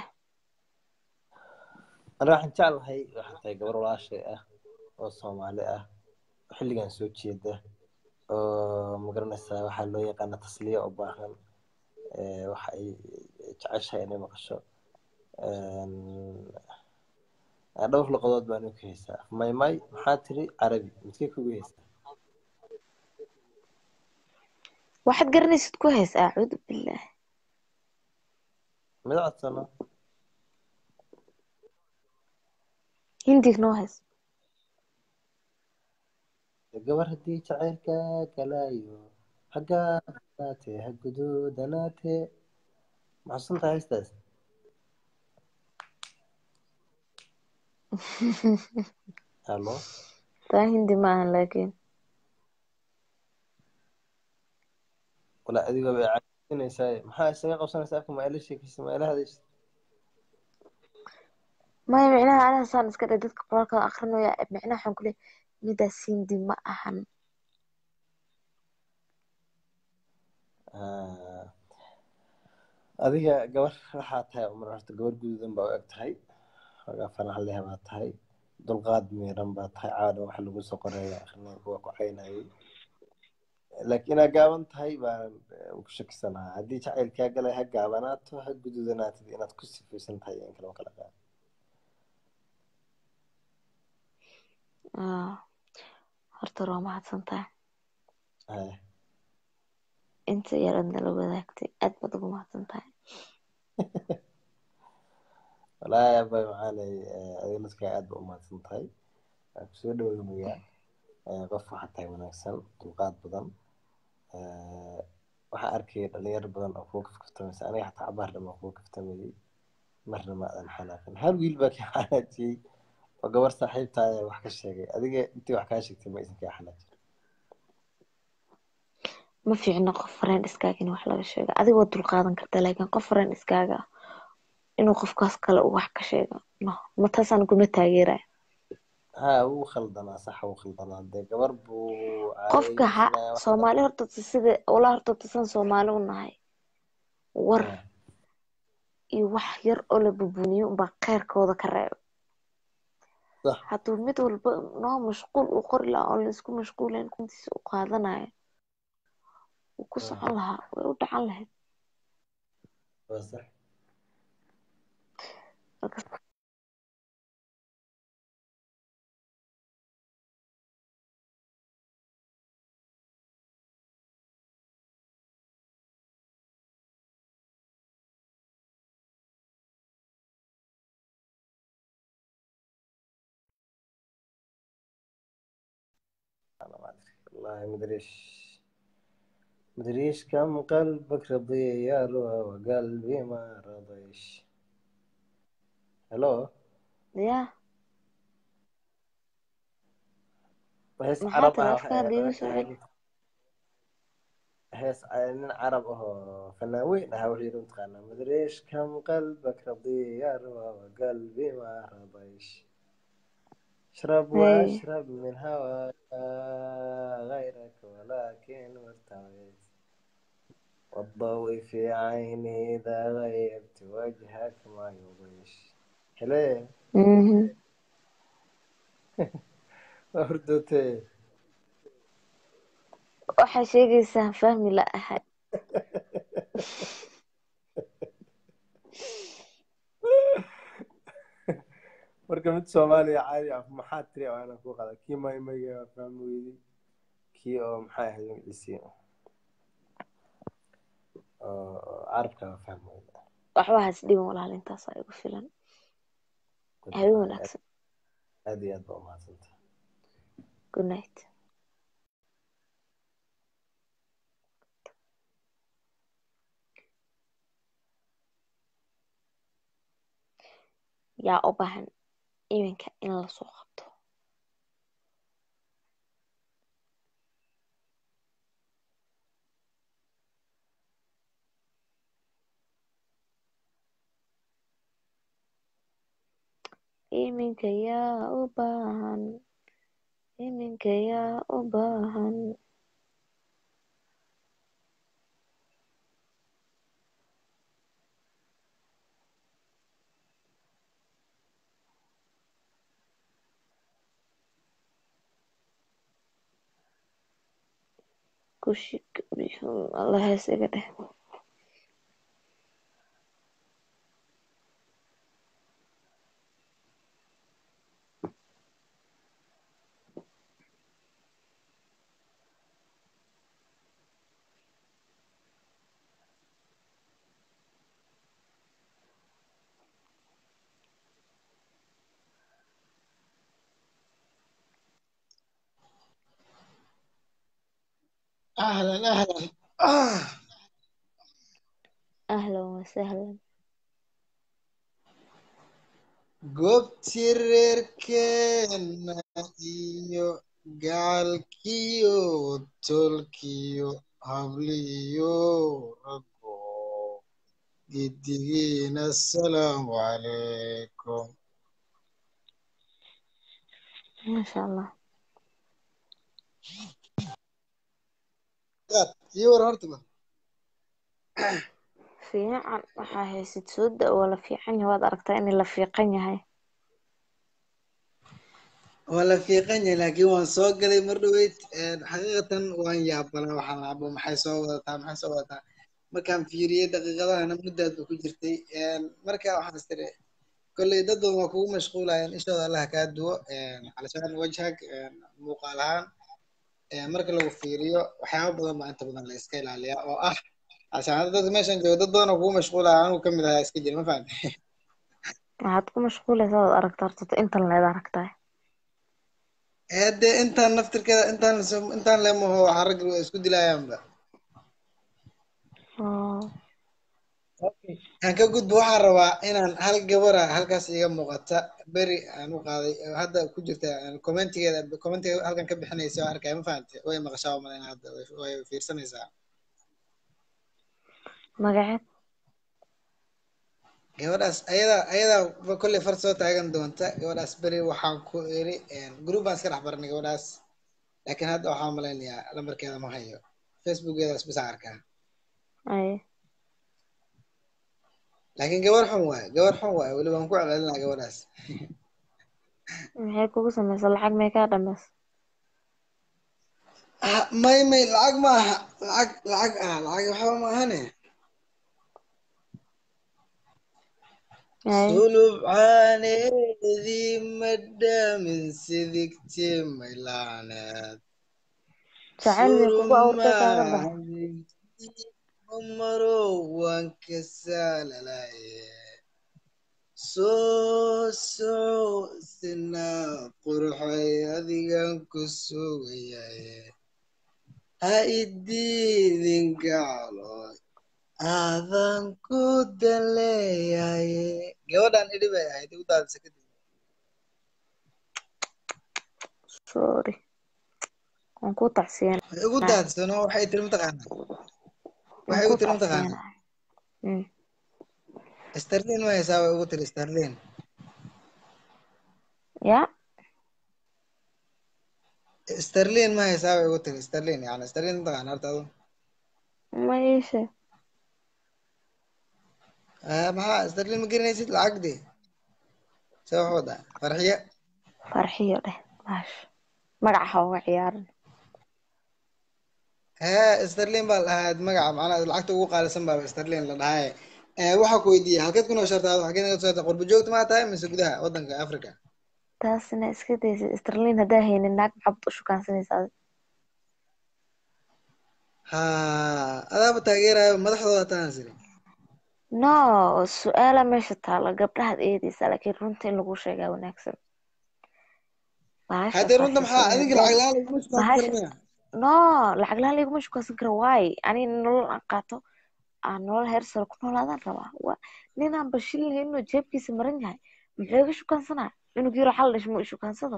ana waxaan jeclahay waxaa tahay gabar walaashay ah oo soomaali ah oo xilligan soo jeeda oo magaranaysaa waxaa loo yaqaana tasliya u baahan eh, waxa ay jeceshahay inay maqasho Een, dhowr luqadood baan u ka haysaa maymay maxaa tiri carabi midkee kugu haysaa waxaad garanaysid ku hees acuudu billaah mid codsano hindig noo hees gabar haddii jacaylka galaayo hagaanaatee ha guduudanaatee maxsuusan tahay heestaas halo taa hindi ma ahan laakiin wala adigoo bay caasinaysaa maxaa isaga qabsanaysaa afka ma ila sheekaysa ma ila hadaysa maya micnaha aniga saan iska dhe dadka qoraalka akrinaya micnaha waxaan kuleeyahay midaas hindi ma ahan Ah, adiga gabar waxaa tahay umar horta gabar guduudan baa u eg tahay xoogaa fanax leh baa tahay dulqaad miiran baa tahay caada waxa lagu soo qoraya akhrina kuwa ku caynayay laakiin inaad gaaban tahay baan eh, ku shakisanahaa haddii jacaylkaa galay ha gaabanaato ha guduudanaatid inaad ku sifaysan tahay in kale ma kala qaad Ah, horta waa mahadsan tahay Haya. inta yaraad nala wadaagtay aad baad ugu mahadsan tahay walaahi abay macaanay adiga dadkaa aad ba u mahadsan tahay waan kusoo dhaweynayaa Eh, qof waxaa tahay wanaagsan dulqaad badan Eh, waxaa arkaya dhalinyaro badan oo kuwa kafkaftamaysa aniga xataa cabaar dhan baan kuwa kaftamayay marna ma adan xanaaqin hal wiil baa kaa xanaajiyey oo gabar saaxiibtaaya wax ka sheegay adiga intii wax kaa sheegtay ma isan kaa xanaajin ma fiicno qof fareen iskaaga in wax laga sheego adiga waad dulqaadan kartaa laakiin qof fareen iskaaga ah inuu qofkaas kale uu wax ka sheego no ma taasaan kuma taageeraya ha wuu khaldanaa sax wuu khaldanaa dee gabar buu qofka ha caadaysanaya wax soomaali horta sida walaa horta tasan soomaali u nahay war iyo wax yar oo la bubuniyo unbaa kheyrkooda ka reebo sax hadduu mid walba noo mashquul uu qori lahaa oon laisku mashquulayn kuntiisa u qaadanayo wuu ku socon lahaa way u dhacan lahayd waa sax marka والله مدريش مدريش كم قلبك رضي يا روى وقلبي ما رضيش هلو ya hees maxaa carab tiri ah afkaada iigu soo celi hees nin carab ahoo fanaan weyn ahaa wuxuu yidhi mataqaanaa madriish kam qalbak radiya ya ruwa waqalbi ma radaysh اشرب Hey. واشرب من هواك غيرك ولكن مرتويت والضوء في عيني إذا غيرت وجهك ما يضيش حلو Mhm. هردوتي waxaa sheegaysaa fahmi la ahay marka mid soomaaliya caadi ah maxaa tiri oo aanan ku qada kii maymayga waa fahmi weyday kii oo maxay ahayd magaciisii oo carabka waa fahmi weyday waxba has dhiban walaal intaasaa igu filan habeen wanaagsan aad iyo aad baa umahadsanta good night yaa u baahan iminka in lasoo qabto iminka yaa u baahan iminka yaa u baahan kushik bihum alla hees iga dheh أهلا أهلا آه. ahlan wasahlan goobtii reerkeena iyo gacalkiyo tolkiyo habliyo raggo giddigiina asalaamu calaykum maasha allah Yaad, ii war horta ba fiican waxaa haysid soo da waa la fiican yahay waad aragtaa in la fiiqan yahay waa la fiiqan yahay laakiin waan soo galay mar dhaweyd xaqiiqatan waan yaabanaa waxaan laabo maxay soo wadataa maxay soo wadataa markaan fiiriyey daqiiqadahana muddaad ba ku jirtay marka waxaan is tiri kolley dad badan waa kugu mashquulayaan ishooda allaha kaa duwo calashaan wajhag muuqaal ahaan marka lagu fiiriyo waxyaaba badan baa inta badan la iska ilaaliyaa oo ah calashaan hadda dadka meeshan jooga dad badan oo kugu mashquulaya anigu kamid ahaa iska jira ma fahamte waxaad ku mashquulaysaa waad aragtaa horta intan leed aragtaa hade intaan naftirkeeda intaan lasoo- intaan leemaho waxaa ragga waa isku dilayaanba aan ka gudbo waxaan rabaa inaan hal gabara halkaas iga muuqata beri aan u qaaday oo hadda ku jirta commentigeeda commentiga halkan ka bixinaysa oo arkaya ma fahamte way maqashaa umaleyna hadda way- way fiirsanaysaa magaceed gabadhaas ayada ayada ba kolley far soo taagan doonta gabadhaas beri waxaan ku iri group baan iska dhex baranay gabadhaas laakiin hadda waxaan malaynayaa lambarkeeda ma hayo facebookeedaas bisa arkaa ay laakiin gabar xun waaye gabar xun waaye weli waan ku celcelinaa gabadhaas maxay kugu samaysa lacag may kaa dhamaysa Ah, may may lacag ma aha lacag lacag ah lacag waxba ma ahane ay sulub caaneedii madhaamin sidigtii maylaaneed jacayl bay kugu awrtay kaaga bax maro waan ka saalalaye soo soo sinaa qurxay adigan ku sugayaye ha idiidin gacloy aadan ku daleeyaye gabadhan idhi bay ahayd igu daadisa kadib sorry waan ku tacsiyeen igu daadsano waxay tiri mataqaanaa waan waxay ku igu tiri mataqaanaa tacsiyeenahay Mm. starlin ma haysaa way igu tiri starlin ya starlin ma haysaa way igu tiri starlin yani starlin mataqaanaa horta adu ma iishe Ah, maxaa starlin ma garanaysid lacagdi see wax wadaa farxiyo farxiyo dheh maash magaca ha uga ciyaarin hee starlin baa la dhahaa magaca macnaha lacagta ugu qaalisan baa starlin la dhahaa Eh, waxaa ku weydiiyey halkeed ku nooshartaa halkeed ka soo qurbo joogta maa tahay mise gudaha wadanka africa taasina iska daysid sterlin haddaa haynin naag maxaad u shukaansanaysaa ha adaaba taageerayo madaxdooda taan siri no su-aala meesha taala gabdhahaad eedeysaa laakiin runta in lagu sheegaa wanaagsan bahasha haddee runta maxaa farxisa adinka maadaama lacag la-aan laguma shukaansan karo bahasha miya no lacag lahaan layguma shukaansan karo waay aniga nolol aan qaato aan nolol heer sare ku noolaadaan rabaa waa ninaan bashil lahayn inuu jeebkiisa maran yahay muxuu iga shukaansanaa inuu yaro xal dhashmo i shukaansado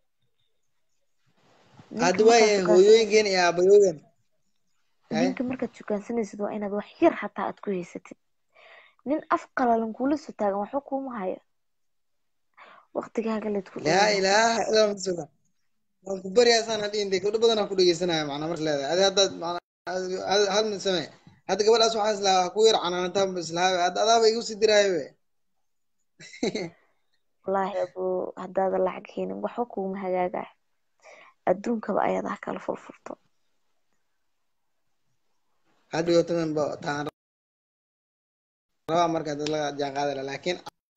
ninka hadda markaad waayahay shukaansanaysid hooyooyinkeen iyo aabayoogan haye ninka markaad shukaansanaysid waa inaad wax yar xataa aad ku haysatid nin af qalalan kuula soo taagan waxba kuuma hayo waqtigaaga layd ku laa dhoweynaysaa ilaaha illa anta suga waan ku baryaasaan hadhiin dee gabdho badan aan ku dhegeysanaya macnaa marka leedahay adi haddaad macnaa hal hal mid samee hadda gabadhaas waxaan islahaa ha ku yar canaanataan ba islahaa hadda adaaba igu sii diraayo be wallaahi abuu haddaada lacag haynin waxba kuuma hagaagayo adduunkaba ayadaa kala furfurto hadda yotadan ba taan rabaa marka dad la jaan qaadala laakiin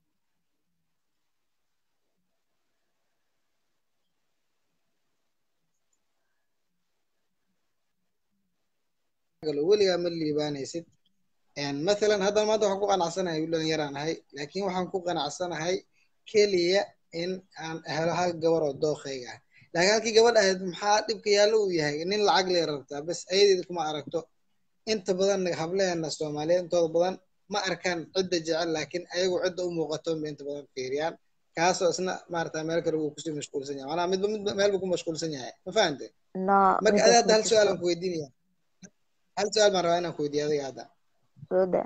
weligaa ma liibaanaysid mathalan hadda maanta waxaan ku qanacsanahay wiil dhalinyaraan ahay laakiin waxaan ku qanacsanahay keliya in aan helo hal gabar oo dookhayga ah laakiin halkii gabadh ahayd maxaa dhibka yaallo uu yahay nin lacag lee rabtaa bas ayadeeda kuma aragto inta badan hableena soomaaliyeed intooda badan ma arkaan cidda jecel laakiin ayagu cidda u muuqato ba inta badan fiiriyaan kaasoo isna maarata meel kale uu kusii mashquulsan yahay manaa midba midba meel buu ku mashquulsan yahay ma fahante no marka adi midaas hadda ma hal su-aal jirto aan ku weydiinaya hal su-aal baan rabaa inaan ku weydiiyo adiga hadda soo daa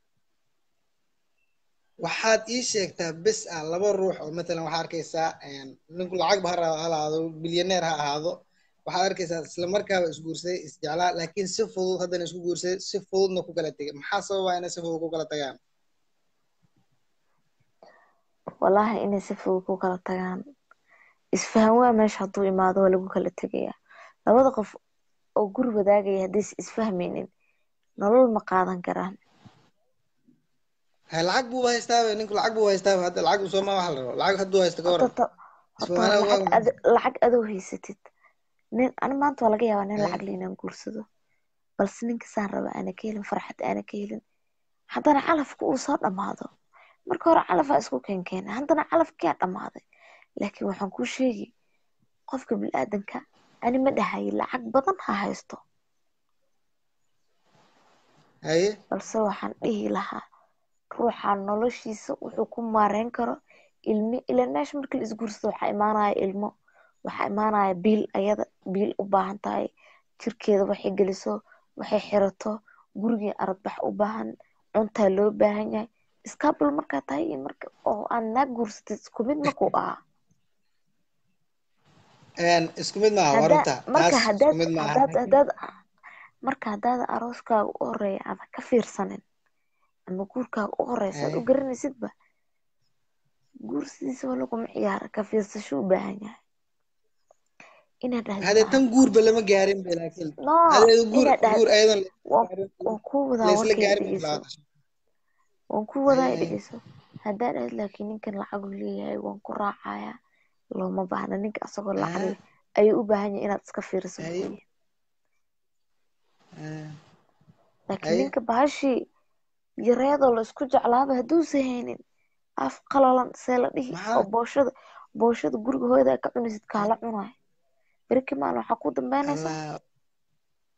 waxaad ii sheegtaa bes ah laba ruux oo matalan waxaa arkaysaa ninku lacag ba ha ra- ha ahaado bilyaneer ha ahaado waxaad arkaysaa isla markaaba isguursaday isjeclaa laakiin si fudud haddana isku guursaday si fududna ku kala tegay maxaa sababa inay si fudud ku kala tagaan wallaahi inay si fudud ku kala tagaan isfahan waa meesha hadduu imaado waa lagu kala tegayaa labada qof oo guri wadaagaya haddaysa isfahmaynin nolol ma qaadan karaan ha lacag buuba haystaaba ninku lacag buu haystaaba hadda lacag sooma waxa la rabo lacag hadduu haysto ka horta waran ta- horta ismaana waa lacag ad lacag adoo haysatid nin ani maanta waa laga yaabaa nin lacag le inaan guursado balse ninka saan raba aana ka helin farxad aana ka helin haddana calafka uu soo dhammaado marka hore calafaa isku keenkeena haddana calafkiyaa dhammaaday laakiin waxaan kuu sheegi qofka bilaadanka ani ma dhahayo lacag badan ha haysto haye balse waxaan dhihi lahaa ruuxa noloshiisa wuxuu ku maareyn karo ilmi ilaan meesha marka la isguursado waxaa imaanaya ilmo waxaa imaanaya biil ayada biil u baahan tahay jirkeeda waxay geliso waxay xirato gurigii aradbax u baahan cuntaa loo baahan yahay iskaabul markaa tahay iyo marka oo aad naag guursatid isku mid makuu ahaa isku mid maaha waa haddaa runta marka taas isku haddaad mid maaha haddaad haddaad marka haddaada arooskaaga u horeeya aada ka fiirsanin ama guurkaaga u horeysa aad u haye garanaysidba guursidiisa waa laguma ciyaara ka fiirsasho u baahan yahay inaad dhahdo hadee waxaan tan guurba lama gaarin ba laakiin no hadee guur inaad guur dhahdo ayadan waan waan kuu wadaa laisla warkayga gaarin ba dhegeyso bilaabata waan kuu wadaa haye i dhegeyso haddaa dhahdo laakiin ninkan lacag uu leeyahay waan ku raacayaa looma baahna ninka asagoo lacag leh ayuu u baahan yahay inaad iska fiiriso haye muxuu yahay haye laakiin haye ninka bahashii yareedoo la isku jeclaaba hadduusan haynin af qalalan see la dhihi oo maxaa booshada booshada guriga hooyada ka cunaysid kaala cunayo beriki maalin waxaa ku dambeynaysa allah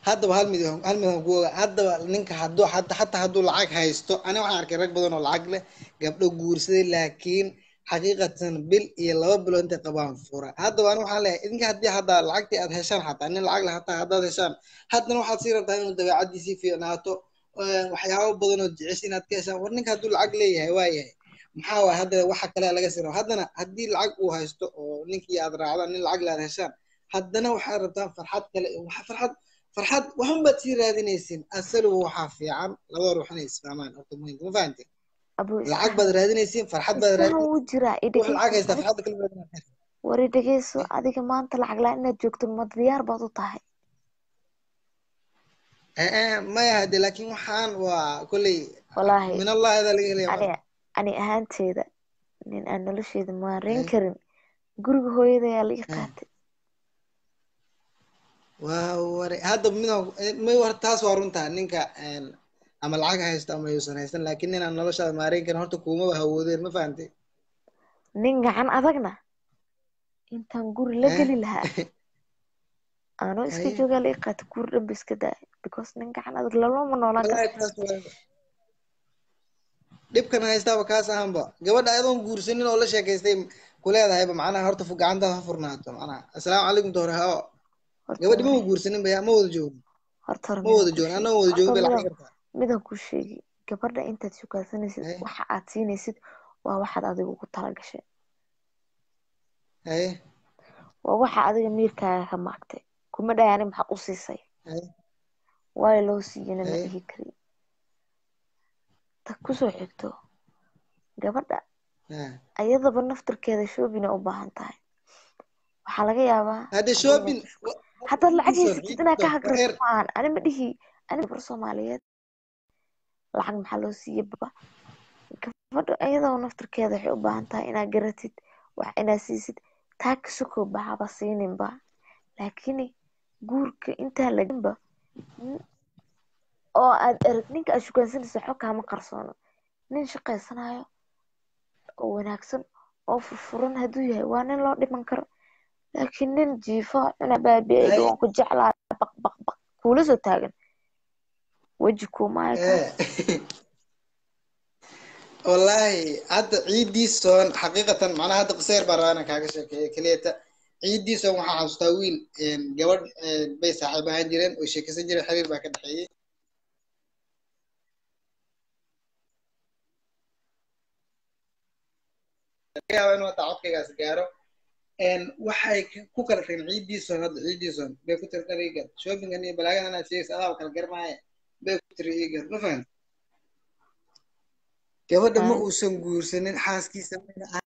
haddaba hal mid hal mid aan ku oga haddaba ninka hadduu hata hataa hadduu lacag haysto ani waxaan arkay rag badan oo lacag leh gabdho guursaday laakiin xaqiiqatan bil iyo laba bilood intay qabaan fura haddaba ani waxaan leeyahay idinka haddii haddaa lacagtii aad heshaan xataa nin lacag leh hataa haddaad heshaan haddana waxaad sii rabtaa inuu dabeecadiisii fiicnaato een, waxyaabo badan oo jecesha inaad ka heshaan war ninka hadduu lacag leeyahay waa yahay maxaa waay hadda waxa kale laga sii rabo haddana haddii lacag uu haysto oo ninkii aad raacdaan nin lacag le aad heshaan haddana waxaad rabtaan farxad kale waxa farxad farxad waxun baad sii raadinaysin asaluhu waxaa fiican labada ruux inay isfahmaan horta muhiimka ma fahamtay abuu lacag isfahan baad raadinaysin farxad baad isfahan raadinaysin wuu jiraa i ruux lacag dhegeyso haysta farxadda kala raadinaysa war i dhegeyso adiga maanta lacag la inaad joogto ma diyaar baad u tahay ee maya hade laakiin waxaan waa kolley wallaahi min allah adaa laga helaya ani ani ahaanteeda nin aan nolosheeda maareyn karin guriga hooyada ayaa la ii qaatay waa ware hadda midaan may war taas waa runtaa ninka een, ama lacag haysto ama yuusan haysan laakiin ninaan noloshaada maareyn karin horta kuumaba hawoodeen ma fahantay nin gacan adagna intaan guri la Eh? geli lahaa anoo iska Haye. joogaa la ii qaatay guri dhanba iska daaya because nin gacan adag lalama noolaan wallaahi karo taas waa dhibkan haystaaba kaas ahanba gabadha ayadoon guursanin oo la sheekaystay kuleedahayba macnaha horta fu- gacantaada ha furnaato macnaha assalaamu calaykum doore hao horta gabadhi ma hore wa guursanin ba ma wada joogin horta hore ma midaan wada kuu joogin sheegi anna wada horta joogin bay lacag midaan kartaa midaan kuu sheegi gabadha intaad shukaansanaysid haye waxa aad siinaysid waa waxaad adiga ugu talagashay haye waa waxa adiga miirkaaga ka maagtay kuma dhahay ani maxaa u siisay haye waayo loo siiyana ma haye dhihi kari ta kusoo xigto gabadha ha. ayadaba naftirkeeda shoobina u baahan tahay waxaa laga yaabaa hadde hadday shopping meesha shuka haddaad lacag ciidiisoon haysatid inaad ka ciidiisoon war hagrato eer ma ahan ani ma dhihi ani gabar soomaaliyeed lacag maxaa loo siiyey baba gabadha ayadoo naftirkeeda waxay u baahan tahay inaad garatid wax inaad siisid taa kasukoo bahaba siininba laakiin guurka intaan laginba nin- oo aad erag ninka aad shukaansanaysa waxba kaama qarsoono nin shaqaysanayo oo wanaagsan oo furfuran hadduu yahay waa nin loo dhiman karo laakiin nin jiifo cuna baabi'ayga haye waan ku jeclaa baq baq baq kuula soo taagan weji kuumaayo ee kaas wallaahi hadda ciidiisoon xaqiiqatan macnaha hadda qiseer baan rabaa inaan kaaga sheekeeyo keliyata ciidiisoon waxaa xasuustaa wiil een, gabadh een, bay saaxiib ahaan jireen oo sheekaysan jireen xiriir baa ka dhexeeyey laga yaabaa inuu hataa codkaygaas gaaro een, waxay k- ku kala tageen ciidiisoon hadda ciidiisoon bay ku tiri dhar iigad shoppingan iyo balaagan inaad sheegaysa adaaba kala garmaaye bay ku tiri iigad ma fahamti gabadha ma Haa. uusan guursanin xaaskiisa mayna ahayn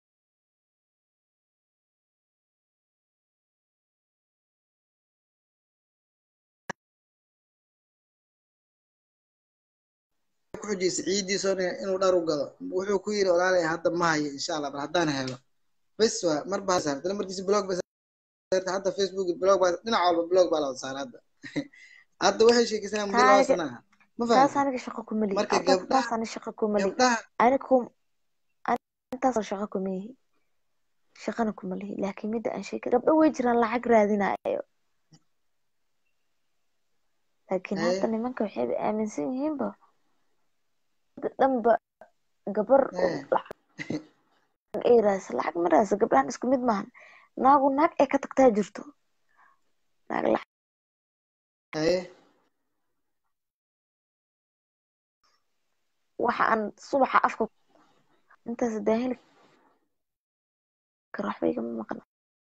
ku xujaysay ciidiisa inuu dhar u gado wuxuu ku yidhi walaalay hadda ma hayo insha allah bal haddaan helo bes waa mar baa saartay markiisa blog ba saartay hadda facebook blog baa dhinac walba blog baa la wada saaray hadda hadda waxay sheekaysanayaan muddo taa laba aniga sana ah ma taas fahamtay aniga shaqo kuma lihi marka horta taas gabdhaha ani shaqo kuma lihi gabdhaha ani kum ani intaasoo shaqo kuma yihi shaqana kuma lihi laakiin midda aan sheegay gabdho way jiraan lacag raadinayo laakiin haye hadda nimanka waxayba aaminsan yihiinba dhanba gabar oo haye lacag ay raadisa lacag ma raadisa gabdhahan isku mid maahan naagu naag ay ka tagtaa jirto naag lacag haye waxa aan subaxa afka intaas hadaan heli karo waxba igama maqan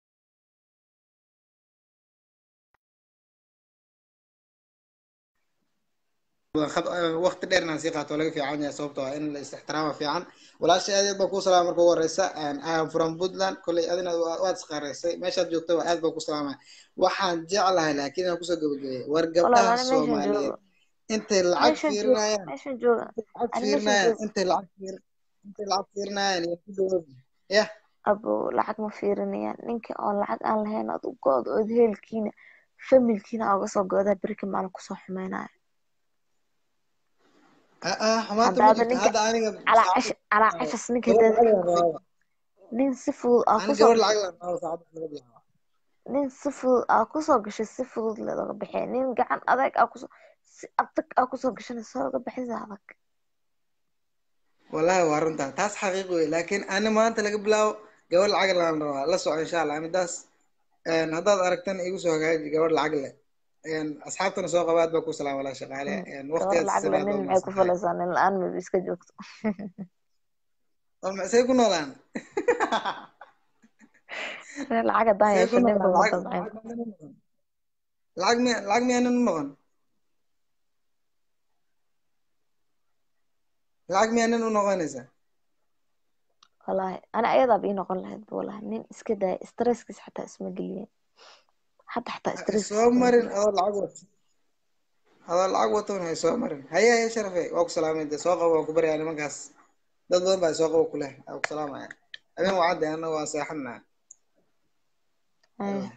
waqti dheer inaan sii qaato laga fiican yahay sababtoo ah in la is-ixtiraama fiican walaashay aad baan kuu salaama marka ugu horeysa I am from Puntland kolley adina waa- waad isqareysay meeshaad joogta waa aad baan ku salaamaya waxaan jeclahay laakiin inaan kusoo gabagabeeyo war walaal gabdhaha ani meeshan Soomaaliyeed joogo intay lacag meeshan joogo fiirinayaan meeshan jooga lacag ani meeshan fiirinayaan joogo intay lacag fiir intay lacag fiirinayaan iyo ku dhawow yah abo lacag ma fiirinayaan ninka oo lacag aan lahayn aad u go-do ood heelkiina familkiina aa uga soo go-daa berika maalin kusoo xumeynaya ah ah xumaanta ma haddaada jirto ninka hadda aniga calaa saacad cash calaa cashas ninka gabar haddaada lacag ka la goyn raaba nin si fudud aa ani kusoo gabar gashay lacag la raaba saacad laga bilaabo nin si fudud aa kusoo gashay si fudud looga bixi nin gacan adeeg aa kusoo si adag aa kusoo gashana soo laga bixisa adag wallahi waa runtaa taas xaqiiq wey laakiin ani maanta laga bilaabo gabar lacag laan rabaa la soco insha allah midaas een, haddaad aragtana igu soo hagaaji gabar lacag leh een, asxaabtana soo qabaad baa ku salaam walaa shaqaale een, gabar waqtigaad lacag le siisanaad nin waa maxay ku mahadsantahay falaysaa nin la-aan mayba iska joogto oo say ku noolaan nin lacag haddaan say ku yeesho ninba noolaan ma lacag damcayn lacag miya lacag miyaanan u noqon lacag miyaanan u noqonaysaa wallaahi ana ayadaaba ii noqon lahayd bu wallaahi nin iska daaya stresskiis xataa isma geliyeen hadda xataa stresskiis soo isma marin geliyeen adoo lacag wato adoo lacag watoon hay soo marin haye haye sharafe waa ku salaamay dee soo qabo waan ku baryaa nimankaas dad badan baa soo qabo ku leh waa ku salaamaya habeen wacadde annaga waa seexanaa Haya.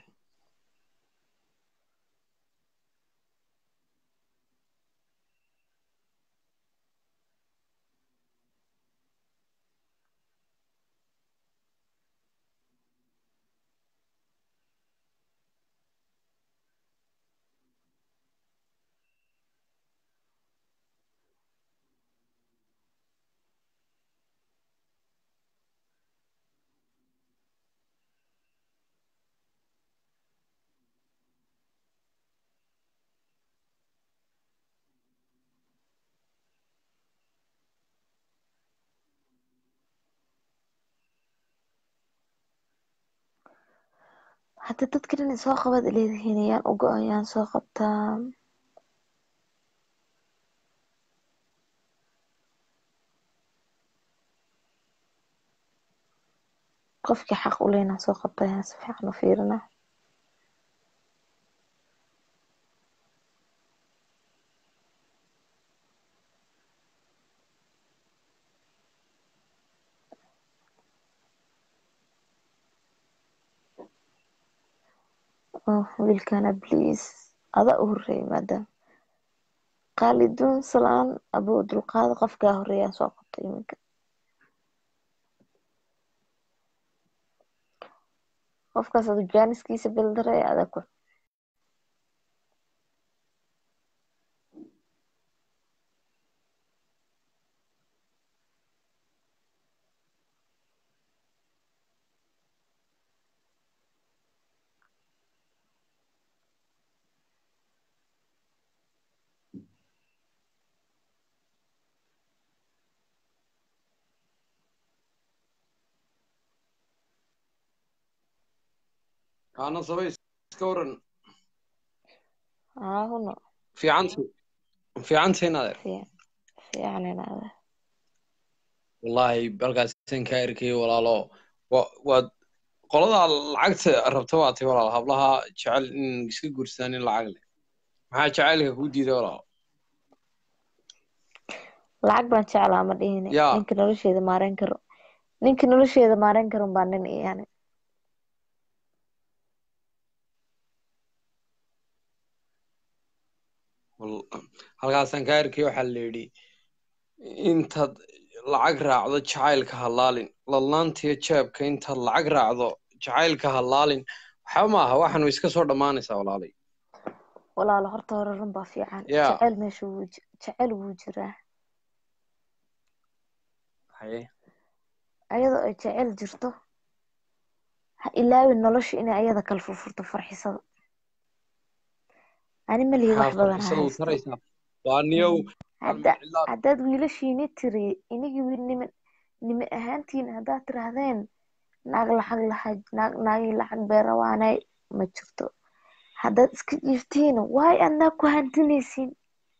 hadda dadkan inay soo qabad leedihiin ayaan ugo ayaan soo qabtaa qofkii xaq u leynaa soo qabta ayaan si fiican u fiirinaa oh wiilkana please adaa u horeeyay maadaama qaaliduun salaan abuu dulqaada qofkaa horeeyaan soo qabta iminka qofkaas adu jaaniskiisa bildaray adaa ku kaana sabay iska waran aahuno fiicanta fiicanta inadeer fiican inaada wallaahi halkaasaan kaa erkay walaalo wa- waad qoladaa lacagta rabta waa tay walaal hablaha jecel in iska guursadaan in lacag leh maxaa jacaylka kuu diiday walaal lacag baan jeclaa ma dhihine yaa ninka nolosheeda maareyn karo ninka nolosheeda maareyn karon baa nin iyane wal- halkaasaan kaa erkay waxaa la yidhi intaad lacag raacdo jacaylka halaalin ladnaantiyo jeebka intaad lacag raacdo jacaylka halaalin waxba ma aha waxan way iska soo dhammaanaysaa walaalay walaalo horta hore run baa fiican yaa jecel meesha wuu ji- jecel wuu jiraa haye ayadoo ay jecel jirto ha ilaawin nolosha inay ayada kala furfurto farxisada ani malihi wax maxaa badan ha farxisada u haysto taraysaa waa niyow hadda haddaad wiilashiini tiri inigii wiil niman nime ahaantiin haddaad tirahdeen naag lacag laha naag naagii lacag beerawaanay ma jirto haddaad iska jiiftiin waay adnaa ku hantinaysiin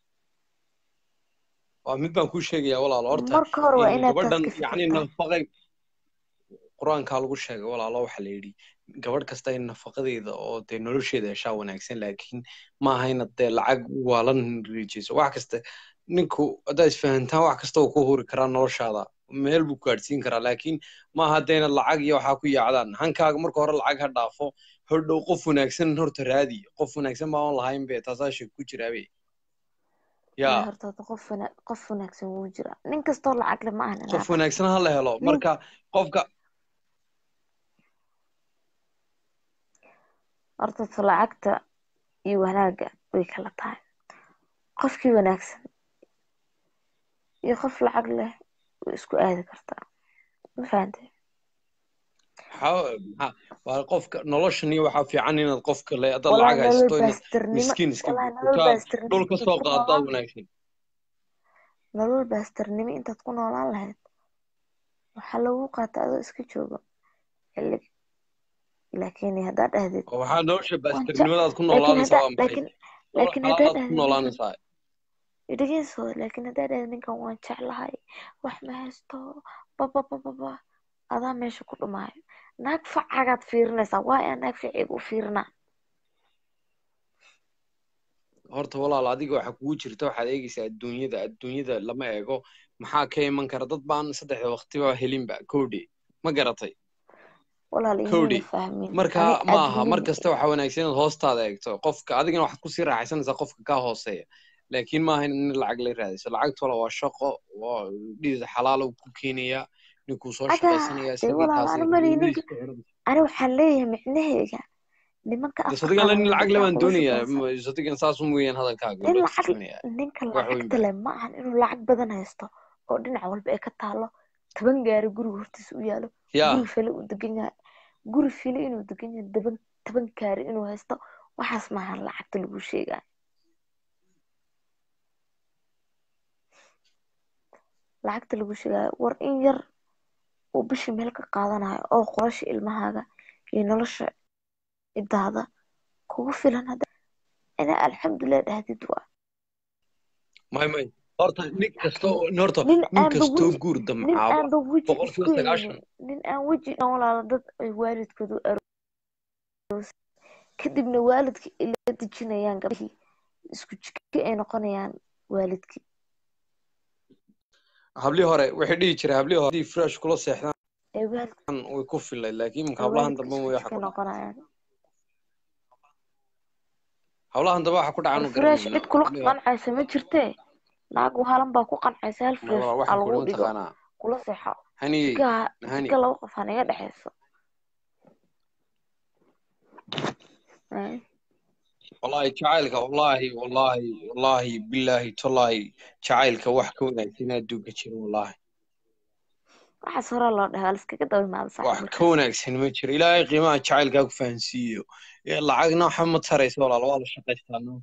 waa mid baan kuu sheegayaa walaalo horta marka hore waa in inaad taas gabadhan ka yacni fikirtaa nafaqay qur-aankaa lagu sheegay walaalo waxaa la yidhi gabadh kasta in nafaqadeeda oo dee nolosheeda heshaa wanaagsan laakiin ma aha inaad dee lacag waalan riijayso wax kasta ninku haddaad isfahantaan wax kasta uu ku huri karaa noloshaada meel buu gaadhsiin karaa laakiin ma aha dee inaad lacag iyo waxaa ku yaacdaan hankaaga marka hore lacag ha dhaafo hodhow qof wanaagsan horta raadi qof wanaagsan baan lahayn be taasaa sheeg ku jiraabe Ilaahay yaa horta qof wana qof wanaagsan wuu jiraa nin kastoo lacag le ma ahan qof inaad wanaagsan ha la helo nin marka qofka horta ta lacagta iyo wanaagga way kala tahay qofkii wanaagsan iyo qof lacag leh way isku aadi kartaa ma fahantay maxaa maxaa waa qofka noloshan iyo waxaa fiican inaad qofka le haddaad walaa lacag nolol haysato inaad baastirnimo miskiin iska walaa nolol intaad baastirnimo dhul ka intaad soo ku qaadaad noolaan wanaagsan nolol baastirnimo intaad ku noolaan lahayd waxaa lagu qaata adoo iska jooga xillig laakiin haddaad dhahdid oo waxaa nolosha waan jec baastirnimadaad ku laakiin noolaanaysaa haddaa waa maxay laakiin nolol laakiin haddaad xalaalaad ku dhahdid ninkan noolaanaysaa dhegeyso laakiin haddaad dhahdid ninkan waan jeclahay wax ma haysto bababababa adaa meesha ku dhumaayo naag facagaad fiirinaysaa waa yaa naag ficiga u fiirinaa horta walaal adiga waxa kugu jirta waxaad eegaysaa adduunyada adduunyada lama eego maxaa ka iman kara dad baan saddexda waqtiba helinba kowdhe ma garatay walaal kowdhe imayna fahmin marka ani ma aha mar adduunyada kasta waxaa wanaagsan inaad hoostaada eegto qofka adigana waxaad kusii raaxaysanaysaa qofka kaa hooseeya laakiin maaha in lacag la raadiso lacagta wala waa shaqo waa dhiid xalaala ku keenaya ninkuu soo adaa shaqaysanaya dee isagii walaal taasi ani mali hooyadiis ninka ku xiran ani waxaan leeyahay micnaheega nimanka de afka sadigan qaban nin lacag le gabdhaha baan kula doonayaa shaqaysan sadigan saas un weeyaan hadalkaaga nin loo lacag turjumanaya ninka wax weyn lacagta ba leh ma ahan inuu lacag badan haysto oo dhinac walba ay ka taalo toban gaari guriga hortiisa u yaalo yaa guri file uu degan yahay guri file inuu degan yahay toban toban gaari inuu haysto waxaas maahan lacagta lagu sheegayo lacagta lagu sheegayo war in yar uu bishii meel ka qaadanayo oo qorasha ilmahaaga iyo nolosha cidaada kugu filan hadda inaa alxamdulilah dhahdid waa may may horta nin kasta oo horta nin nin aanba kastoo weji guur nin damcaaba aanba weji boqolkiiba isku sagaashan haynin nin aan weji dhan walaala dad ay waalidkoodu aroos kadibna waalidka ila dejinayaan gabdhihii isku jika ay noqonayaan waalidkii hablii hore waxay dhihi jiray hablii hore haddii fresh kula seexdaan ay waalidka way ku filay laakiin imika ay hablahan waalidka dambe isku way waxa jika ku dhaca noqonayaan hablahan dambe waxa ku war dhacaanu fresh garanayno cid kula hablii hore qancaysa ma jirtee naag wahalan baa ku qancaysa hal may fresh walaal aa waxaan ku lagu idhi dhigo mataqaanaa kula seexo haniyey jika hani jika laba qof ha naga dhexeyso Ay, wallahi jacaylka wallahi wallahi wallahi billahi tallahi jacaylka wax ka wanaagsan adduunka jira wallahi waxaas horaa loo dhahay waa liskaga daba imaada saaxiib wax ka markaas wanaagsan ma jiro ilaahay qiimaha jacaylkaa ku fahansiiyo Ee, lacagna waxa ma taraysa walaal waa la shaqaystaa no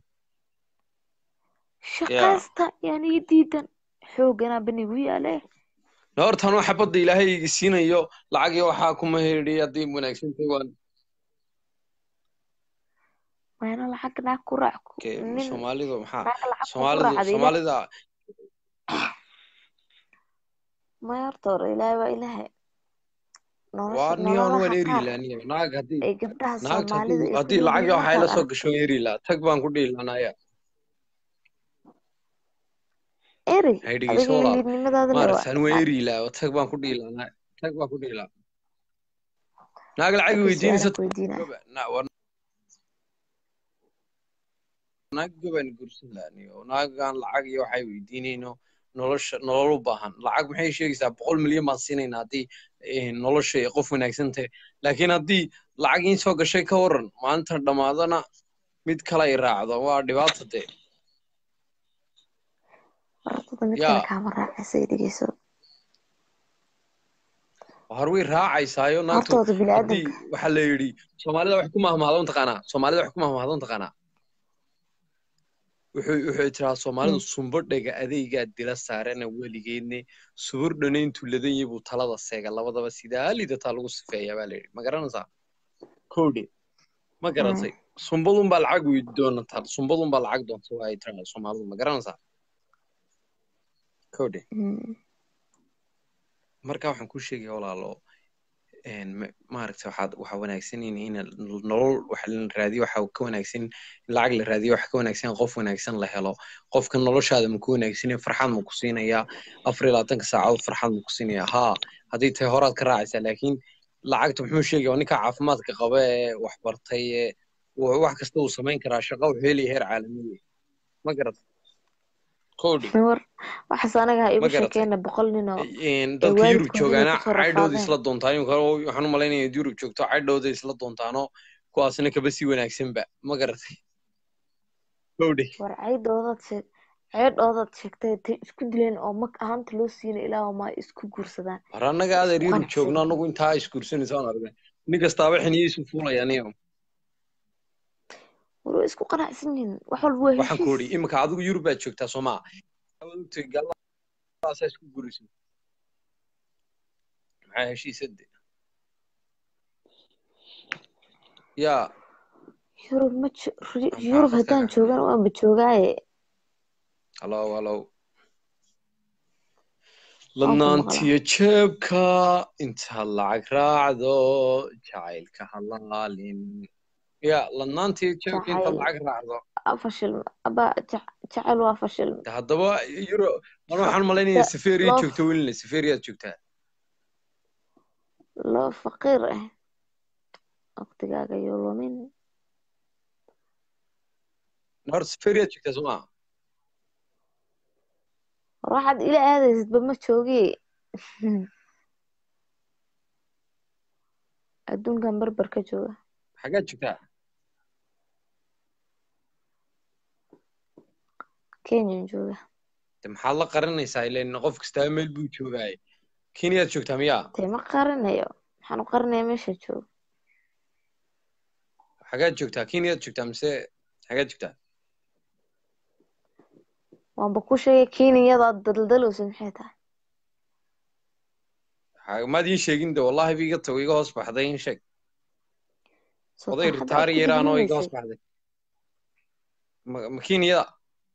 ya shaqaysta yani ii diidan xoogana banigu yaale horta anuu xabadda ilaahay igi siinayo lacag iyo waxaa kuma heli haddii wanaagsan tahay waan mayna lacag naag ku raac ku- Ke- nin soomaalidu maxaa naag lacag kugu soomaalidu raacda ilaah soomaalida maya horta hore ilaahay waa ilaahay nolosha waa niyoon nololaha waan eri qaar ilaa niyo naag haddii ay gabdhaha naagta soomaalida haddii ay ku haddii lacag leeyihiin waxay la markaad soo aragto gasho waan eri lahaa tag baan ku dhihi lahanaya eri hay dhegeyso adiga walaal liidnimadaada le maaragta waa an waan naag eri lahaa tag baan ku dhihi lahaa tag baan ku dhihi lahaa naag lacag okay weydiinaysa su-aalan ku weydiinaya goba na- waa naag gobaan gursan lahaa niyo naagaan lacag iyo waxay weydiinayno nolosha nolol u baahan lacag maxay sheegaysaa boqol milyan baan siinaynaa haddii eh, nolosha ay qof wanaagsan tahay laakiin haddii lacag in soo gashay ka waran maalinta dhammaadana mid kale ay raacdo waa dhibaato dee hortada mid kale yaa kaama raacaysa ay dhegeyso har way raacaysaayo naagtu hortooda haddii biniaadanka waxaa la yidhi soomaalida wax ku mahmahdo mataqaanaa soomaalida wax ku mahmahdo mataqaanaa wuxuu wuxuu tiraa soomaalidu sumbo dhega adeygaa dila saarana weligeedne subur dhanayntuu ladan yahay buu talada seega labadaba sidaa lidataa lagu sifeeyaa baa layidhi ma garanaysaa kowdhe ma garatay sumbadunbaa lacag weydi doonataa sumbadunbaa lacag doonta waa ay tiraa soomaalidu ma garanaysaa kowdhe marka waxaan kuu sheegaya walaalo een ma- maaragtay waxaad waxaa wanaagsan in in nolol waxa la raadiyo waxa ka wanaagsan in lacag la raadiyo waxa ka wanaagsan in qof wanaagsan la helo qofka noloshaada ma ku wanaagsan farxad ma ku siinayaa afar iyo labaatanka saacadood farxad ma ku siinayaa haa haddii tahay horaad ka raacaysaa laakiin lacagta muxuu sheegaya waa ninka caafimaadka qaba ee wax bartay ee wa- wax kasta uu samayn karaa shaqo wuxuu helaya heer caalamiya ma garat kowdhi war waxaas anaga ha ma igu garatay sheekeena boqol ninoo een ay dadka yurub waalidkooda inay joogaana kusoo caydhooda rafaadeen isla doontaan imika waxaan u malaynaya yurub joogto caydhooda isla doontaano kuwaasna kaba sii wanaagsanba ma garatay gowdhe war ceydoodaad sheeg ceedhoodaad sheegtay tay isku dileen oo mag ahaanta loo siina ilaahu ma ay isku guursadaan war annaga adeer isku yurub joogno qanacsan annagu intaa isguursanaysa aan argnay nin kastaaba xiniyiisu fuulaya aniga war way isku qanacsan yihiin wax walba waa waxaan ku heshiis odhi iminka adigu yurub baad joogtaa soo maa ogtay gaalaasaa isku guuraysa maxaa heshiisade yaa yurub ma jo- ri- maxaa yurub khadka haddaan ka joogana waanba joogaaye halow halow waan ku maqlaa ladnaantiyo jeebka intaad lacag raacdo jacaylka halaalin ya ladnaantiyo jeebka intaad jacayl lacag raacdo aa fashilma aba jac- jacayl waa fashilma de haddaba yuro ana Fa- waxaan malaynayaa da- saferiya loo joogta welina saferiyaad joogtaa loo faqiir ah waqtigaaga yoo lumin hor saferiyaad joogtaa soo maa war waxaad ila aadaysidba ma joogi adduunkan barbar ka jooga xaggaad joogtaa kenyan jooga de maxaad la qaranaysaa ilen qof kastaa meel buu joogaaye kenyaad joogtaa miyaa dee ma qarinayo maxaan u qarinayaa meesha jooga xaggaad joogtaa kenyaad joogtaa mise xaggaad joogtaa waanba ku sheegay kenyadaad daldalowsa maxay tahay Ha- maad ii sheegin de wallahi ba iga tago iga hoos baxday in sheeg soo oday taa hadda aad ritaari ku yaraan oo iga hoos digniinaysay baxday ma ma kenyada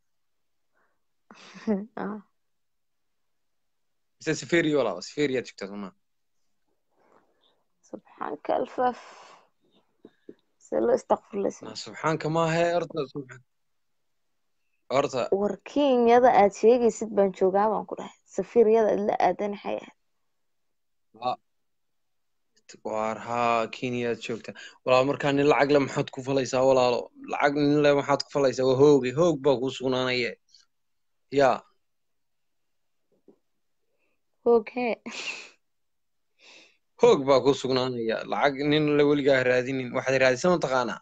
Ah, mise saferi walaaba saferiyaad joogtaa soo maa subxaanka alfaaf see loo istakfurlaysa na subxaanka maahe horta subxaan horta war kenyada aad sheegaysid baan joogaa baan ku dhahay safiiryada aad la aadan maxay ahayd ha- waar haa kenyaad joogtaa walaal markaa nin lacag le maxaad ku falaysaa walaalo lacag nin le maxaad ku falaysaa waa hooge hoog baa kuu sugnaanaya ya hoog hee hoog baa kuu sugnaanaya lacag nin le weligaa raadinin waxaad raadisa mataqaanaa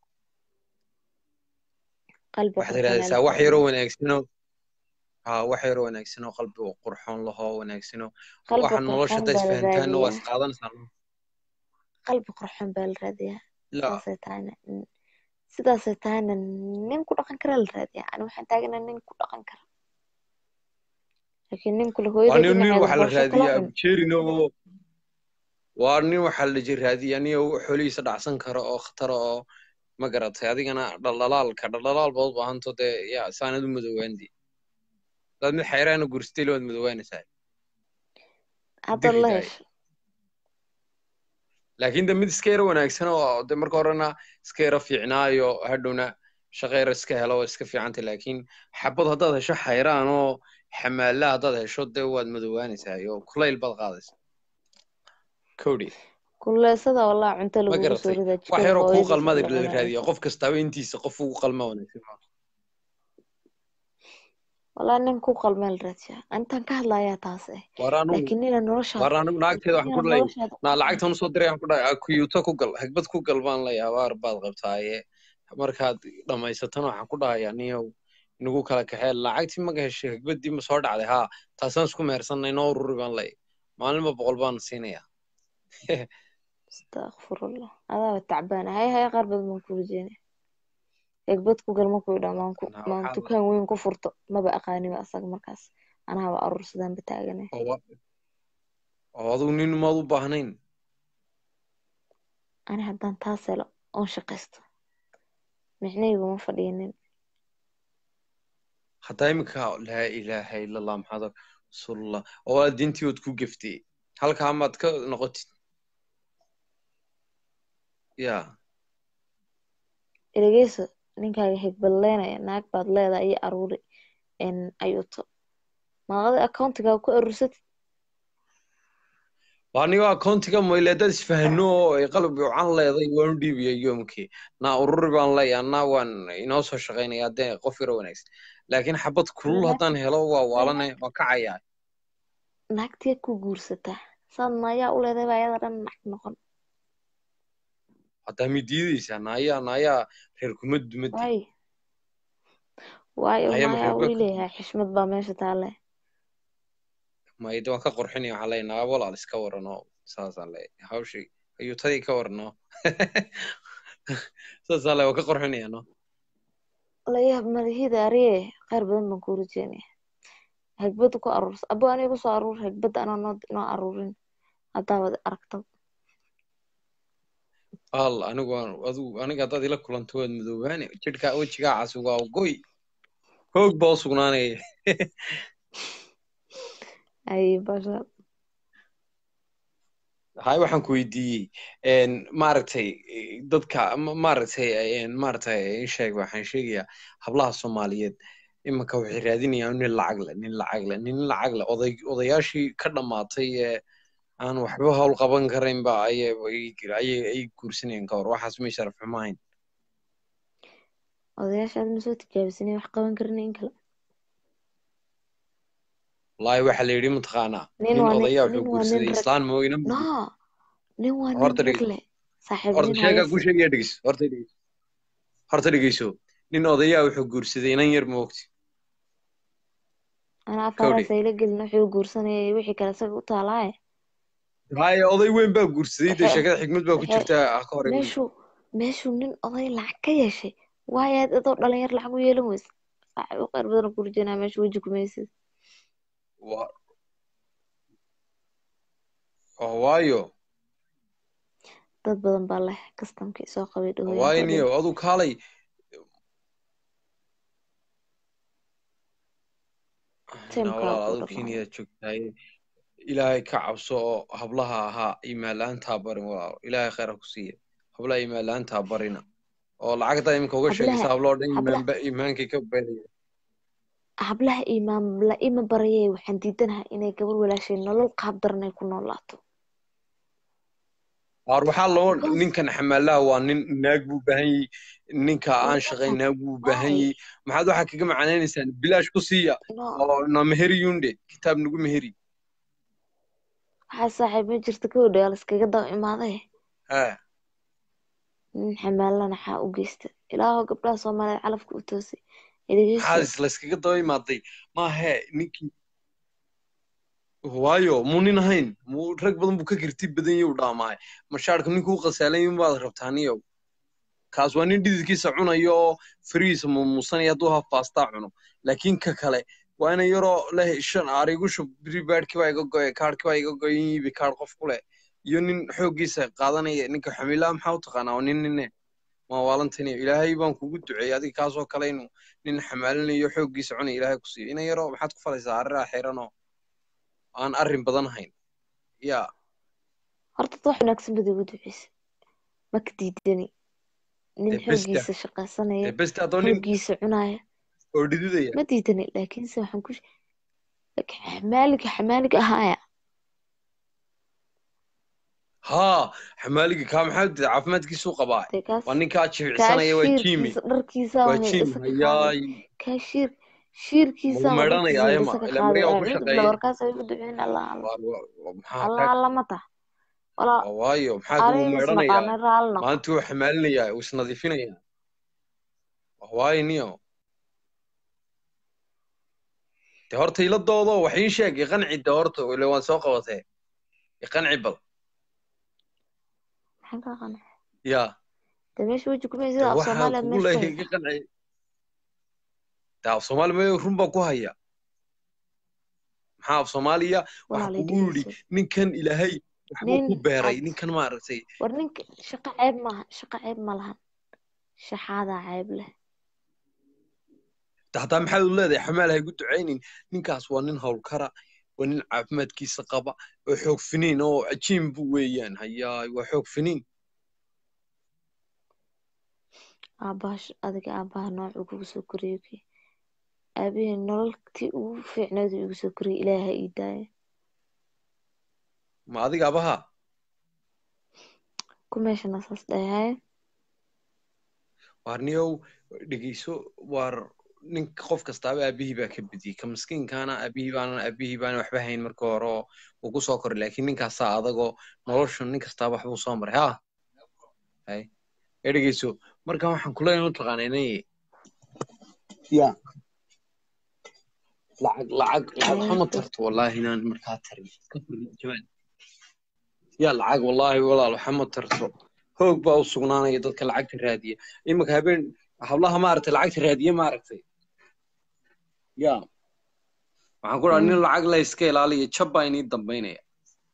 qalbi waxaad qurxoon aa la raadisaa wax raadiyaa yaroo wanaagsanoo haa wax yaroo wanaagsanoo qalbi oo qurxoon lahoo wanaagsanoo qalbi waxa nolosha qurxoon haddaa baa la isfahantaanna waa raadiyaa isqaadanaysaa qalbi qurxoon baa la raadiyaa la sidaasay tahayna n- sidaasay tahayna nin ku dhaqan kara la raadiyaa ani waxaan taaganaa nin ku dhaqan kara laakiin nin kule waa hooyada nin nin dhinaceeda waxaa la boosho kala raadiyaa cun jerin oo waa nin waxaa la ji raadiyaa nin oo xoolihiisa dhacsan karo oo khatara oo ma garatay adigana dhaldhalaalka dhaldhalaal baad u baahanto dee yaa saanad u madoowaandi hadaad mid xayraana gursatay waad madoowaanaysaa haddaad la diridaay hesho laakiin de mid iska yaro wanaagsan oo de marka horena iska yaro fiicnaayo hadhowna shaqo yaro iska helo oo iska fiicantay laakiin xabad haddaad hesho xayraan oo xamaala haddaad hesho dee waad madoowaanaysaa iyo kulayl baad qaadaysaa kowdhi kuleysada walaa cunto ma lagugu soo garatay ridaa wax jikada yaroo kuu hooyadiis qalmada la la cunaa raadiya cunto qof kastaaba intiisa qof ugu qalma wanaagsan walaa nin ku qalmeel raadiyaa intaan ka hadlayaa taas eh war anigu laakiin nina noloshaada war anigu naagteeda waxaan ku nina dhahay noloshaada naa lacagtan usoo diray waxaan ku dhahay kuyuuto ku gal hagbad ku gal baan leeyahay abaar baad qabtaaye markaad dhammaysatana waxaan ku dhahayaa niyow inagu kala kaxee lacagtii maga heshay hagbadii ma soo dhacday haa taasaan isku mehersanay noo ururi baan leeyahay maalinba boqol baan siinayaa astaqfirullah adaaba tacbaan hay hay qaar badan baan ku rajeynaya egbad ku gal markuu idhaa maan ku Naa maan waxaa dukaan weyn ku furto maba aqaaniba asaga markaas anahaba aruursadaan ba taagane oo wa- oo adigu nin maad u baahnayn ani haddaan taas helo oon shaqaysto micnahaygu ma fadhiinin haddaa iminka laa ilaaha ila allah maxamed rasuulullah oo aad diintii ood ku geftay halkaa maad ka noqotid ya eregeyso ninkaaga higbadleynaya naag baad leedahay iyo aruuri n ayuuto maaqada accountigaaga ku aruursatid waa anigo akoontiga moyle dad isfahano oo ay qalab wacan leeday waan u dhiibaya yoomkii naa ururi baan leeyahay naa waan inoo soo shaqaynaya haddee qof yaro wanaagsan laakiin xabad kulul haddaan helo waa waalane waa kacayaa naagtiya ku guursataa saad maayaa u leedahay baa ayada dhan naag noqon haddaa mi diideysaa naayaa naayaa reer kuma dumadi waay waayo naayaa ma naayaa reer uu baa leeyahay xishmad baa meesha taale mayda waan ka qorxinaya waxaa leeyahay naa walaal iska warano saasaan leeyahay hawshii ayuu tadii ka warano saasaan leeyahay waan ka qorxinaya no layaab malahida ariye khayr badan baan kuu rajeynaya hagbada ku aruursa abo aniga kusoo aruur hagbada anaa noo noo aruurin haddaabad aragto al anigu waan adigu aniga haddaad ila kulanto waad madoobaane jidhkaa wejigaa casi waa goy hoog baa u sugnaanaya ay basha hay waxaan ku weydiiyey een, maaragtay eh, dadka ma- maaragtay een, maaragtay ii sheeg waxaan sheegayaa hablaha soomaaliyeed iminka waxay raadinayaan nin lacag leh nin lacag leh nin lacag leh oday odayaashii ka dhammaatay ee aan waxba hawl qaban karaynba ayay ayay ay guursanayaan ka hor waxaas may sharaf xumo ahayn odayaashaad ma soo tijaabisanay wax qaban karina in kale wallaahi waxaa la yidhi mataqaanaa nin nin waa nin odayaa nin wuxuu waa nin guursaday rag islaan mooyna no nin waa nin horta rag dhege leh saaxiib horta nin sheegaa ku hayasi sheegaya dhegeyso horta dhegeyso horta dhegeyso nin odayaa wuxuu guursaday inan yar moogti anaa kowdhe afaaraas ayla gelin wuxuu guursanayay wixii kale isaga u taalaaye haya oday weyn baa guursaday dee waxay sheekada xigmad baa ku waxay jirta ha ka hor iman meeshuu meeshuu nin oday lacag ka yeeshay waayaad adoo dhalinyar lacag u yeelan weysa saaxiib u khayr badan ku rajeynaa meesha weji kumaysid Wa- waa waayo dad badan baa leh kastamkii soo qabay waa dhahooyinka waayo oo dhan niyo aduu kaalay na tiimkaa walaal ku aduu dhamaaday keniyaad joogtahay ilaahay ka cabso oo hablaha ahaa imaalaantaa barin walaal ilaahay khayr ha ku siiya hablaha imaalaantaa barina oo lacagtaa iminka uga sheegaysa hablaha habloo dhan hablaha imaanba imaankay ka beeraya hablaha imaam la ima barayay waxaan diidanahay inay gabar walaashay nolol qaab daran ay ku noolaato Waar waxaa loo because ninkan xamaalaha waa nin naag buu baahan yahay ninka aan shaqayn naag buu baahan waay yahay maxaad waxaa kaga macnaynaysaan bilaash ku siiya no oo na meheri yunde kitaab nagu meheri waxaa saaxiib ma jirta gabadha waa laskaga daba imaaday ha nin xamaalana xaa u geysta ilaahow gabdhaha soomaaliyeed calafka u toosay maxaad dhegeyso is layskaga daba imaaday maahe ninkii waayo muu nin ahayn muu rag badan buu ka kirti badan yahay u dhaamaay mashaarka ninkuu qasaalan yahay baad rabtaa niyow kaas waa nin dhididkiisa cunayo oo farihiisa mumuusanaya hadduu haf baastaa cuno laakiin ka kale waa ina yaroo leh shan arigu shub ribaadhkii baa iga goye kaadhkii baa iga goye yibi kaadh qof ku leh iyo nin xooggiisa qaadanaya ninka xamiilaa maxaa u taqaanaa waa nin nine waa waalantaniyo ilaahay baan kugu duceeyey adiga kaasoo kale inuu nin xamaalinayo xooggiisa cunaya ilaahay ku siiyo ina yaroo maxaad ku falaysaa arriraa xiranoo aan arrin badan hayn yaa horta dad wax wanaagsan bad igu duceysa ma ka diidani nin dee besta xooggiisa shaqaysanaya dee besta haddoo nin xooggiisa cunaya oo dhididaya ma diidani laakiinse waxaan ku xamaaliga xamaaliga ahaaya haa xamaaliga kaa maxaa dee caafimaadkiisuu qabaa dee kaas waa ninkaa jimicsanaya waa jiimi kaashiirkiisa dharkiisa waa waa jiim isaga qaaday hayaay kaashiir lagu shiirkiisa waa meedhanaya dharkiisa ayama isaga ila qaaday maryaa ku acuudu billah shaqeeyey warkaas ay igu duceyn allah alla Waa- waa- waa- maxaa allah kaa alla ma tah walaa waa waayo maxaa kugu aniga is meedhanayaa naqaanay raali noqo maalintii wuu xamaalinayaa wuu isnadiifinayaa waa waayo niyo dee horta ila doodo wax ii sheeg iqanci de horta ile waan soo qabatee iqanci bal maxaan kaa qanay yaa dee meesha weji kumay dee sida af waxaan soomaaliya kugu meesha ku leeyahay haysaa iga qanci dee af soomaali mayo run baa ku haya maxaa af soomaaliya waxa walaalay kugu yidhi dhegeyso ninkan ilaahay waxbuu nin ku beeray cad ninkan maaragtay war ninka shaqo ceeb maaha shaqo ceeb ma lahan shaxaadaa ceeb leh de hataa maxaad u leedahay xamaal ha igu ducaynin ninkaas waa nin howlkara waa nin caafimaadkiisa qaba oo xoog finiin oo cajiin bu weeyaan hayaay waa xoog finiin aabbaha sh- adiga aabbaha noocuu kugu soo koriyey kii aabihii nololtii ugu fiicneed uu igu soo koriyey ilaaha ha ii daaya ma adiga abaha ku meeshana saas dhahaye waar niyow dhegeyso waar ninka qof kastaaba aabihii baa ka bediyey ka miskiinkaana aabihii baana aabihii baana waxba hayn marka hore oo uu ku soo koray laakiin ninkaasaa adagoo noloshu nin kastaaba waxbuu soo maray ha hay ee dhegeyso marka waxaan kuleeyahay mataqaana inay ya lacag lacag lacag waxama tarto wallahi inaan markaa tarin Ka firi jawaan ya lacag wallahi walaal waxama tarto hoog baa u sugnaanaya dadka lacagta raadiya iminka habeen hablaha maaragtay lacagta raadiya maaragtay ya waxaan ku dhaha nin lacag la iska ilaaliya jab baa inii dambaynaya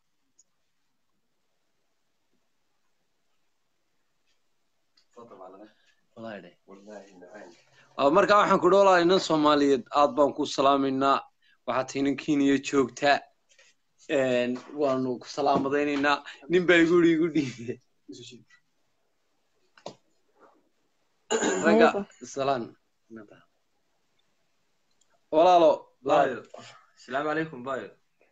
Ah, marka waxaan ku dhoolaa inan soomaaliyeed aad baan ku salaamaynaa waxaad tahay nin kenya joogta Een, waanu ku salaamadaynaynaa nin baa igu yidhi igu dhiibe ragga salaan walaalo بايو السلام عليكم بايو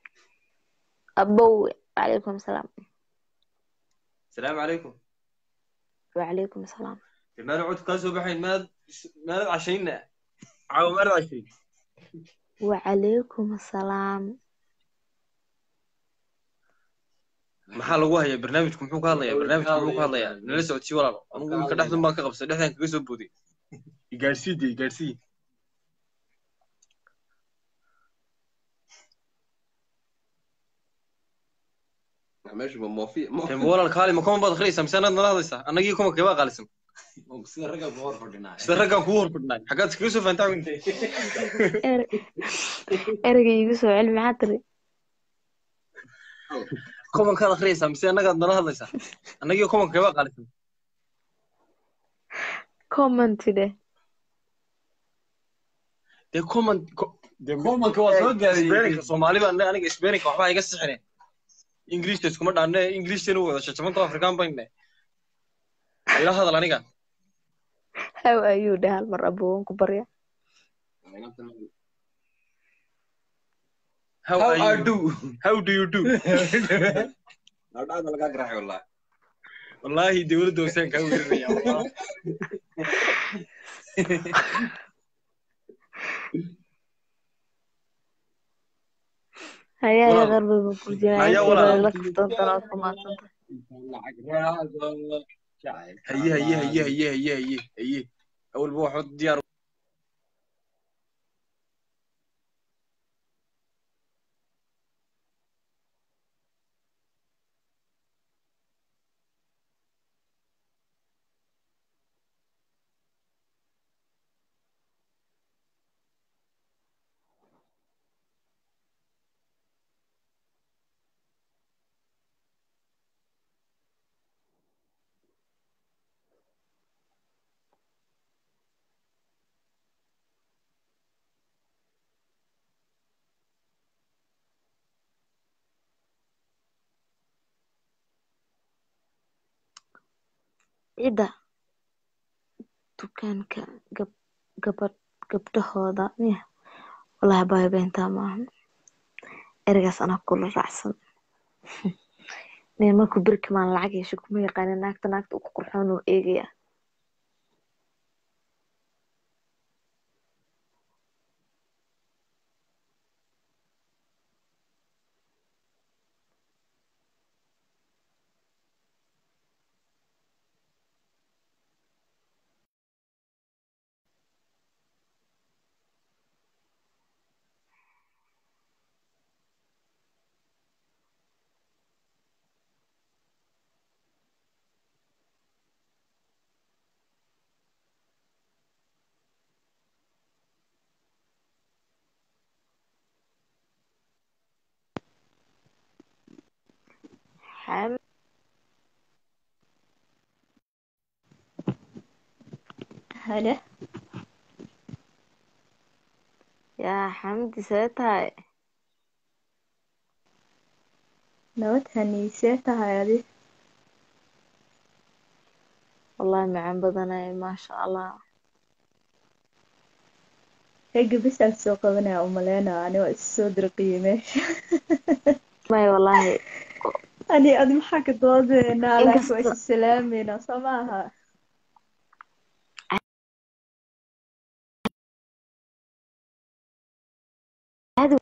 أبوي وعليكم السلام السلام عليكم وعليكم السلام ما نعود كاسو بحين ما ما عشينا عاو ما عشين وعليكم السلام maxaa lagu hayaa barnaamijku muxuu ka hadlayaa barnaamijku muxuu ka hadlayaa nala socodsii walaal anugu imika dhexdan baan ka qabsay dhexdan kaga soo booday igaarsii de igaarsii meesha ma moofi Tembo walaal kaali ma kuma baad akhriyaysaa mise anaad nala hadlaysaa annagii kuma kaba qaalisan sida ragga ku hor fadhinaa sida raggaan kugu hor fadhinay xaggaad iskaga soo fahantaa ereyga igu soo celi maxaa tiri kumankaad akhriyaysaa mise annagaad nala hadlaysaa annagii kumanka kaba qaalisan comment dheh dee kuman dee kumanka waa soo gaarayay isbeeninka soomaali baan dhahay, aniga isbeeninka waxbaa iga sixine ingiliishta iskuma dhaanne ingiliishtanu wada shashamanto afrikaan bayne ila hadal aniga how are you dheh hal mar abowan ku barya how How are are you do? how do you do Nadhaada lagaa garaacay wallahi wallaahi dowladda hoosaan kaa werinaya wallahi. hayaa Walaal. qarbi buu ku jiraa Hayaa intii walaal. la kaftantan ood ku maadsanta haye haye haye haye haye haye haye awalba waxba diyaar cidda dukaanka gab gabadh gabdhahooda miya wallaahi baayo beentaa maahan ereygaas anaa kula raacsan nin markuu berki maan lacag yeesho kuma yaqaanin naagta naagta ugu qurxoon uu eegaya xam hale yaa xamdi see tahay nabad haniisee tahay adi wallaahi macaan badanay maasha allah ragga bisaal soo qabanaya umaleynaa ani waa isu soo dirqiye meesha may wallaahi ani adi maxaa ka doodeynaa laakiin waa inkasta isu salaameynaa soo maaha caadi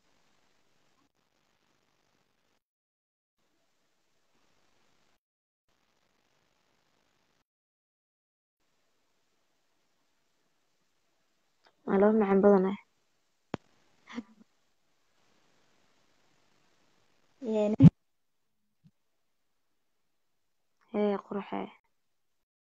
waa laba macaan badanah hee qurxee